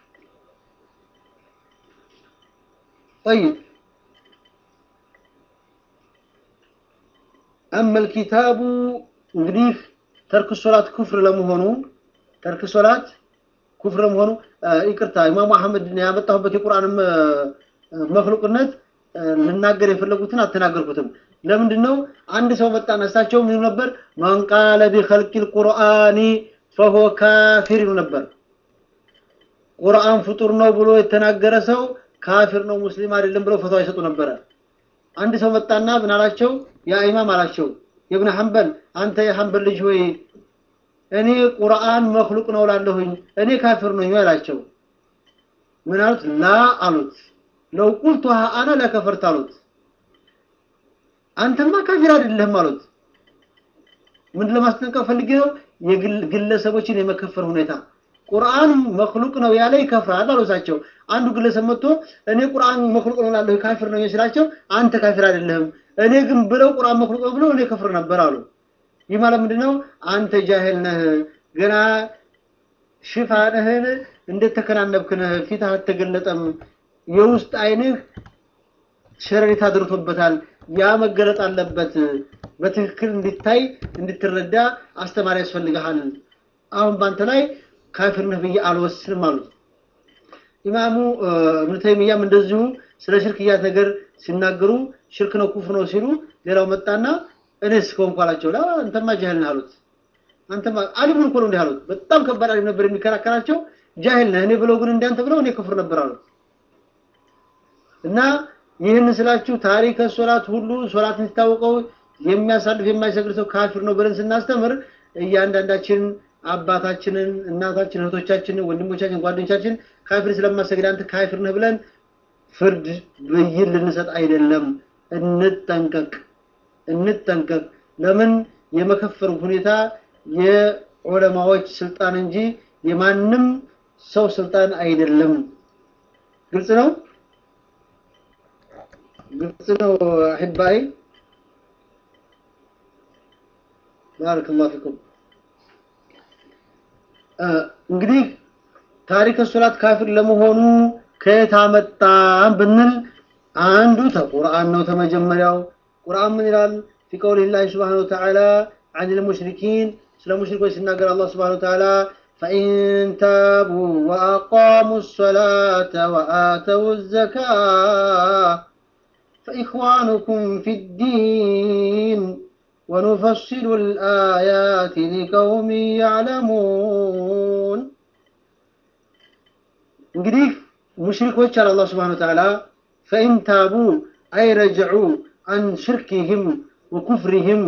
طيب أما الكتاب እንግዲህ ተርክ ሶላት ኩፍር ለመሆኑ ተርክ ሶላት ኩፍር ለመሆኑ ይቅርታ ኢማሙ አህመድ ያመጣሁበት የቁርአን መክሉቅነት ልናገር የፈለጉትን አልተናገርኩትም ለምንድን ነው አንድ ሰው መጣና እሳቸው ምን ነበር ማን ቃለ ቢኸልቂል ቁርአኒ ፈሆ ካፊር ይሉ ነበር ቁርአን ፍጡር ነው ብሎ የተናገረ ሰው ካፊር ነው ሙስሊም አይደለም ብለው ፈትዋ ይሰጡ ነበረ አንድ ሰው መጣና ምን አላቸው ያ ኢማም አላቸው የብነ ሐንበል አንተ የሐንበል ልጅ ሆይ እኔ ቁርአን መክሉቅ ነው ላለሁኝ እኔ ካፊር ነኝ አላቸው ምን አሉት ላ አሉት ለው ቁልቱሃ አነ ለከፈርት አሉት አንተማ ካፊር አይደለህም አሉት ምን ለማስጠንቀቅ ፈልጌ ነው የግለሰቦችን የመከፈር ሁኔታ ቁርአን መክሉቅ ነው ያለ ይከፍራል አሉሳቸው አንዱ ግለሰብ መጥቶ እኔ ቁርአን መክሉቅ ነው ላለሁ ካፊር ነው ስላቸው አንተ ካፊር አይደለህም እኔ ግን ብለው ቁርአን መክሉቅ ነው ብለው እኔ ከፍር ነበር አሉ ይህ ማለት ምንድነው አንተ ጃሂል ነህ ገና ሽፋንህን እንደተከናነብክ ነህ ፊትህ አልተገለጠም የውስጥ አይንህ ሸረሪት አድርቶበታል ያ መገለጥ አለበት በትክክል እንዲታይ እንድትረዳ አስተማሪ ያስፈልግሃል አሁን ባንተ ላይ ካፊር ነህ ብዬ አልወስንም አሉት ኢማሙ እብኑ ተይሚያም እንደዚሁ ስለ ሽርክያት ነገር ሲናገሩ ሽርክ ነው ኩፍ ነው ሲሉ ሌላው መጣና እኔስ ከሆንኩ አላቸው ላ አንተማ ጃህል ነህ አሉት አንተማ አሊሙን እኮ ነው እንዲህ አሉት በጣም ከባድ አሊም ነበር የሚከራከራቸው ጃህል ነህ እኔ ብለው ግን እንዳንተ ብለው እኔ ክፍር ነበር አሉት እና ይህን ስላችሁ ታሪከ ሶላት ሁሉ ሶላት እንዲታወቀው የሚያሳልፍ የማይሰግድ ሰው ካፊር ነው ብለን ስናስተምር እያንዳንዳችን አባታችንን እናታችን እህቶቻችንን ወንድሞቻችን ጓደኞቻችን ካፊር ስለማሰግድ አንተ ካፊር ነህ ብለን ፍርድ ብይን ልንሰጥ አይደለም እንጠንቀቅ እንጠንቀቅ ለምን የመከፈር ሁኔታ የዑለማዎች ስልጣን እንጂ የማንም ሰው ስልጣን አይደለም ግልጽ ነው ግልጽ ነው አህባይ ባረክ ላሁ ፊኩም እንግዲህ ታሪክ ሶላት ካፊር ለመሆኑ ከየት አመጣን ብንል አንዱ ተቁርአን ነው ተመጀመሪያው ቁርአን ምን ይላል في قول الله سبحانه وتعالى عن المشركين ስለ ሙሽሪኮች ሲናገር አላህ Subhanahu Wa Ta'ala فإن تابوا وأقاموا الصلاة وآتوا الزكاة فإخوانكم في الدين ونفصل الآيات لقوم يعلمون እንግዲህ ሙሽሪኮች አለ አላህ Subhanahu Wa Ta'ala فإن تابوا أي رجعوا عن شركهم وكفرهم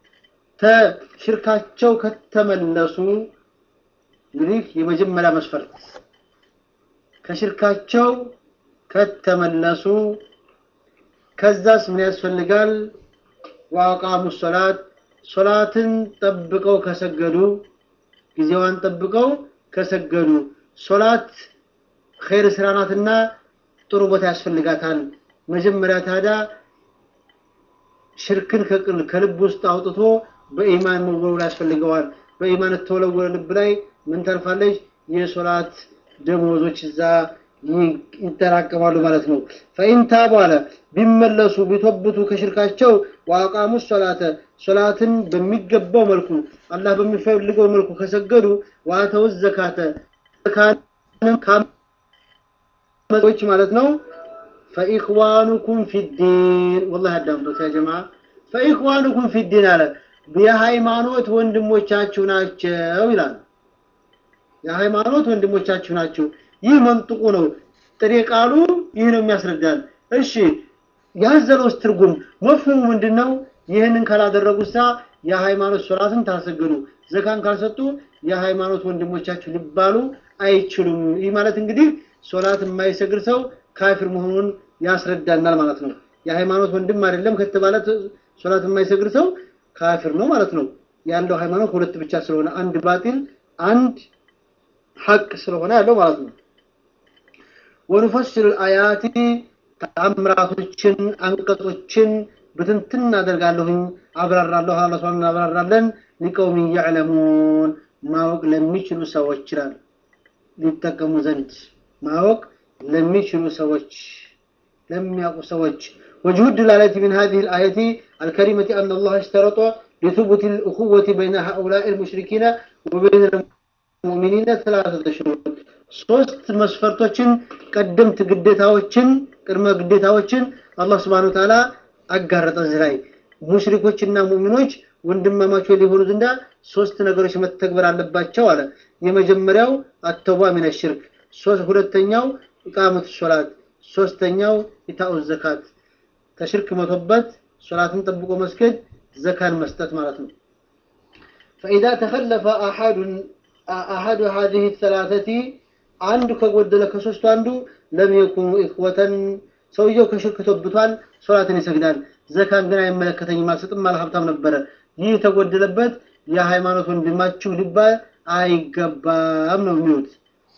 ተሽርካቸው ከተመለሱ እንግዲህ የመጀመሪያ መስፈርት ከሽርካቸው ከተመለሱ ከዛስ ምን ያስፈልጋል ዋቃሙ ሶላት ሶላትን ጠብቀው ከሰገዱ ጊዜዋን ጠብቀው ከሰገዱ ሶላት ኸይር ስራ ናትና ጥሩ ቦታ ያስፈልጋታል መጀመሪያ ታዲያ ሽርክን ከልብ ውስጥ አውጥቶ በኢማን መወልወል ያስፈልገዋል በኢማን ተወለወለ ልብ ላይ ምን ተርፋለች የሶላት ደሞዞች እዛ ይጠራቀማሉ ማለት ነው ፈኢን ታቡ አለ ቢመለሱ ቢቶብቱ ከሽርካቸው ዋቃሙ ሶላተ ሶላትን በሚገባው መልኩ አላህ በሚፈልገው መልኩ ከሰገዱ ዋተው ዘካተ ዘካትን ማለት ነው ፈኢኽዋኑኩም ፊዲን ወላሂ አዳምጦት ያ ጀማ ፈኢኽዋኑኩም ፊዲን አለ የሃይማኖት ወንድሞቻችሁ ናቸው ይላል የሃይማኖት ወንድሞቻችሁ ናቸው ይህ መንጥቁ ነው ጥሬ ቃሉ ይህ ነው የሚያስረዳን እሺ ያዘለውስ ትርጉም መፍሁሙ ምንድነው ይህንን ካላደረጉሳ የሃይማኖት ሶላትን ታሰግዱ ዘካን ካልሰጡ የሃይማኖት ወንድሞቻችሁ ሊባሉ አይችሉም ይህ ማለት እንግዲህ ሶላት የማይሰግድ ሰው ካፊር መሆኑን ያስረዳናል ማለት ነው የሃይማኖት ወንድም አይደለም ከተባለ ሶላት የማይሰግድ ሰው ካፊር ነው ማለት ነው ያለው ሃይማኖት ሁለት ብቻ ስለሆነ አንድ ባጢል አንድ ሐቅ ስለሆነ ያለው ማለት ነው። ወኑፈሲሉ አያቲ ተአምራቶችን አንቀጾችን ብትንትን አደርጋለሁኝ አብራራለሁ አላህ ሱብሓነሁ እናብራራለን ሊቀውም ያዕለሙን ማወቅ ለሚችሉ ሰዎች ይላል ሊጠቀሙ ዘንድ ማወቅ ለሚችሉ ሰዎች ለሚያውቁ ሰዎች وجه الدلالة من هذه الآية الكريمة أن الله اشترط لثبوت الأخوة بين هؤلاء المشركين وبين المؤمنين ثلاثة شروط ሶስት መስፈርቶችን ቀደምት ግዴታዎችን ቅድመ ግዴታዎችን አላህ ስብሐነሁ ወተዓላ አጋረጠ እዚህ ላይ ሙሽሪኮችና ሙእሚኖች ወንድማማቾች ሊሆኑ ዘንዳ ሶስት ነገሮች መተግበር አለባቸው አለ። የመጀመሪያው አተውባ ሚነ ሽርክ፣ ሁለተኛው ኢቃመቱ ሶላት፣ ሶስተኛው ኢታኡ ዘካት። ከሽርክ መቶበት ሶላትን ጠብቆ መስገድ፣ ዘካን መስጠት ማለት ነው። فإذا تخلف أحد أحد هذه الثلاثة አንዱ ከጎደለ ከሶስቱ አንዱ ለም የኩኑ ኢኽወተን ሰውየው ከሽርክ ተብቷል፣ ሶላትን ይሰግዳል። ዘካን ግን አይመለከተኝም አልሰጥም ማለት ሀብታም ነበረ። ይህ የተጎደለበት የሃይማኖት ወንድማችሁ ሊባል አይገባም ነው የሚሉት።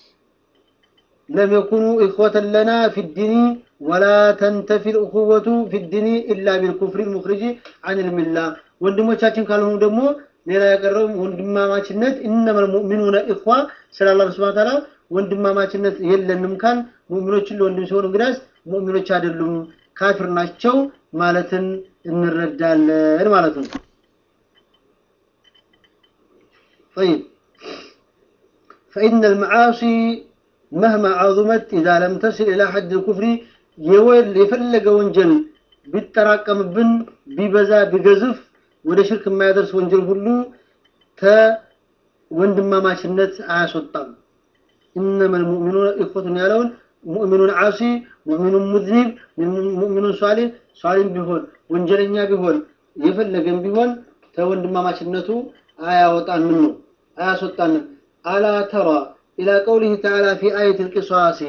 ለም የኩኑ ኢኽወተን ለና ፊ ዲኒ ወላ ተንተፊ ልእኹወቱ ፊ ዲኒ ኢላ ቢልኩፍሪ ልሙኽሪጂ አን ልሚላ ወንድሞቻችን ካልሆኑ ደግሞ ሌላ ያቀረው ወንድማማችነት እነመል ሙእሚኑነ ኢኽዋ ስለ አላህ ስብሐ ተዓላ ወንድማማችነት የለንም ካል ሙእሚኖችን ለወንድም ሲሆኑ እንግዳስ ሙእሚኖች አይደሉም ካፊር ናቸው ማለትን እንረዳለን ማለት ነው። طيب فإن المعاصي مهما عظمت إذا لم تصل إلى حد الكفر يول يفلق ወንጀል ቢጠራቀምብን ቢበዛ ቢገዝፍ ወደ ሽርክ የማያደርስ ወንጀል ሁሉ ከወንድማማችነት አያስወጣም። إنما المؤمنون إخوة يالون مؤمن عاصي مؤمن مذنب مؤمن صالح صالح بيهون ወንጀለኛ ቢሆን የፈለገን ቢሆን ከወንድማማችነቱ አያወጣን ምን ነው አያስወጣንም አላ ተራ ኢላ ቀውሊህ ተዓላ ፊ አየት ልቂሷሲ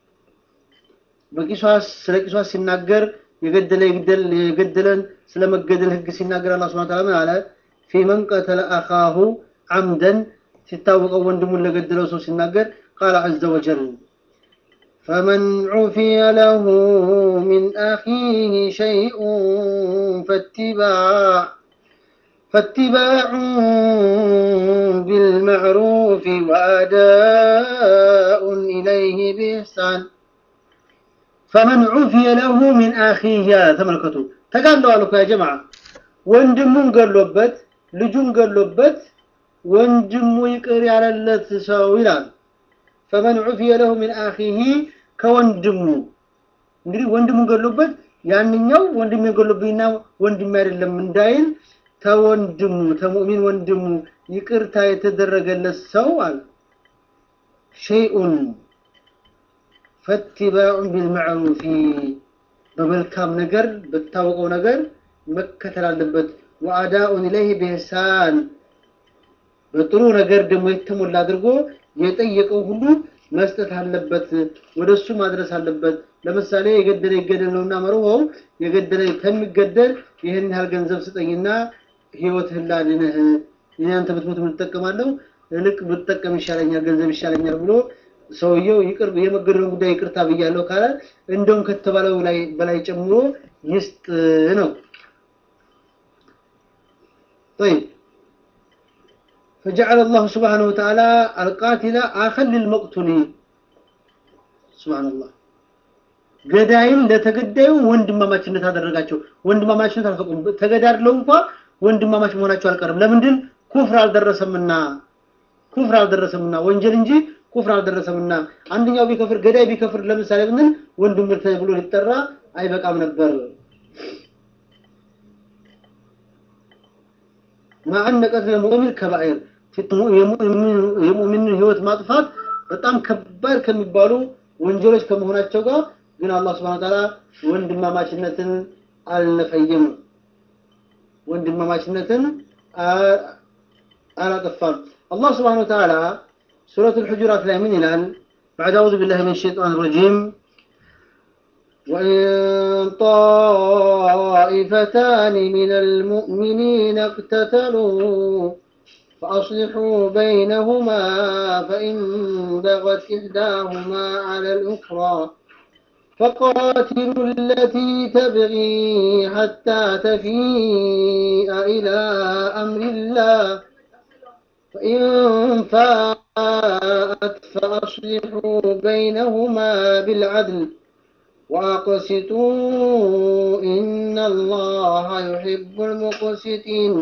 በቂሷስ ስለ ቂሷስ ሲናገር የገደለ የገደለን ስለ መገደል ህግ ሲናገር አላህ ሱብሓነሁ ወተዓላ ምን አለ ፊ መን ቀተለ አኻሁ አምደን ሲታወቀው ወንድሙን ለገደለው ሰው ሲናገር ቃል ዐዘ ወጀል فمن عفي له من أخيه شيء فاتباع فاتباع بالمعروف وأداء إليه بإحسان فمن عفي له من أخيه تملكته تقالوا لكم يا جماعة ወንድሙን ገሎበት ልጁን ገሎበት ወንድሙ ይቅር ያለለት ሰው ይላል ፈመን ዑፊየ ለሁ ሚን አኺሂ ከወንድሙ እንግዲህ ወንድሙ ገሎበት ያንኛው ወንድም የገሎብኝና ወንድም አይደለም እንዳይል ተወንድሙ ተሙእሚን ወንድሙ ይቅርታ የተደረገለት ሰው አለ ሸይኡን ፈትባዑን ቢልመዕሩፊ በመልካም ነገር በታወቀው ነገር መከተል አለበት ወአዳኡን ኢለይህ ቢህሳን በጥሩ ነገር ደግሞ የተሞላ አድርጎ የጠየቀው ሁሉ መስጠት አለበት፣ ወደሱ ማድረስ አለበት። ለምሳሌ የገደለ ይገደል ነውና መርሆው የገደለ ከሚገደል ይህን ያህል ገንዘብ ስጠኝና ህይወትህን ላድንህ እኔ አንተ ብትሞት ምን እጠቀማለሁ? እልቅ ብጠቀም ይሻለኛል፣ ገንዘብ ይሻለኛል ብሎ ሰውየው ይቅር የመገደሉን ጉዳይ ይቅርታ ብያለሁ ካለ እንደውም ከተባለው ላይ በላይ ጨምሮ ይስጥ ነው። طيب فجعل الله سبحانه وتعالى القاتل آخر للمقتول سبحان الله ገዳይም ለተገዳዩ ወንድማማችነት አደረጋቸው። ወንድማማችነት አልፈቁም። ተገዳድለው እንኳ ወንድማማች መሆናቸው አልቀርም። ለምንድን ኩፍር አልደረሰምና ኩፍር አልደረሰምና ወንጀል እንጂ ኩፍር አልደረሰምና አንደኛው ቢከፍር ገዳይ ቢከፍር ለምሳሌ ብንል ወንድም ተብሎ ሊጠራ አይበቃም ነበር። ማዕነ ቀትል ሙእሚን ከባኢር የሙእሚንን ህይወት ማጥፋት በጣም ከባድ ከሚባሉ ወንጀሎች ከመሆናቸው ጋር ግን አላህ ስብሐነ ወተዓላ ወንድማማችነትን አልነፈየም። ወንድማማችነትን አላጠፋም። አላህ ስብሐነ ወተዓላ ሱረቱ አልሑጁራት ላይ ምን ይላል? بعد أعوذ بالله من الشيطان الرجيم وإن طائفتان من المؤمنين اقتتلوا فأصلحوا بينهما فإن بغت إحداهما على الأخرى فقاتلوا التي تبغي حتى تفيء إلى أمر الله فإن فاءت فأصلحوا بينهما بالعدل وأقسطوا إن الله يحب المقسطين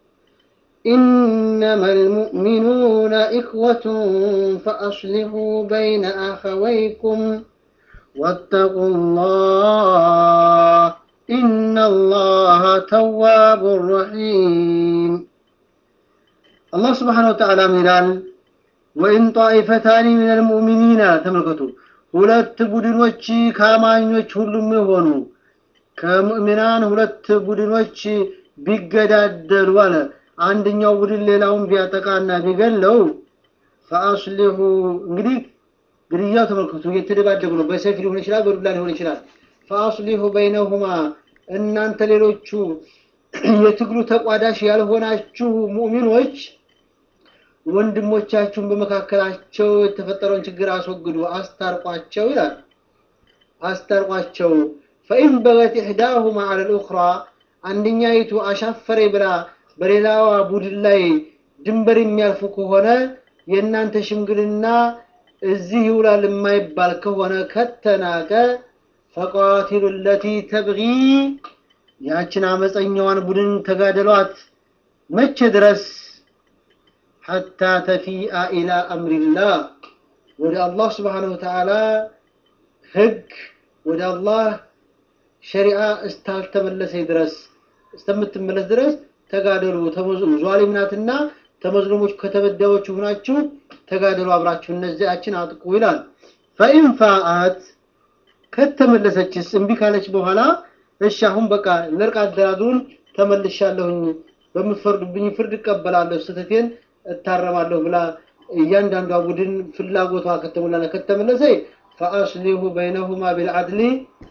إنما المؤمنون إخوة فأصلحوا بين أخويكم واتقوا الله إن الله تواب رحيم الله سبحانه وتعالى ميلان وإن طائفتان من المؤمنين تملكتوا ሁለት ቡድኖች ከአማኞች ሁሉም የሆኑ ከምእምናን ሁለት ቡድኖች ቢገዳደሉ አለ አንደኛው ቡድን ሌላውን ቢያጠቃና ቢገለው ፈአስሊሁ እንግዲህ ግድያው ተመልከቱ እየተደባደቡ ነው በሰይፍ ሊሆን ይችላል በዱላ ሊሆን ይችላል ፈአስሊሁ በይነሁማ እናንተ ሌሎቹ የትግሉ ተቋዳሽ ያልሆናችሁ ሙእሚኖች ወንድሞቻችሁን በመካከላቸው የተፈጠረውን ችግር አስወግዱ አስታርቋቸው ይላል አስታርቋቸው ፈኢን በገት ኢሕዳሁማ አለ ልኡኽራ አንደኛይቱ አሻፈሬ ብላ በሌላዋ ቡድን ላይ ድንበር የሚያልፉ ከሆነ የእናንተ ሽምግልና እዚህ ይውላል የማይባል ከሆነ ከተናቀ ፈቃቲሉ ለቲ ተብጊ ያችን አመፀኛዋን ቡድን ተጋደሏት መቼ ድረስ ሐታ ተፊአ ኢላ አምሪላህ ወደ አላህ ስብሓነሁ ወተዓላ ህግ ወደ አላህ ሸሪዓ እስታልተመለሰ ድረስ እስከምትመለስ ድረስ ተጋደሉ ዟሊም ናትና ተመዝሉሞች ከተበዳዮች ሆናችሁ ተጋደሉ አብራችሁ እነዚያችን አጥቁ ይላል ፈኢን ፋአት ከተመለሰችስ እምቢ ካለች በኋላ እሺ አሁን በቃ ለርቅ አደራድሩን ተመልሻለሁኝ በምትፈርዱብኝ ፍርድ እቀበላለሁ ስተቴን እታረማለሁ ብላ እያንዳንዷ ቡድን ፍላጎቷ ከተሞላና ከተመለሰ ፈአስሊሁ በይነሁማ ቢልዓድሊ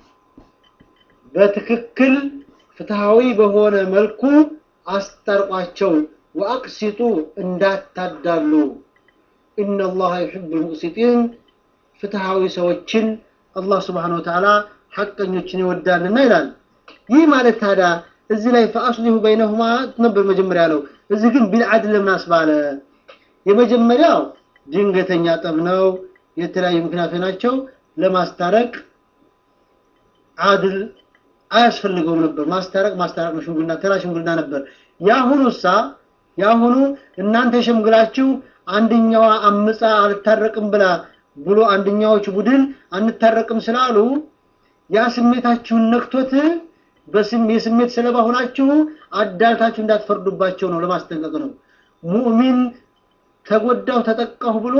በትክክል ፍትሃዊ በሆነ መልኩ አስታርቋቸው ወአቅሲጡ እንዳታዳሉ ኢነላሃ ዩሕቡ ልሙቅሲጢን ፍትሃዊ ሰዎችን አላህ ስብሓን ወተዓላ ሐቀኞችን ይወዳልና ይላል ይህ ማለት ታዲያ እዚህ ላይ ፈአስሊሁ በይነሁማ ነበር መጀመሪያ ያለው እዚህ ግን ቢልዓድል ለምን አስባለ የመጀመሪያው ድንገተኛ ጠብ ነው የተለያዩ ምክንያቶች ናቸው ለማስታረቅ አድል አያስፈልገውም ነበር ማስታረቅ ማስታረቅ ነው ሽምግልና ተራ ሽምግልና ነበር ያሁኑሳ ያሁኑ እናንተ ሸምግላችሁ አንደኛዋ አምፃ አልታረቅም ብላ ብሎ አንደኛዎች ቡድን አንታረቅም ስላሉ ያ ስሜታችሁን ነክቶት በስም የስሜት ሰለባ ሆናችሁ አዳልታችሁ እንዳትፈርዱባቸው ነው ለማስጠንቀቅ ነው ሙእሚን ተጎዳው ተጠቃሁ ብሎ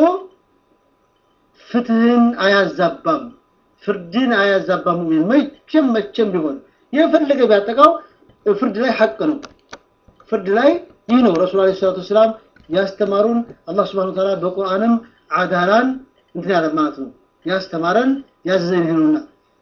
ፍትህን አያዛባም ፍርድን አያዛባም ሙእሚን መቼም መቼም ቢሆን የፈለገ ቢያጠቃው ፍርድ ላይ ሐቅ ነው ፍርድ ላይ ይህ ነው ረሱል አለይሂ ሰላቱ ሰላም ያስተማሩን አላህ Subhanahu Ta'ala በቁርአንም አዳላን እንትን ያለ ማለት ነው ያስተማረን ያዘዘን ይሁንና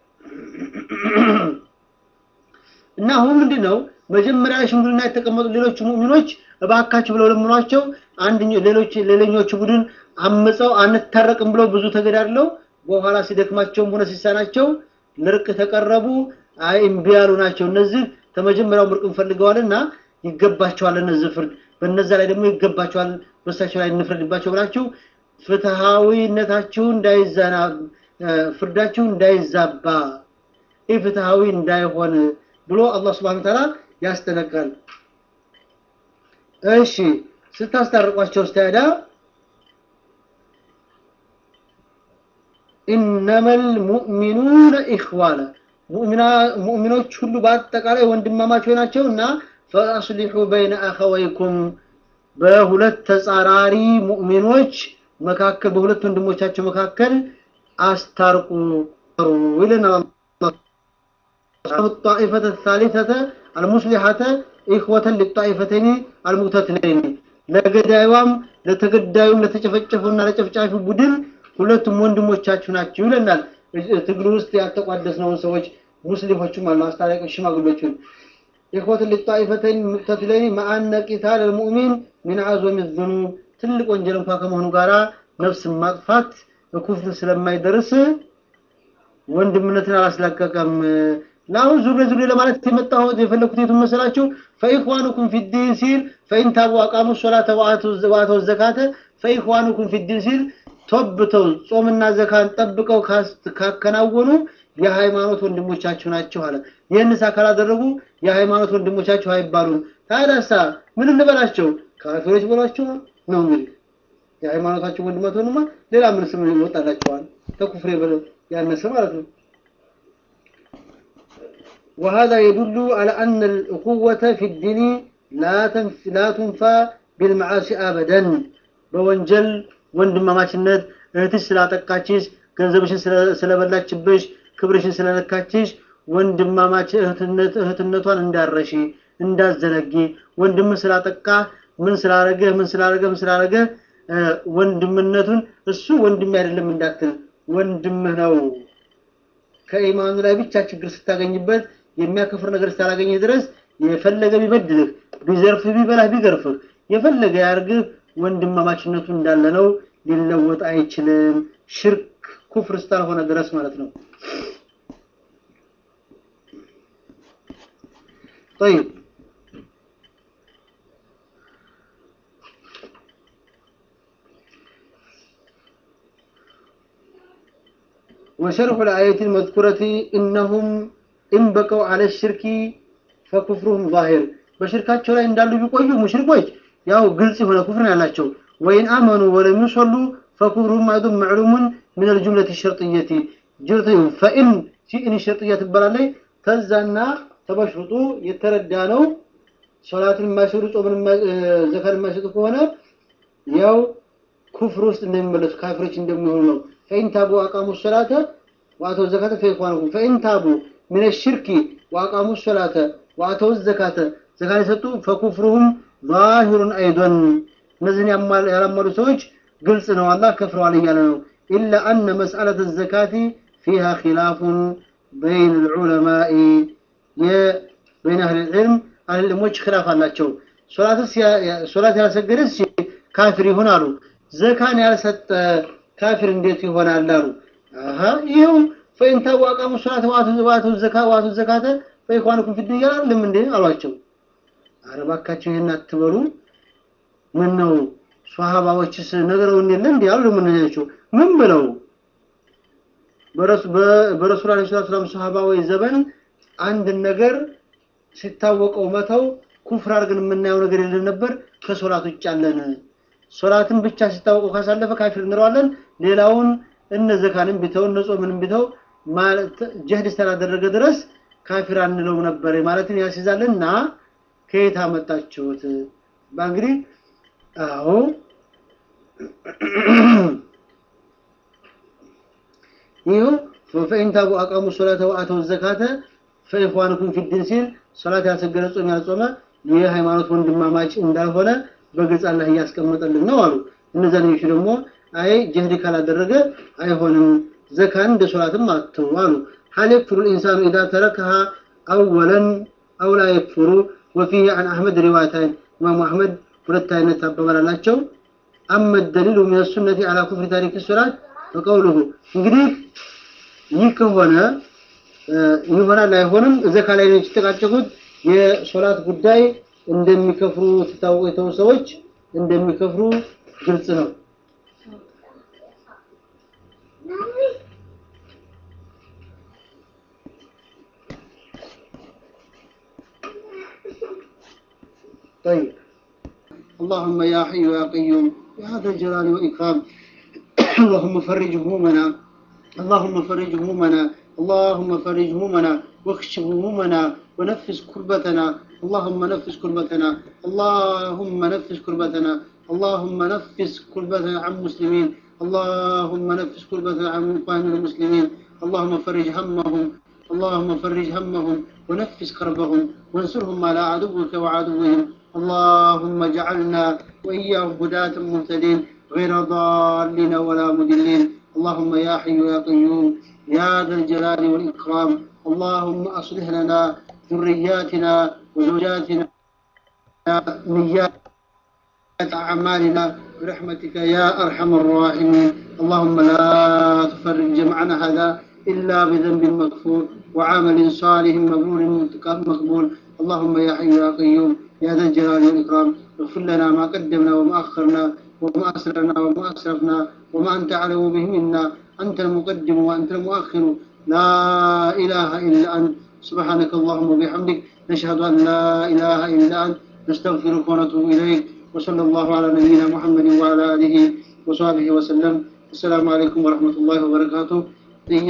እና አሁን ምንድነው መጀመሪያ ሽምግልና የተቀመጡ ሌሎች ሙእሚኖች እባካችሁ ብለው ለምኗቸው አንደኛው ሌሎች ሌላኞቹ ቡድን አመፀው አንታረቅም ብለው ብዙ ተገዳድለው በኋላ ሲደክማቸውም ሆነ ሲሳናቸው ለርቅ ተቀረቡ አይ እምቢ ያሉ ናቸው እነዚህ ከመጀመሪያው ምርቅን ፈልገዋልና ይገባቸዋል እነዚህ ፍርድ በነዛ ላይ ደግሞ ይገባቸዋል በሳቸው ላይ እንፍረድባቸው ብላችሁ ፍትሃዊነታችሁ እንዳይዛና ፍርዳችሁ እንዳይዛባ ኢፍትሃዊ እንዳይሆን ብሎ አላህ Subhanahu Ta'ala ያስጠነቅቃል እሺ ስታስታርቋቸው ስታዳ إنما المؤمنون إخوانا ሙእሚኖች ሁሉ በአጠቃላይ ወንድማማቾች ናቸውና ፈአስሊሑ በይነ አኸወይኩም በሁለት ተጻራሪ ሙእሚኖች መካከል በሁለት ወንድሞቻቸው መካከል አስታርቁ ይለናል الطائفة الثالثة المصلحة إخوة للطائفتين المقتتلين ለገዳዩም ለተገዳዩም ለተጨፈጨፉና ለጨፍጫፊ ቡድን ሁለቱም ወንድሞቻችሁ ናቸው ይለናል ትግሉ ውስጥ ያልተቋደስነውን ሰዎች ሙስሊሞችም አሉ አስታራቂ ሽማግሎችን إخوة للطائفتين المقتتلين مع أن قتال المؤمن من أعظم الذنوب ትልቅ ወንጀል እንኳ ከመሆኑ ጋራ ነፍስን ማጥፋት ኩፍር ስለማይደርስ ወንድምነትን አላስለቀቀም። ለአሁን ዙሬ ዙሬ ለማለት የመጣሁት የፈለኩት የቱን መሰላችሁ? ፈኢኽዋኑኩም ፊዲን ሲል ፈኢን ታቡ አቃሙ ሶላተ ወአተው ዘካተ ፈኢኽዋኑኩም ፊዲን ሲል ቶብተው ጾምና ዘካን ጠብቀው ካከናወኑ የሃይማኖት ወንድሞቻችሁ ናቸው አለ። ይህንስ ካላደረጉ የሃይማኖት ወንድሞቻችሁ አይባሉም። ታዲያሳ ምን እንበላቸው? ካፊሮች በሏቸው ነው እንግዲህ የሃይማኖታቸው ወንድመት ሆኑማ ሌላ ምን ስም ይወጣላቸዋል? ከኩፍሬ ያነሰ ማለት ነው። وهذا يدل على أن الأخوة في الدين لا تنف لا تنفى بالمعاصي أبدا بوንጀል ወንድማማችነት እህትሽ ስላጠቃችሽ ገንዘብሽን ስለበላችብሽ ክብርሽን ስለነካችሽ ወንድማማች እህትነት እህትነቷን እንዳረሺ እንዳዘነጊ ወንድም ስላጠቃ ምን ስላረገ ምን ስላረገ ምን ስላረገ ወንድምነቱን እሱ ወንድም አይደለም እንዳትል ወንድምህ ነው ከኢማኑ ላይ ብቻ ችግር ስታገኝበት የሚያከፍር ነገር ስታላገኘህ ድረስ የፈለገ ቢበድልህ ቢዘርፍህ ቢበላህ ቢገርፍህ የፈለገ ያርግህ ወንድማማችነቱ እንዳለ ነው ሊለወጥ አይችልም ሽርክ ኩፍር ስላልሆነ ድረስ ማለት ነው طيب وشرح الآية المذكورة إنهم إن بقوا على الشرك فكفرهم ظاهر በሽርካቸው ላይ እንዳሉ ቢቆዩ ሙሽሪኮች ያው ግልጽ የሆነ ኩፍር ነው ያላቸው ወይን አመኑ ወለም ይሰሉ ፈኩፍሩም አይዱም ማዕሉሙን ምን الجملة الشرطية ጅርት ፈኢን ሲኢን ሸርጥያ ትባላለች ተዛና ተበሽሩጡ የተረዳ ነው ሶላትን የማይሰሩ ጾምን ዘካን የማይሰጡ ከሆነ ያው ኩፍር ውስጥ እንደሚመለሱ ካፊሮች እንደሚሆኑ ነው ፈኢን ታቡ አቃሙ ሶላተ ወአተው ዘካተ ፈኢኽዋኑኩም ፈኢን ታቡ ምን الشرك وأقاموا الصلاة وآتوا الزكاة ዘካን የሰጡ ፈኩፍሩሁም ዛሂሩን አይዶን እነዚህን ያላመሉ ሰዎች ግልጽ ነው አላህ ከፍረዋል እያለ ነው ኢላ አነ መስአለት ዘካቲ ፊሃ ኪላፉን በይን ልዑለማኢ በይን አህል ልዕልም አህል ልሞች ክላፍ አላቸው ሶላት ያልሰገደስ ካፊር ይሆን አሉ ዘካን ያልሰጠ ካፊር እንዴት ይሆናል አሉ ይኸው ፈኢን ታቡ አቃሙ ሶላት ዋቱ ዘካ ዋቱ ዘካተ ፈኢኽዋኑኩም ፊድ ዱንያ አይደለም እንዴ አሏቸው አረባካቸው ይሄን አትበሉ ምን ነው ሷሃባዎችስ ነገረውን የለ እንዴ አሉ ምን ናቸው ምን ብለው በረሱል አለይሂ ሰላም ሷሃባዊ ዘመን አንድ ነገር ሲታወቀው መተው ኩፍር አድርገን የምናየው ነገር የለም ነበር ከሶላት ውጭ አለን ሶላትን ብቻ ሲታወቀው ካሳለፈ ካፊር እንለዋለን ሌላውን እነ ዘካንም ቢተው እነ ጾምንም ቢተው ማለት ጀህድ ስላደረገ ድረስ ካፊር አንለው ነበር ማለትን ያስይዛልና ከየት አመጣችሁት በእንግዲህ አዎ ይኸው ፈኢን ታቡ አቃሙ ሶላተ ወአተው ዘካተ ፈኢኽዋኑኩም ፊዲን ሲል ሶላት ያልሰገደ ጾም ያልጾመ የሃይማኖት ወንድማማች እንዳልሆነ በግልጽ አላህ እያስቀመጠልን ነው አሉ እነዚያ ልጆች ደግሞ አይ ጀህድ ካላደረገ አይሆንም ዘካን እንደ ሶላትም አትው አሉ هل يكفر الإنسان إذا تركها أولا أو لا يكفر وفيه عن أحمد روايتين إمام أحمد ሁለት አይነት አባባል አላቸው አመ ደሊሉ من السنة على كفر تارك الصلاة فقوله እንግዲህ ይህ ከሆነ ይሆናል አይሆንም ዘካ ላይ ነው የተጨቃጨቁት የሶላት ጉዳይ እንደሚከፍሩ ተታወቁ የተው ሰዎች እንደሚከፍሩ ግልጽ ነው طيب اللهم يا حي يا قيوم يا ذا الجلال والإكرام اللهم فرج همومنا اللهم فرج همومنا اللهم فرج همومنا واكشف همومنا ونفس كربتنا اللهم نفس كربتنا اللهم نفس كربتنا اللهم نفس كربتنا عن مسلمين اللهم نفس كربتنا عن إخواننا المسلمين اللهم فرج همهم اللهم فرج همهم ونفس كربهم وانصرهم على عدوك وعدوهم اللهم اجعلنا وإياهم هداة مهتدين غير ضالين ولا مدلين اللهم يا حي يا قيوم يا ذا الجلال والإكرام اللهم أصلح لنا ذرياتنا وزوجاتنا نيات أعمالنا برحمتك يا أرحم الراحمين اللهم لا تفرج جمعنا هذا إلا بذنب مغفور وعمل صالح مبرور مقبول اللهم يا حي يا قيوم يا ذا الجلال والإكرام اغفر لنا ما قدمنا وما أخرنا وما أسررنا وما أسرفنا وما أنت أعلم به منا أنت المقدم وأنت المؤخر لا إله إلا أنت سبحانك اللهم وبحمدك نشهد أن لا إله إلا أنت نستغفرك ونتوب إليك وصلى الله على نبينا محمد وعلى آله وصحبه وسلم السلام عليكم ورحمة الله وبركاته